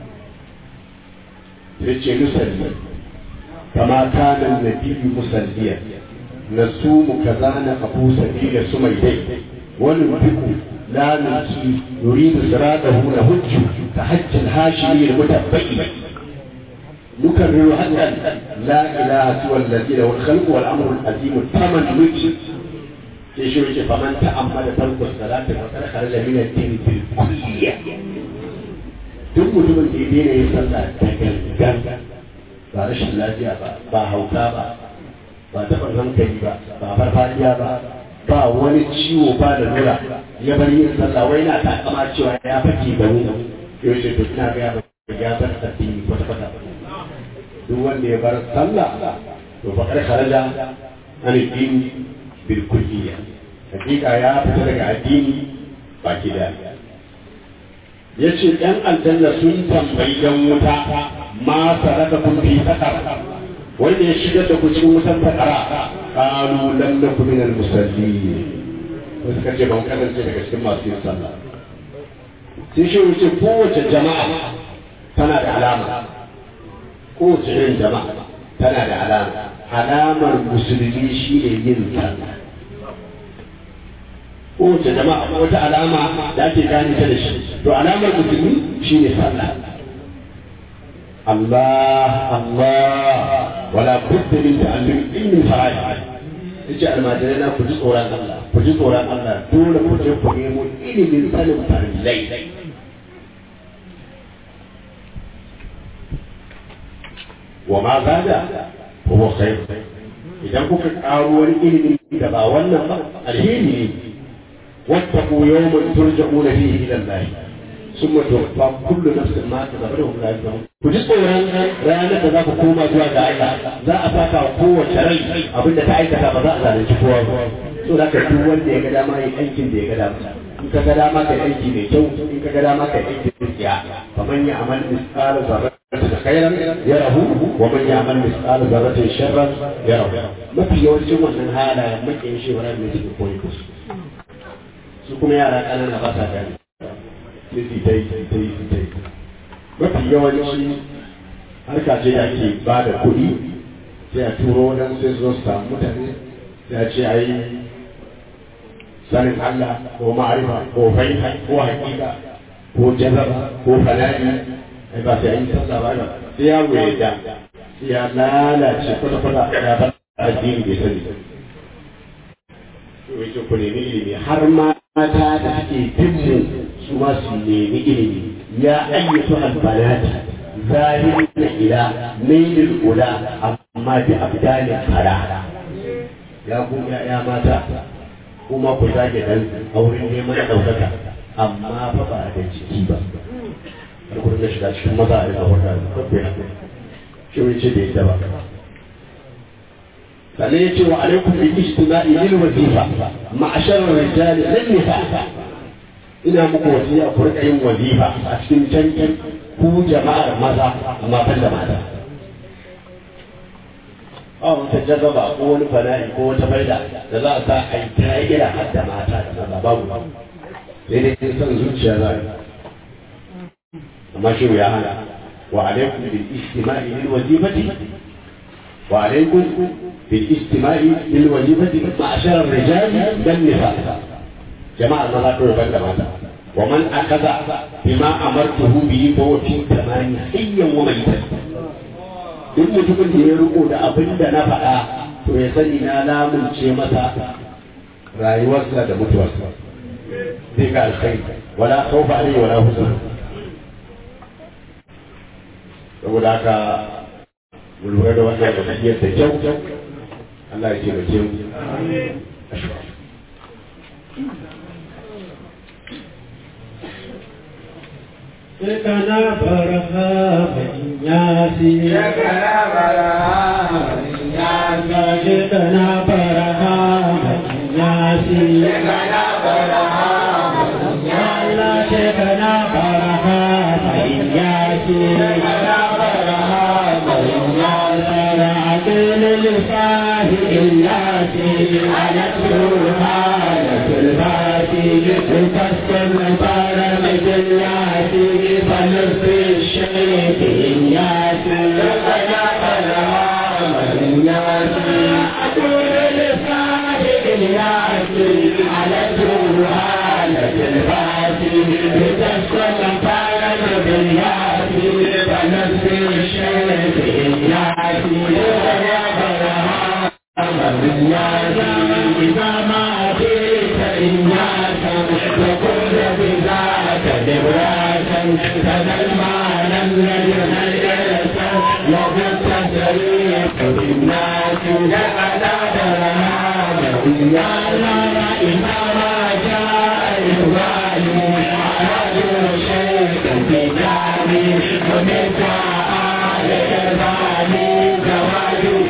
sai ce nusalli kama kana nabiyyu musalliyan نسوم كذا نقبو سبيل سميدي وننفق لا نلقي نريد صراطه نهج كحج الهاشمي المتبئ نكرر حقا لا اله سوى الذي له الخلق والامر العظيم الثمن نجي sai shi yake faman ta'ammala tarku salati wa qad kharaja min ad-din bil kulliyya duk mutumin da ya daina yin sallah da gangan ba rashin lafiya ba ba hauka ba ba taɓa hankali ba ba farfadiya ba ba wani ciwo ba da nura ya bar yin sallah wai na takama cewa ya fake da mu yau ce to ina ga ya bar ya bar addini kwata kwata duk wanda ya bar sallah to fa kar kharaja an addini bil kulliyya hakika ya fita daga addini baki da yace ɗan aljanna sun tambayi dan wuta ma saraka kun fi sakar wanda ya shigar da ku cikin wutan sakara qalu lam nakum min al musallin ko suka ce ban kasance daga cikin masu yin sallah sai shi wuce kowace jama'a tana da alama kowace irin jama'a tana da alama alamar musulmi shi ne yin sallah kowace jama'a wata alama da ake gane ta da shi to alamar musulmi shi ne sallah Allah Allah wala budda min ta'allum ilmin fara'id yace almajirai na ku ji tsoron Allah ku ji tsoron Allah dole ku je ku nemo ilimin sanin farillai wa ma zada huwa khair idan kuka karo wani ilimi da ba wannan ba alheri ne wattaqu yawman turja'una fihi ila Allah ثم توفى كل نفس ما كسبت وهم لا يظلمون ku ji tsoron ranar da za ku koma zuwa ga Allah za a saka wa kowace rai abin da ta aikata ba za a zalunci kowa ba so da ka duk wanda ya ga dama yin aikin da ya ga dama in ka ga dama kai aiki mai kyau in ka ga dama kai aiki mai tsiya faman ya amal misqala zarratin khairan yarahu wa man ya amal misqala zarratin sharran yarahu mafi yawancin wannan halayen makiyin shi wannan ne suke koyi su su kuma yara ƙanana ba sa gani sai su ta yi su ta yi su ta yi mafi yawanci harka ce da ake ba da kuɗi sai a turo wajen sai su zo su samu mutane sai a ce a yi sanin Allah ko ma'arifa ko fahimta ko hakika ko jazaba ko fana'i ai ba sai an yi sallah ba sai ya wuce da sai ya lalace kwata-kwata ya ba addini bai sani wajen ku nemi ilimi har mata da suke dinmu su ma su nemi ilimi ya ayyatu albanati zahirin ila mailil ula amma bi abdalin fara ya ku ya mata kuma ku zage dan auren neman daukaka amma fa ba da jiki ba har ku dinga shiga cikin maza a rika wata shi wani ce da yadda ba sannan ya ce wa alaikum bi ijtima'i lil wazifa ma'ashar rijali lin nisa ina muku wasiya ku rika yin wazifa a cikin cancan ku jama'ar maza amma ban da mata a wata jazaba ko wani fana'i ko wata faida da za a sa a yi tagira har da mata da maza babu sai dai son zuciya za a amma shi ya hana wa alaikum bil ijtima'i lil wazifati wa alaikum بالاجتماع للوظيفة معشر الرجال والنساء جماعة الله كل بند ماذا ومن أخذ بما أمرته به فهو في تمام حيا وميتا duk mutumin da ya riko da abin da na faɗa to ya sani na lamunce masa rayuwarsa da mutuwarsa zai ga alkhairi wala khawfa alayhi wala huzn saboda haka mu lura da wannan wasiyar da kyau Allah ya taimake mu Shekana barha yasi Shekana barha yasi Shekana barha yasi Shekana barha Allah shekana barha yasi Shekana barha yasi Ra'atul lifahi illati Ala turha تكسر طار مجلاتي فنصف الشيخ ياسي لقنا قلام ياسي أقول لصاحب ياسي على جوهالة الفاتح لتسكن فعلا بالياتي فنسي الشيخ إياتي يا برهان إذا ما أتيت إياك فكل بذاك دبراكا كذا المعنى الذي هيئت له التشريف بالناس لقد درهام يا الله إنما جاء إخواني على شيء بجاني ومن آل إخواني زواجي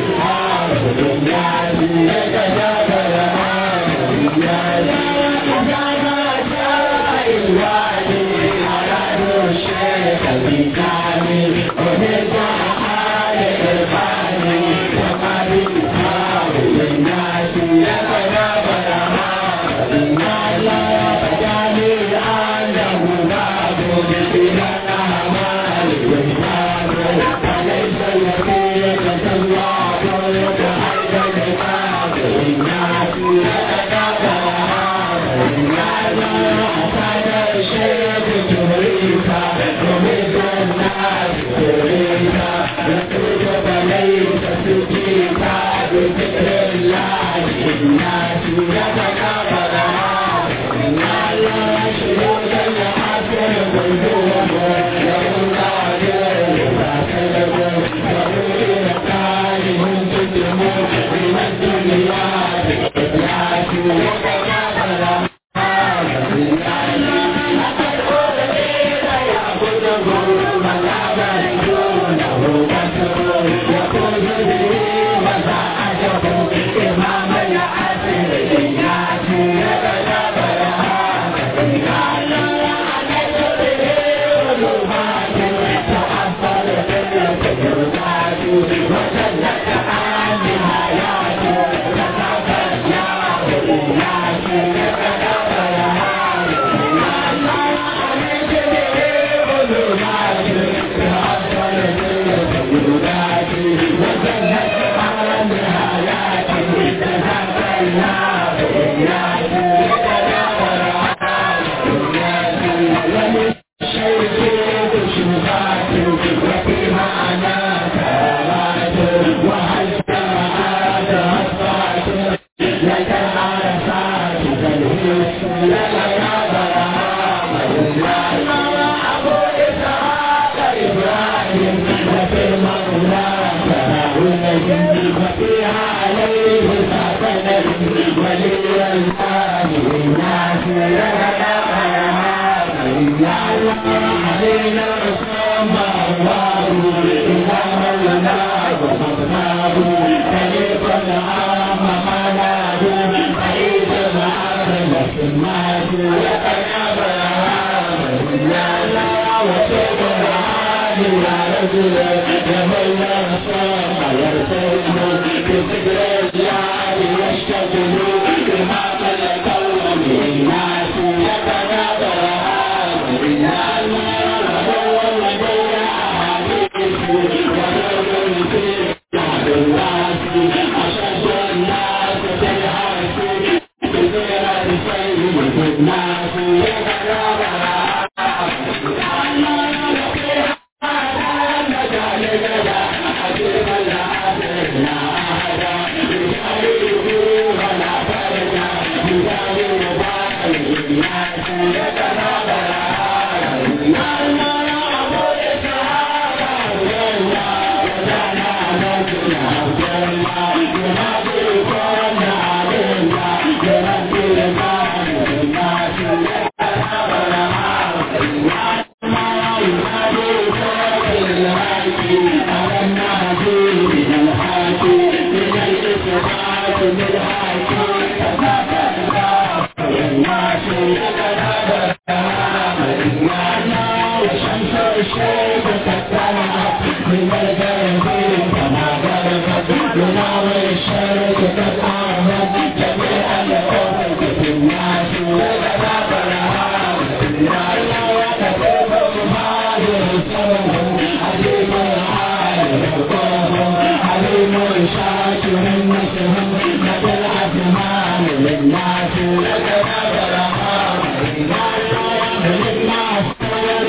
للناس لك نظر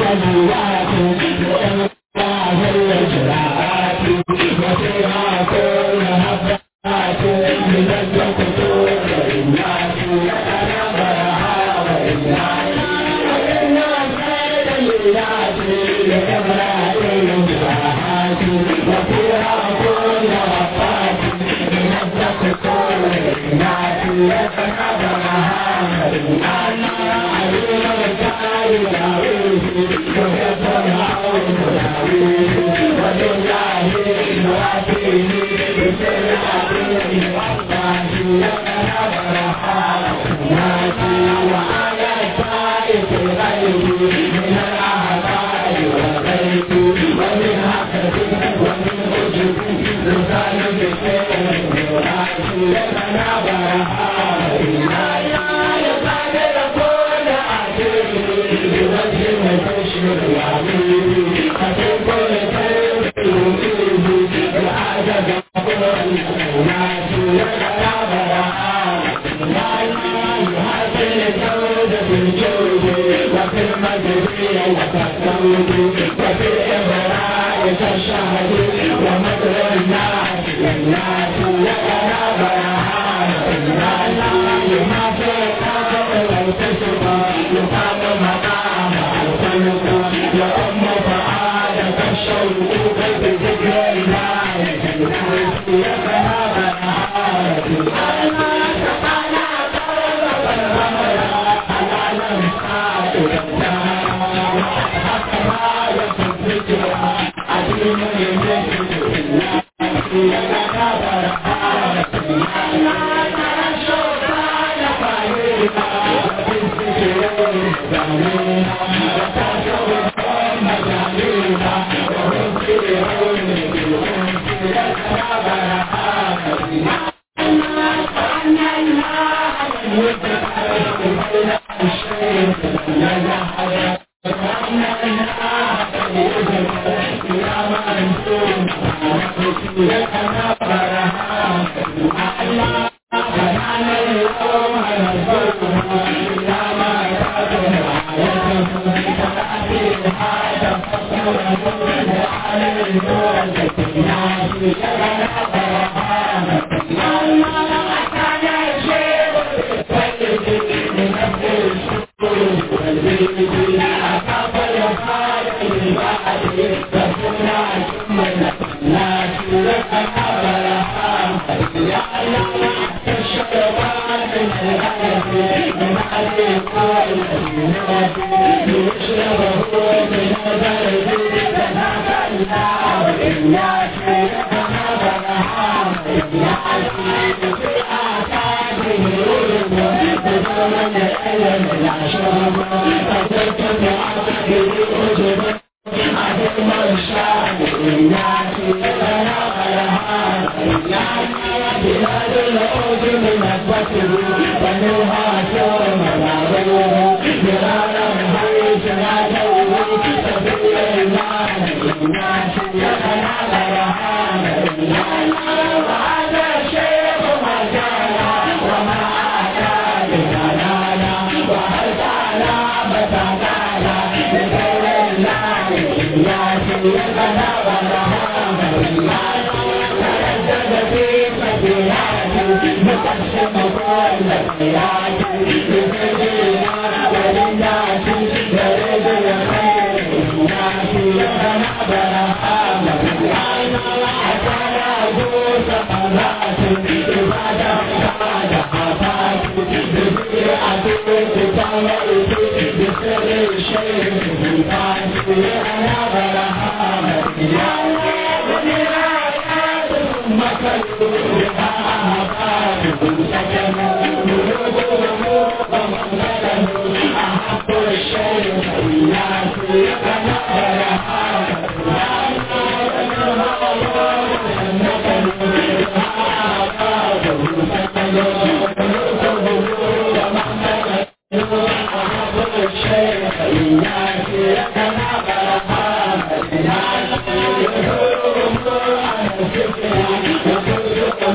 Thank you.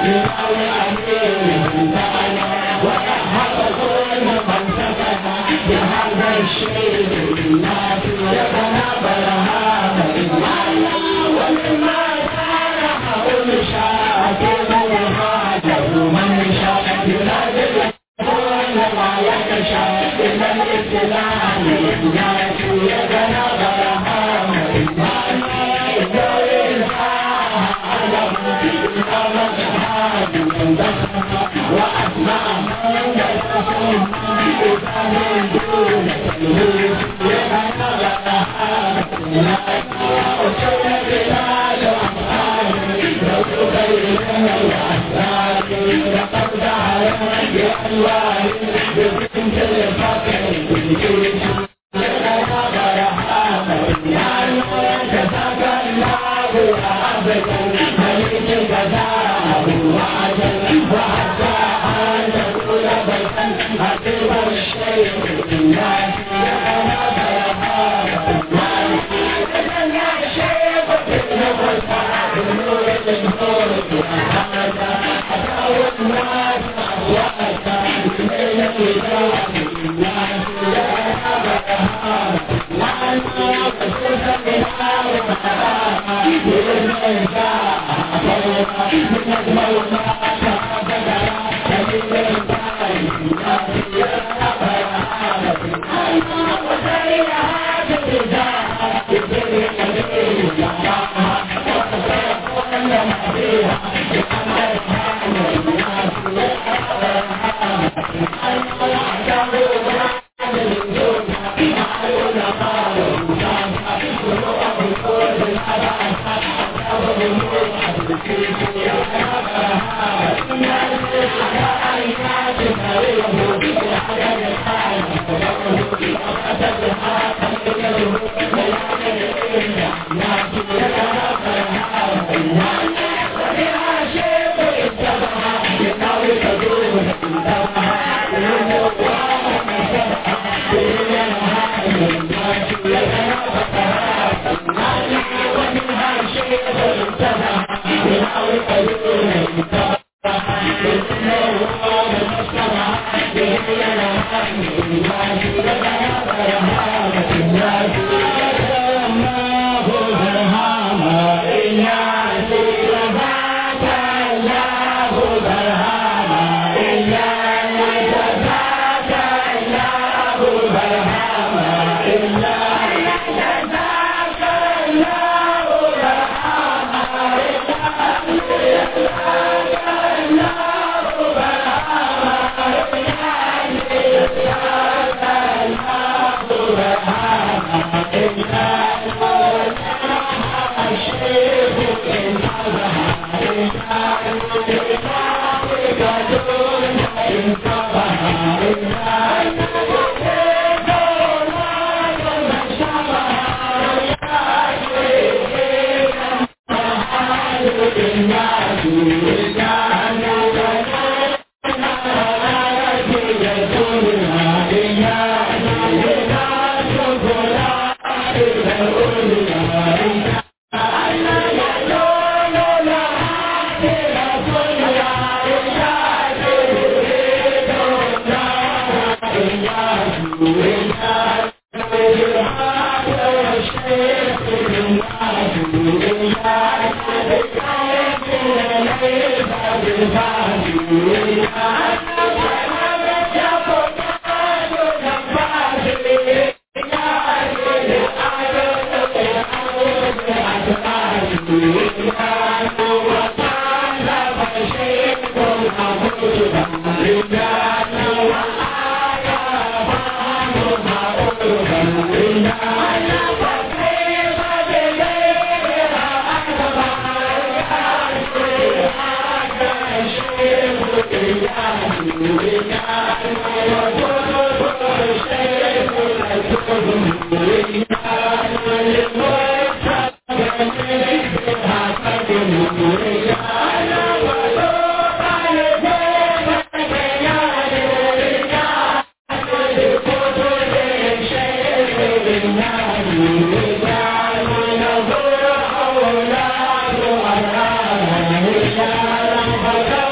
Thank you.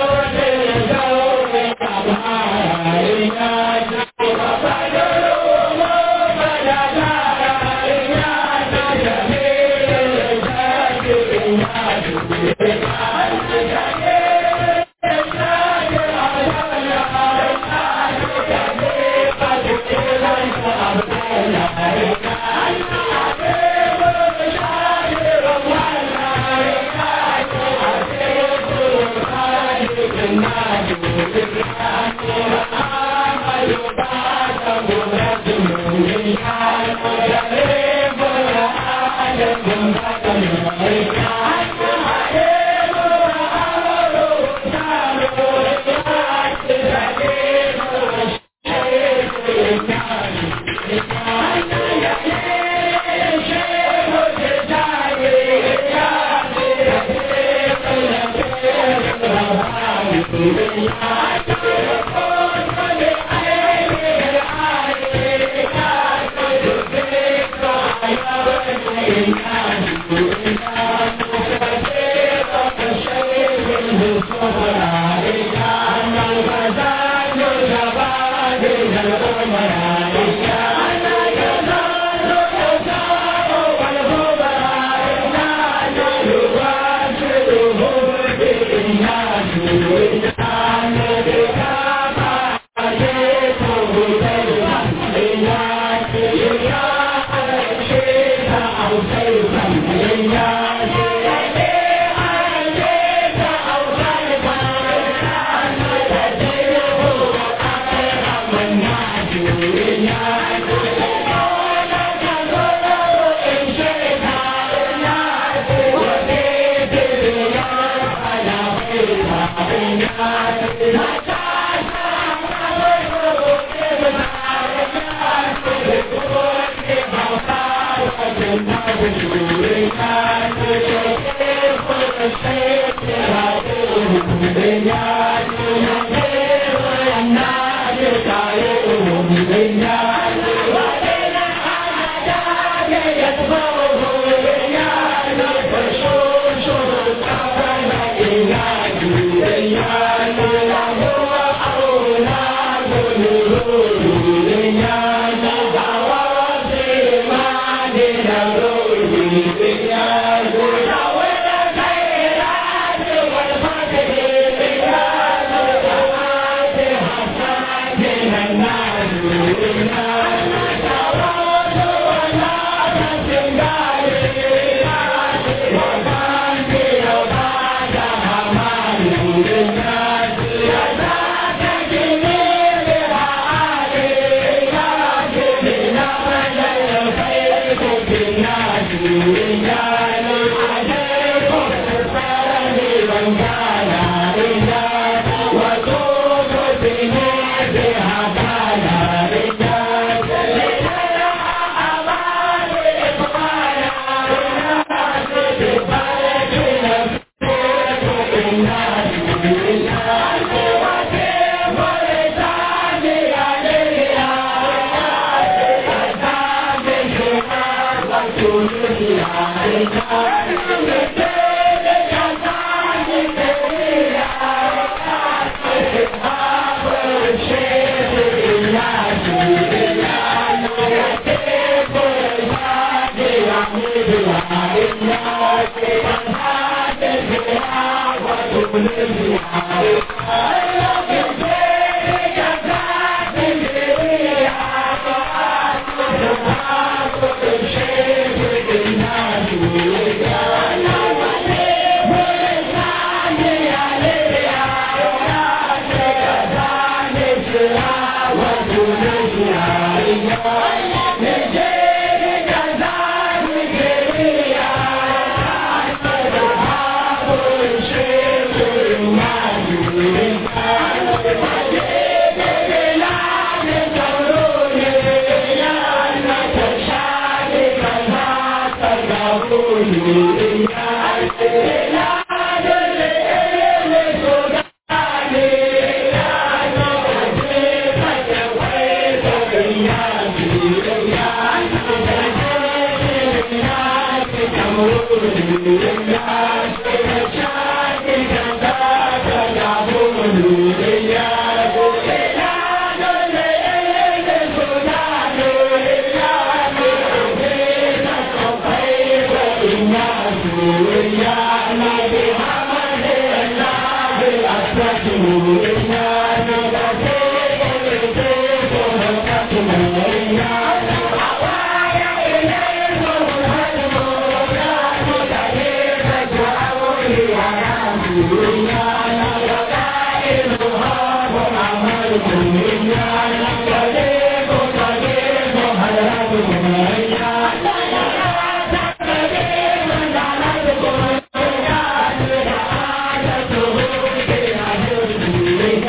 Thank you.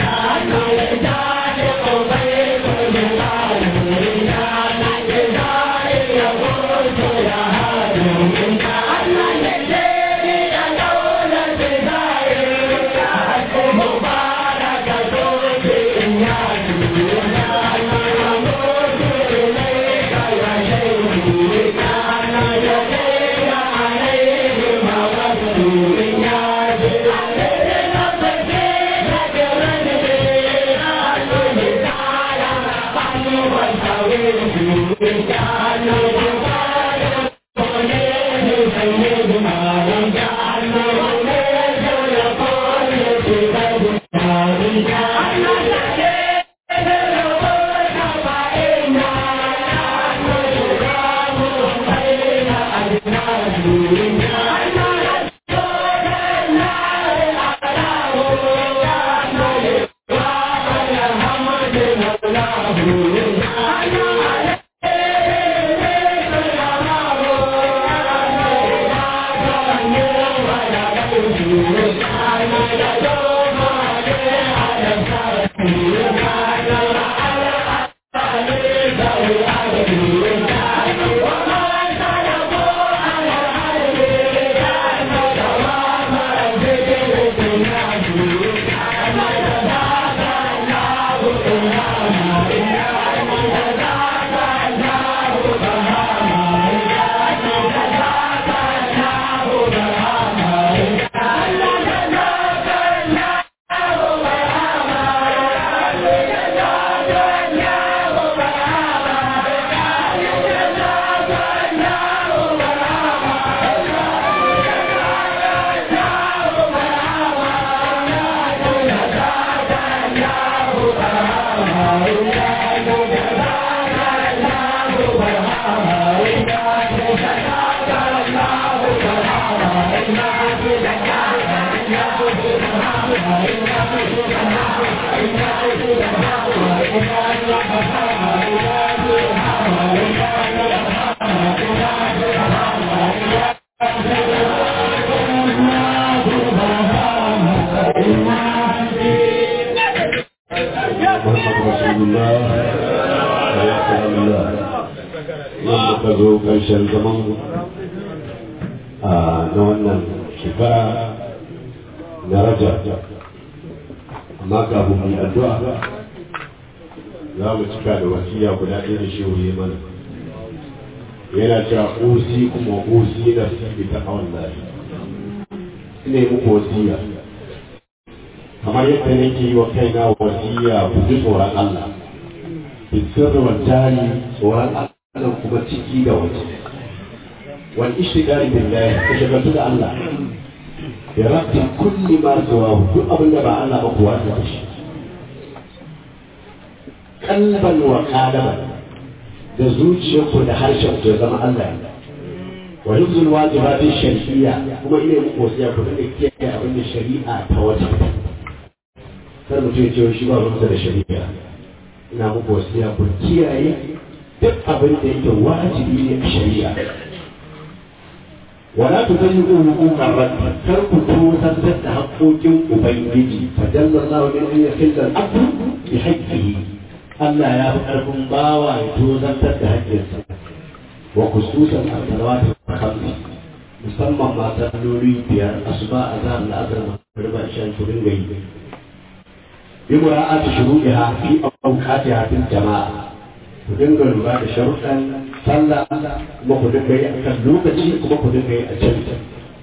muka zo ƙarshen zaman na wannan shekara na raja amma kafin mu yi addu'a za mu cika da wasiya guda ɗaya da shi wuri mana yana cewa usi kuma usi da su ta hawan lafi ina yi muku wasiya kamar yadda nake yi wa kaina wasiya ku ji tsoron Allah bisirri wa jari tsoron Allah kuma ciki da waje wal ishtigali billahi ka shagaltu da Allah ya rabbi kulli ma zuwa duk abin da ba Allah ba kuwa da shi kalban wa qalaban da zuciyarku da harshen ku ya zama Allah wa hizul wajibati shar'iyya kuma ina muku wasiya ku da kiyaye abin da shari'a ta wata kar mutum ya ce shi ba ruwansa da shari'a ina muku wasiya ku kiyaye duk abin da yake wajibi ne a shari'a wala tu zayyu hukukan rabbi kar ku tozartar da haƙoƙin ubangiji fa jalla Allahu min an yakilla al-abdu bi haqqihi Allah ya fi ƙarfin bawa ya tozartar da haƙƙinsa wa khususan as-salawat al-khamsi musamman ma salloli biyar asuba azhar al-asr magriba isha ku dinga yi bi mura'ati shuruɗiha fi awqatiha fil jama'a ku dinga lura da sharuɗan sallah kuma ku dinga yi a kan lokaci kuma ku dinga yi a can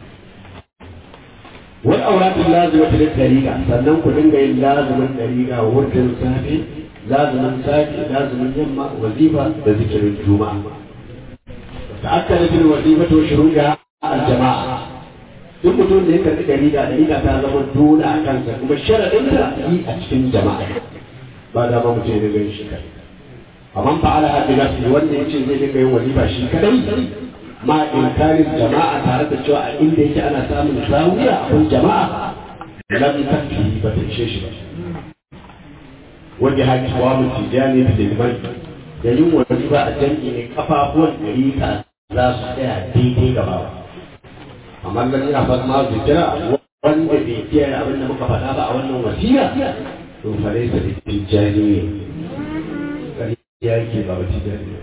wani auratun lazima ta dariƙa sannan ku dinga yin lazumin dariƙa wurin safe lazumin safe lazumin yamma wazifa da zikirin juma'a ta'akkada fil wazifatu wa shuruɗiha al-jama'a duk mutum da ya karɓi dariƙa dariƙa ta zama dole a kansa kuma sharaɗinta yi a cikin jama'a ba da ma mutum ya dinga shi kai amma fa'ala hadi nafsi wanda yace zai dinga yin wazifa shi kadai ma inkarin jama'a tare da cewa a inda yake ana samun zawiya akwai jama'a lam takfi ba ta ishe shi ba wanda haki wa mu tijani da liman da yin wazifa a jami'i ne kafafuwan dariƙa za su tsaya daidai gaba amma nan ina fata ma zikira wanda bai kiyaye abin da muka faɗa ba a wannan wasiya to fa laysa bi tijani ne ya yake ba wata jari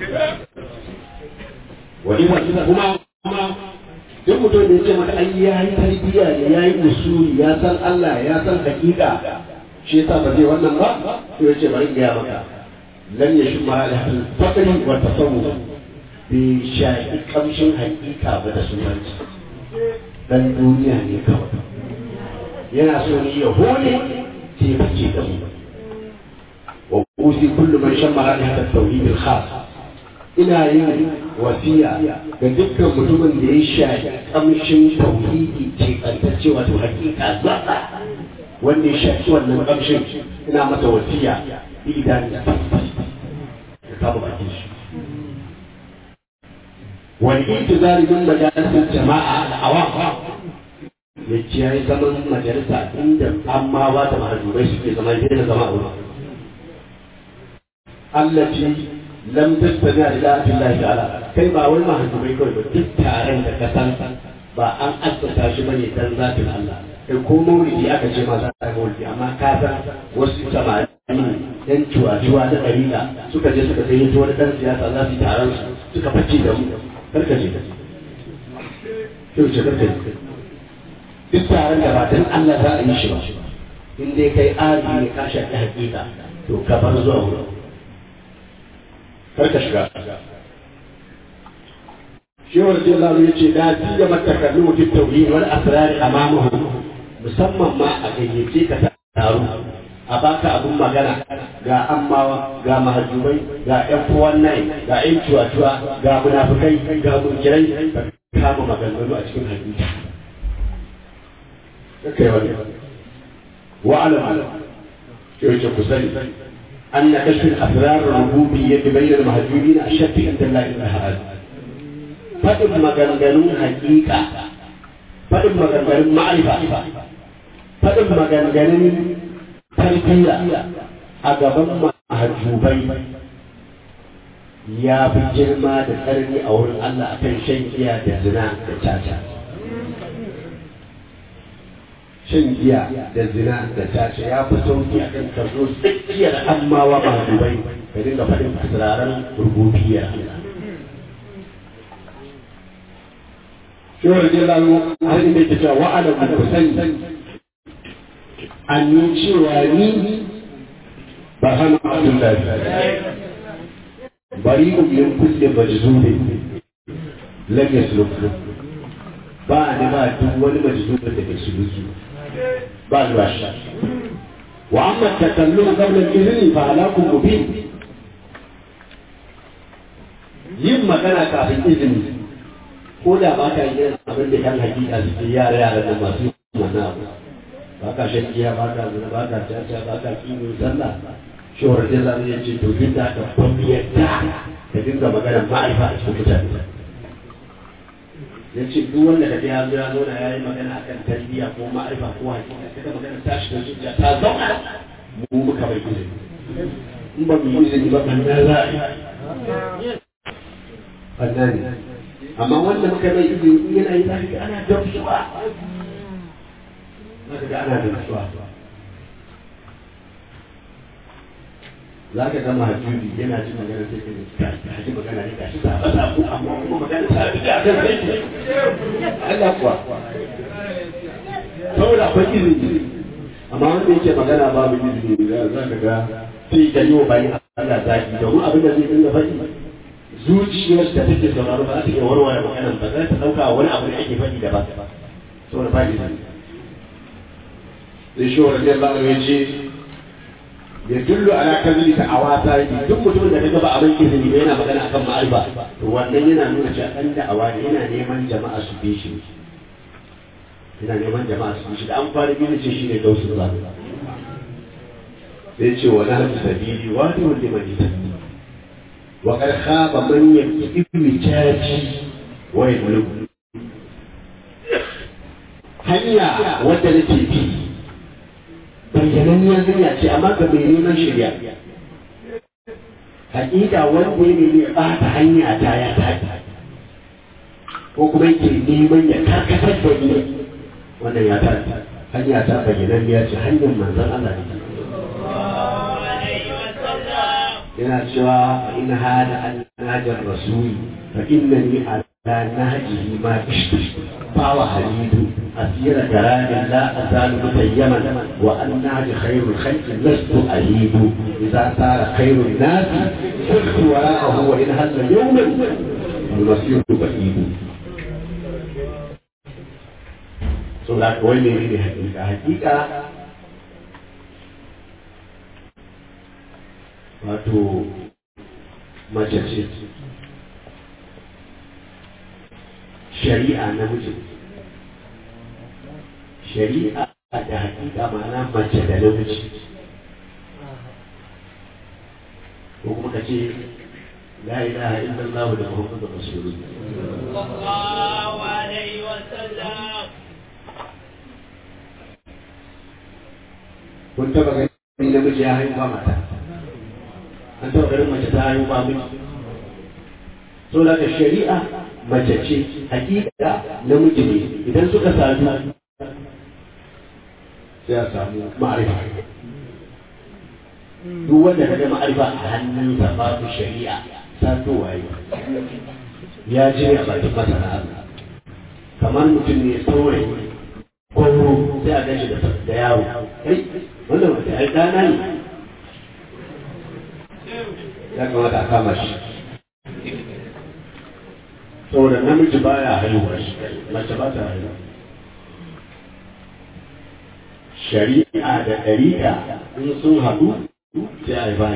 wani wata kuma kuma duk mutum da ya ce maka ai ya yi tarbiyya ne ya yi usuli ya san Allah ya san hakika shi yasa ba zai wannan ba to ya ce bari ga maka lan ya shimma da hadin fakari wa tasawuf bi sha'i kamshin hakika ba da sunanci dan duniya ne kawai yana so ne ya hole sai ya fice da mu وأوصي كل من شم رائحة التوحيد الخاص ina yin wasiya ga dukkan mutumin da ya shafi kamshin tauhidi ce kantacce wato hakika zaɓa wanda ya shafi wannan kamshin ina masa wasiya idan ya kama bakin shi wani intizari min majalisar jama'a al'awam ya ciyayi zaman majalisa inda amma ba da mahajubai suke zama da zama a wurin التي لم تستمع لله الله تعالى kai ba wai mahajjubai kawai ba duk taron da ka san ba an assasa shi bane dan zatin Allah kai ko maulidi aka ce ma za a yi maulidi amma ka san wasu samari yan cuwa-cuwa na ɗarina suka je suka kai wani ɗan siyasa za su yi taron su suka fice da mu karka je sai wuce karka je duk taron da ba dan Allah za a yi shi ba in dai kai ari ne ka shafi hakika to ka bar zuwa wurin karka shiga shewar jalal ya ce da tiya mata kallu mutum tauhid wal asrar amamahu musamman ma a gayyace ka taro a baka abun magana ga ammawa ga mahajjubai ga yan kowan nai ga yan cuwa-cuwa ga munafukai ga munkirai ka kama maganganu a cikin hadisi kai wani wa'alam yau ce ku sani أن كشف الأسرار الربوبية بين المهجورين أشد عند الله الأحد فإن مغنغنون حقيقة فإن مغنغنون معرفة faɗin maganganun tarbiyya a gaban mahajjubai ya fi girma da tsarni a wurin Allah a kan shan giya da zina da caca. Shan giya da zina da caca ya fi sauki a kan ka zo tsakiyar ammawa mahajjubai ka dinga faɗin turaren rububiyar Allah. Shawar Jalalo har inda ke cewa wa'ala ku sani an yi cewa ni ba hana Abdullahi bari min kulle majzubin lam yasluk ba ni ba duk wani majzubin da ke suluki ba ni ba shi wa amma takallum qabla al-izni fa halakum mubin yin magana kafin izini ko da ba ka yi abin da yan hakika suke yara yara da masu wannan abu ba ka shan giya ba ka zina ba ka caca ba ka kiwo sallah shawar da zan ya ce to duk da ka bamu yadda ka dinga magana ma'aifa a cikin mutane ya ce duk wanda ka ya zo ya zauna ya yi magana akan tarbiyya ko ma'aifa ko hakika kaga magana ta shiga zuciya ta zauna mu muka bai izini in ba mu yi izini ba kan da za a yi fanna ne amma wanda muka mai izini yana yi zaka ga ana damsuwa zaka ga ana damsuwa za ka gama hajjubi yana jin magana sai ka ka ji magana ne gashi ta fasa ku amma kuma magana ta bi da kan sai Allah kuwa saboda akwai izini amma wanda yake magana babu izini za ka ga sai ka yi wa bayan Allah zaki domin abin da zai dinga faɗi zuciyar da take sauraro ba za ta iya warware maganan ba za ta ɗauka wani abu da ake faɗi da ba saboda ba izini sai shi wa radiyallahu anhu ya ce يدل على كذب دعوات duk mutumin da kaga ba abin izini ba yana magana akan ma'arifa to wannan yana nuna cewa dan da'awa ne yana neman jama'a su bi shi yana neman jama'a su bi shi da an fara bi ce shine gausu ba sai ce wa nahju sabili wa ni wanda man yatabi wa qad khaba man yaqibu jaji wa yablu hanya wadda nake bi bayyananniyar hanya ce amma ga mai neman shirya hakika wanda ya nemi ɓata hanya ta ya tafi ko kuma yake neman ya karkatar da ni wannan ya tafi hanya ta bayyananniya ce hanyar manzon Allah ne yana cewa in hada an najar rasuli fa innani ala nahjihi ma ishti fa wa halidu أسير كلام لا أزال متيما وأن نهج خير الخلق لست أهيب إذا صار خير الناس سرت وراءه وإن هل يوما المصير بعيد so da kawai ne ne hakika hakika wato mace ce shari'a na mutum shari'a da hakika ma'ana mace da namiji ko kuma ka ce la ilaha illallah da muhammadu rasulullah sallallahu alaihi wasallam kun taba gani namiji ya haifa mata an taba ganin mace ta haifa miji so daga shari'a mace ce hakika namiji ne idan suka sadu sai a samu ma'arifa duk wanda ka ga ma'arifa a hannunsa babu shari'a sato waye ya je a bakin masana kamar mutum ne saurayi gwamro sai a gashi da yaro kai wannan mutum ai dana ne ya kamata a kama shi saboda namiji baya haihuwa shi mace ba ta haihuwa shari'a da ɗariƙa in sun haɗu sai a yi baya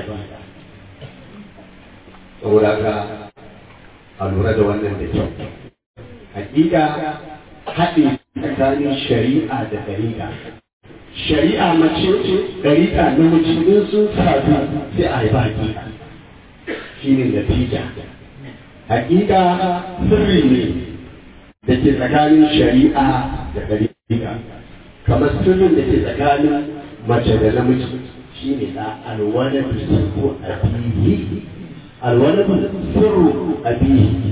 saboda ka a lura da wannan da kyau hakika haɗe tsakanin shari'a da ɗariƙa shari'a mace ɗariƙa namiji in sun sadu sai a yi hakika shi ne natija hakika sirri ne da ke tsakanin shari'a da ɗariƙa kamar sirrin da ke tsakanin mace da namiji shi ne na alwaladu sirru abihi alwaladu sirru abihi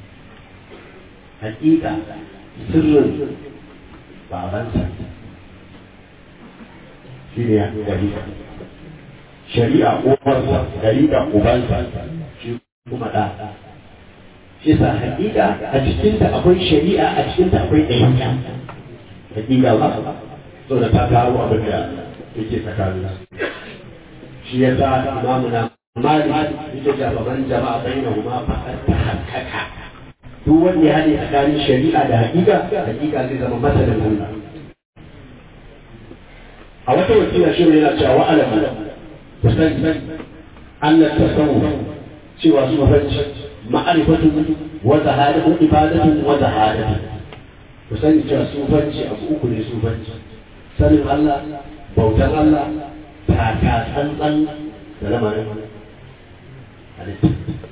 hakika sirrin babansa shi ne gariga shari'a uwarsa gariga ubansa shi kuma da shi sa hakika a cikinta akwai shari'a a cikinta akwai ɗaya hakika ba so da ta taro abin da yake tsakanin shi ya sa imamu na mali ita ce baban jama'a bai na huma faɗar ta hankaka duk wanda ya haɗe tsakanin shari'a da hakika hakika zai zama masanin Allah a wata wakila shi yana cewa wa alama kusan Allah ta samu cewa su mafarci ma'arifatun wa zahadatun ibadatun wa zahadatun ku sani cewa sufanci abu uku ne sufanci sanin Allah bautan Allah taka tsantsan da lamarin halitta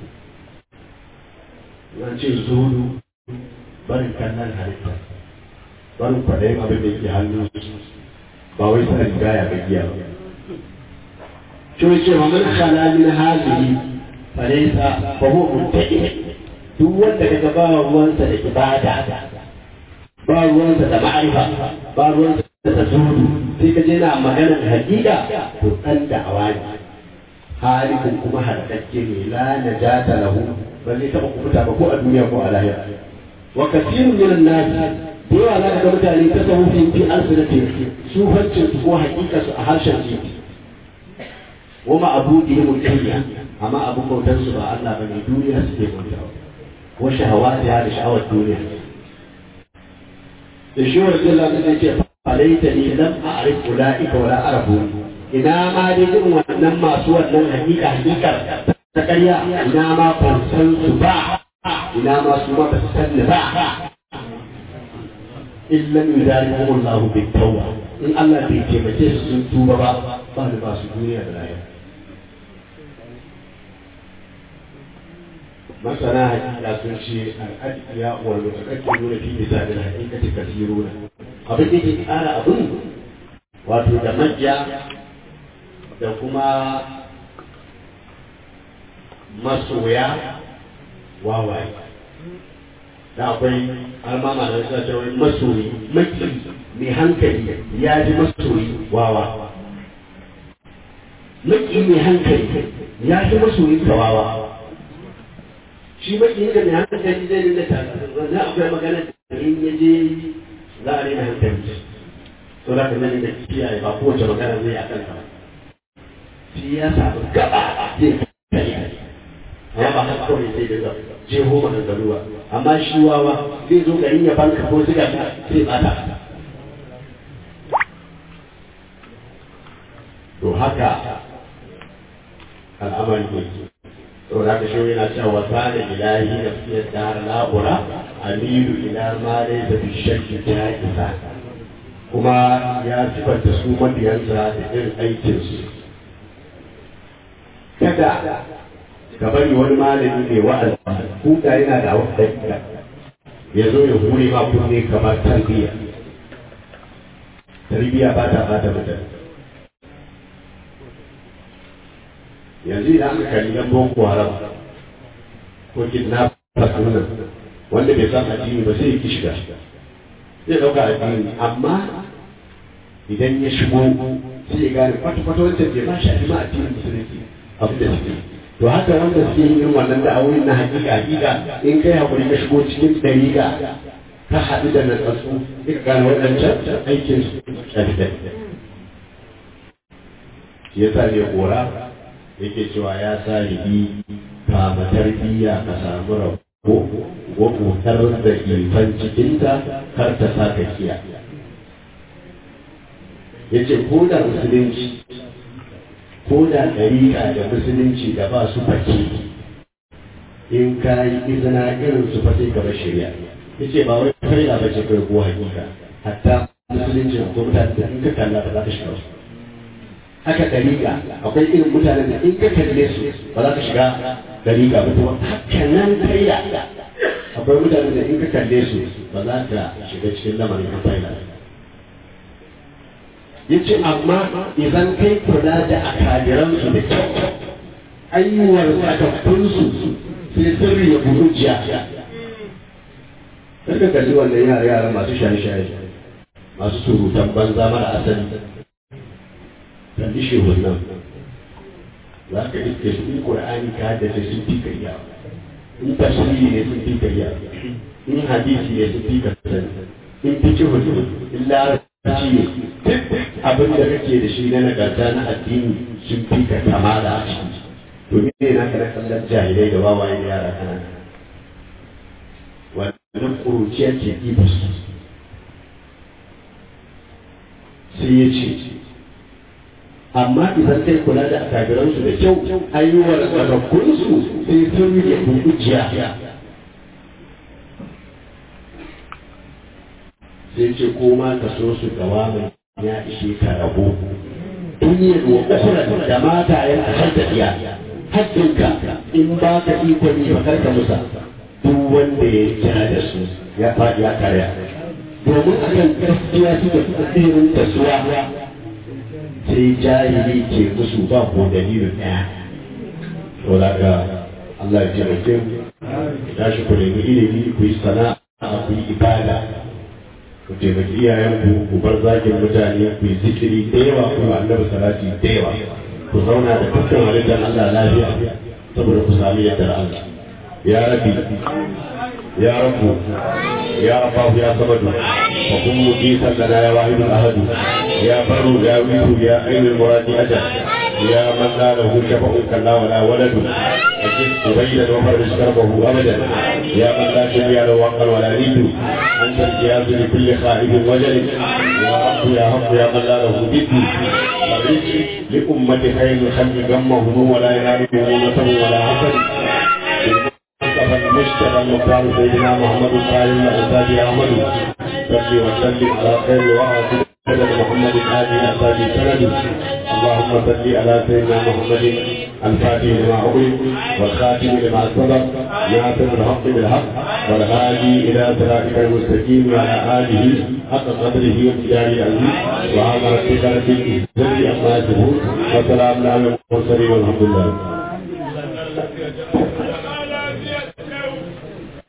yan ce zuhudu barin kallon halitta barin kwaɗayin abin da ke hannu ba wai sanin gaya ga giya ba cewa cewa man khala min hadhihi falaysa fa huwa muttaqi duk wanda kaga ba ruwansa da ibada ba ruwansa da ma'arifa ba ruwansa da zuhudu sai ka je na maganar hakika to dan da awani halikun kuma halakakke ne la najata lahu ba zai taɓa kubuta ba ko a duniya ko a lahira wa kasirun minan nas da yawa za ka ga mutane ta sahufin fi alsinati su hancin su ko hakika su a harshen su wa ma abudihim dunya amma abun bautar su ba Allah bane duniya suke bautawa wa shahawati da sha'awar duniya da shi wa Allah ta ce falaita ni lam a'rif ulaika wala arafu ina ma dai irin wannan masu wannan hakika hakikar ta ƙarya ina ma ban san su ba ina ma su ma ba su san ni ba illa yudarikum Allah bi tawba in Allah bai taimake su sun tuba ba ba ni ba su duniya da lahira masana hakika sun ce al'adiya wal mutaqaddimu fi misalil haqiqati kasiruna abin da ke ƙara abin wato da majiya da kuma masoya wawaye da akwai almama da suna cewa masoyi maki mai hankali ya ji masoyi wawa maki mai hankali ya ji masoyi wawa shi maki da mai hankali zai rinda tare wannan akwai magana da in ya je za a rena hankali to za ka nan da kiyaye ba kowace magana zai a kanka ba shi ya samu gaba zai kai amma ba haka kawai sai daga jeho maganganu ba amma shi wawa zai zo garin ya banka ko ziga sai bata to haka al'amari ne to da ka shi yana cewa wasa da ilahi na fiye da na'ura amilu ila ma laysa bi shakki ja'iza kuma ya sifanta su mabiyansa da irin aikinsu kada ka bari wani malami mai wa'azi kuka yana da wata dakika ya zo ya hure ma kunne kamar tarbiyya tarbiyya ba ta bata mutane yanzu idan aka kalli yan boko haram ko kidnappers nan wanda bai san addini ba sai ya ki shiga zai ɗauka addini amma idan ya shigo sai ya gane kwata-kwata wancan bai ba shi ma addinin musulunci abin da suke to haka wanda suke yin irin wannan da'awoyin na hakika hakika in kai hakuri ka shigo cikin dariƙa ka haɗu da natsatsu sai ka gane waɗancan aikin su ɗan shi yasa ne kora yake cewa ya sa ribi kama tarbiyya ka samu rabo wa kotar da ifan cikinta kar ta sa ka kiya ya ce ko da musulunci ko da ɗariƙa da musulunci da ba su fake in ka yi izina irin su fa sai ka bar shari'a ya ce ba wai faila ba ce kai ko hakika hatta musulunci ko mutane da in ka kalla ba za ka shiga wasu haka ɗariƙa akwai irin mutanen da in ka kalle su ba za ka shiga ɗariƙa ba to haka nan faila akwai mutanen da in ka kalle su ba za ka shiga cikin lamarin na faila yace amma idan kai kula da akadiransu da kyau ayyuwar sakakkunsu sai sirri ya buɗu jiya Karka kalli wannan yara yara masu shaye-shaye masu surutan banza mara asali kalli shehun nan za ka iske su in ƙur'ani ka haddace sun fi kariya in tafsiri ne sun fi kariya in hadisi ne sun fi kariya in fikihu ne in larabci ne duk abin da kake da shi na nagarta na addini sun fi ka kamala a ciki to me na kana kallon jahilai da wawayen yara kanana wannan ƙuruciyar ke ɗiba su sai ya ce amma idan kai kula da akabiransu da kyau ayyuwar tsakakkunsu sai sun yi kujiya sai ce ko ma ka so su gawa mai ya ishe ka rabo duniyar wa ukura da mata yan a can tafiya haddinka in ba ka ikon yi ba karka musa duk wanda ya kira da su ya faɗi ya karya domin akan gaskiya suka fi tsirin kasuwa sai jahili ke musu ba ko dalilin ɗaya to daga Allah ya taimake mu ya shi ku nemi ilimi ku yi sana'a ku yi ibada ku taimaki iyayenku ku bar zagin mutane ku yi zikiri da yawa ku yi annabi salati da yawa ku zauna da dukkan halittar Allah lafiya saboda ku sami yardar Allah ya rabbi ya rabbu ya rabbahu ya samadu wa kun muqitan lana ya wahidul ahad ya barru ya wiru ya ainul muradi ajal ya man la lahu shafa'un kalla wala waladu أجد أبيدا وفرج كربه أبدا يا من لا شبيه له وقا ولا نيد أنت الجهاز لكل خائف وجل يا رب يا رب يا من لا له ند فرج لأمة خير الخلق غمهم ولا ينالهم نصر ولا حسد المصطفى المجتبى المختار سيدنا محمد صالح الأستاذ أحمد صل وسلم على خير وعلى سيدنا محمد آل أستاذ سند اللهم صل على سيدنا محمد الفاتح لما أغلق والخاتم لما سبق ناصر الحق بالحق والهادي إلى صراطك المستقيم وعلى آله حق قدره وامتداره العزيز وعلى ربك رب العزة عما يصفون وسلام على المرسلين والحمد لله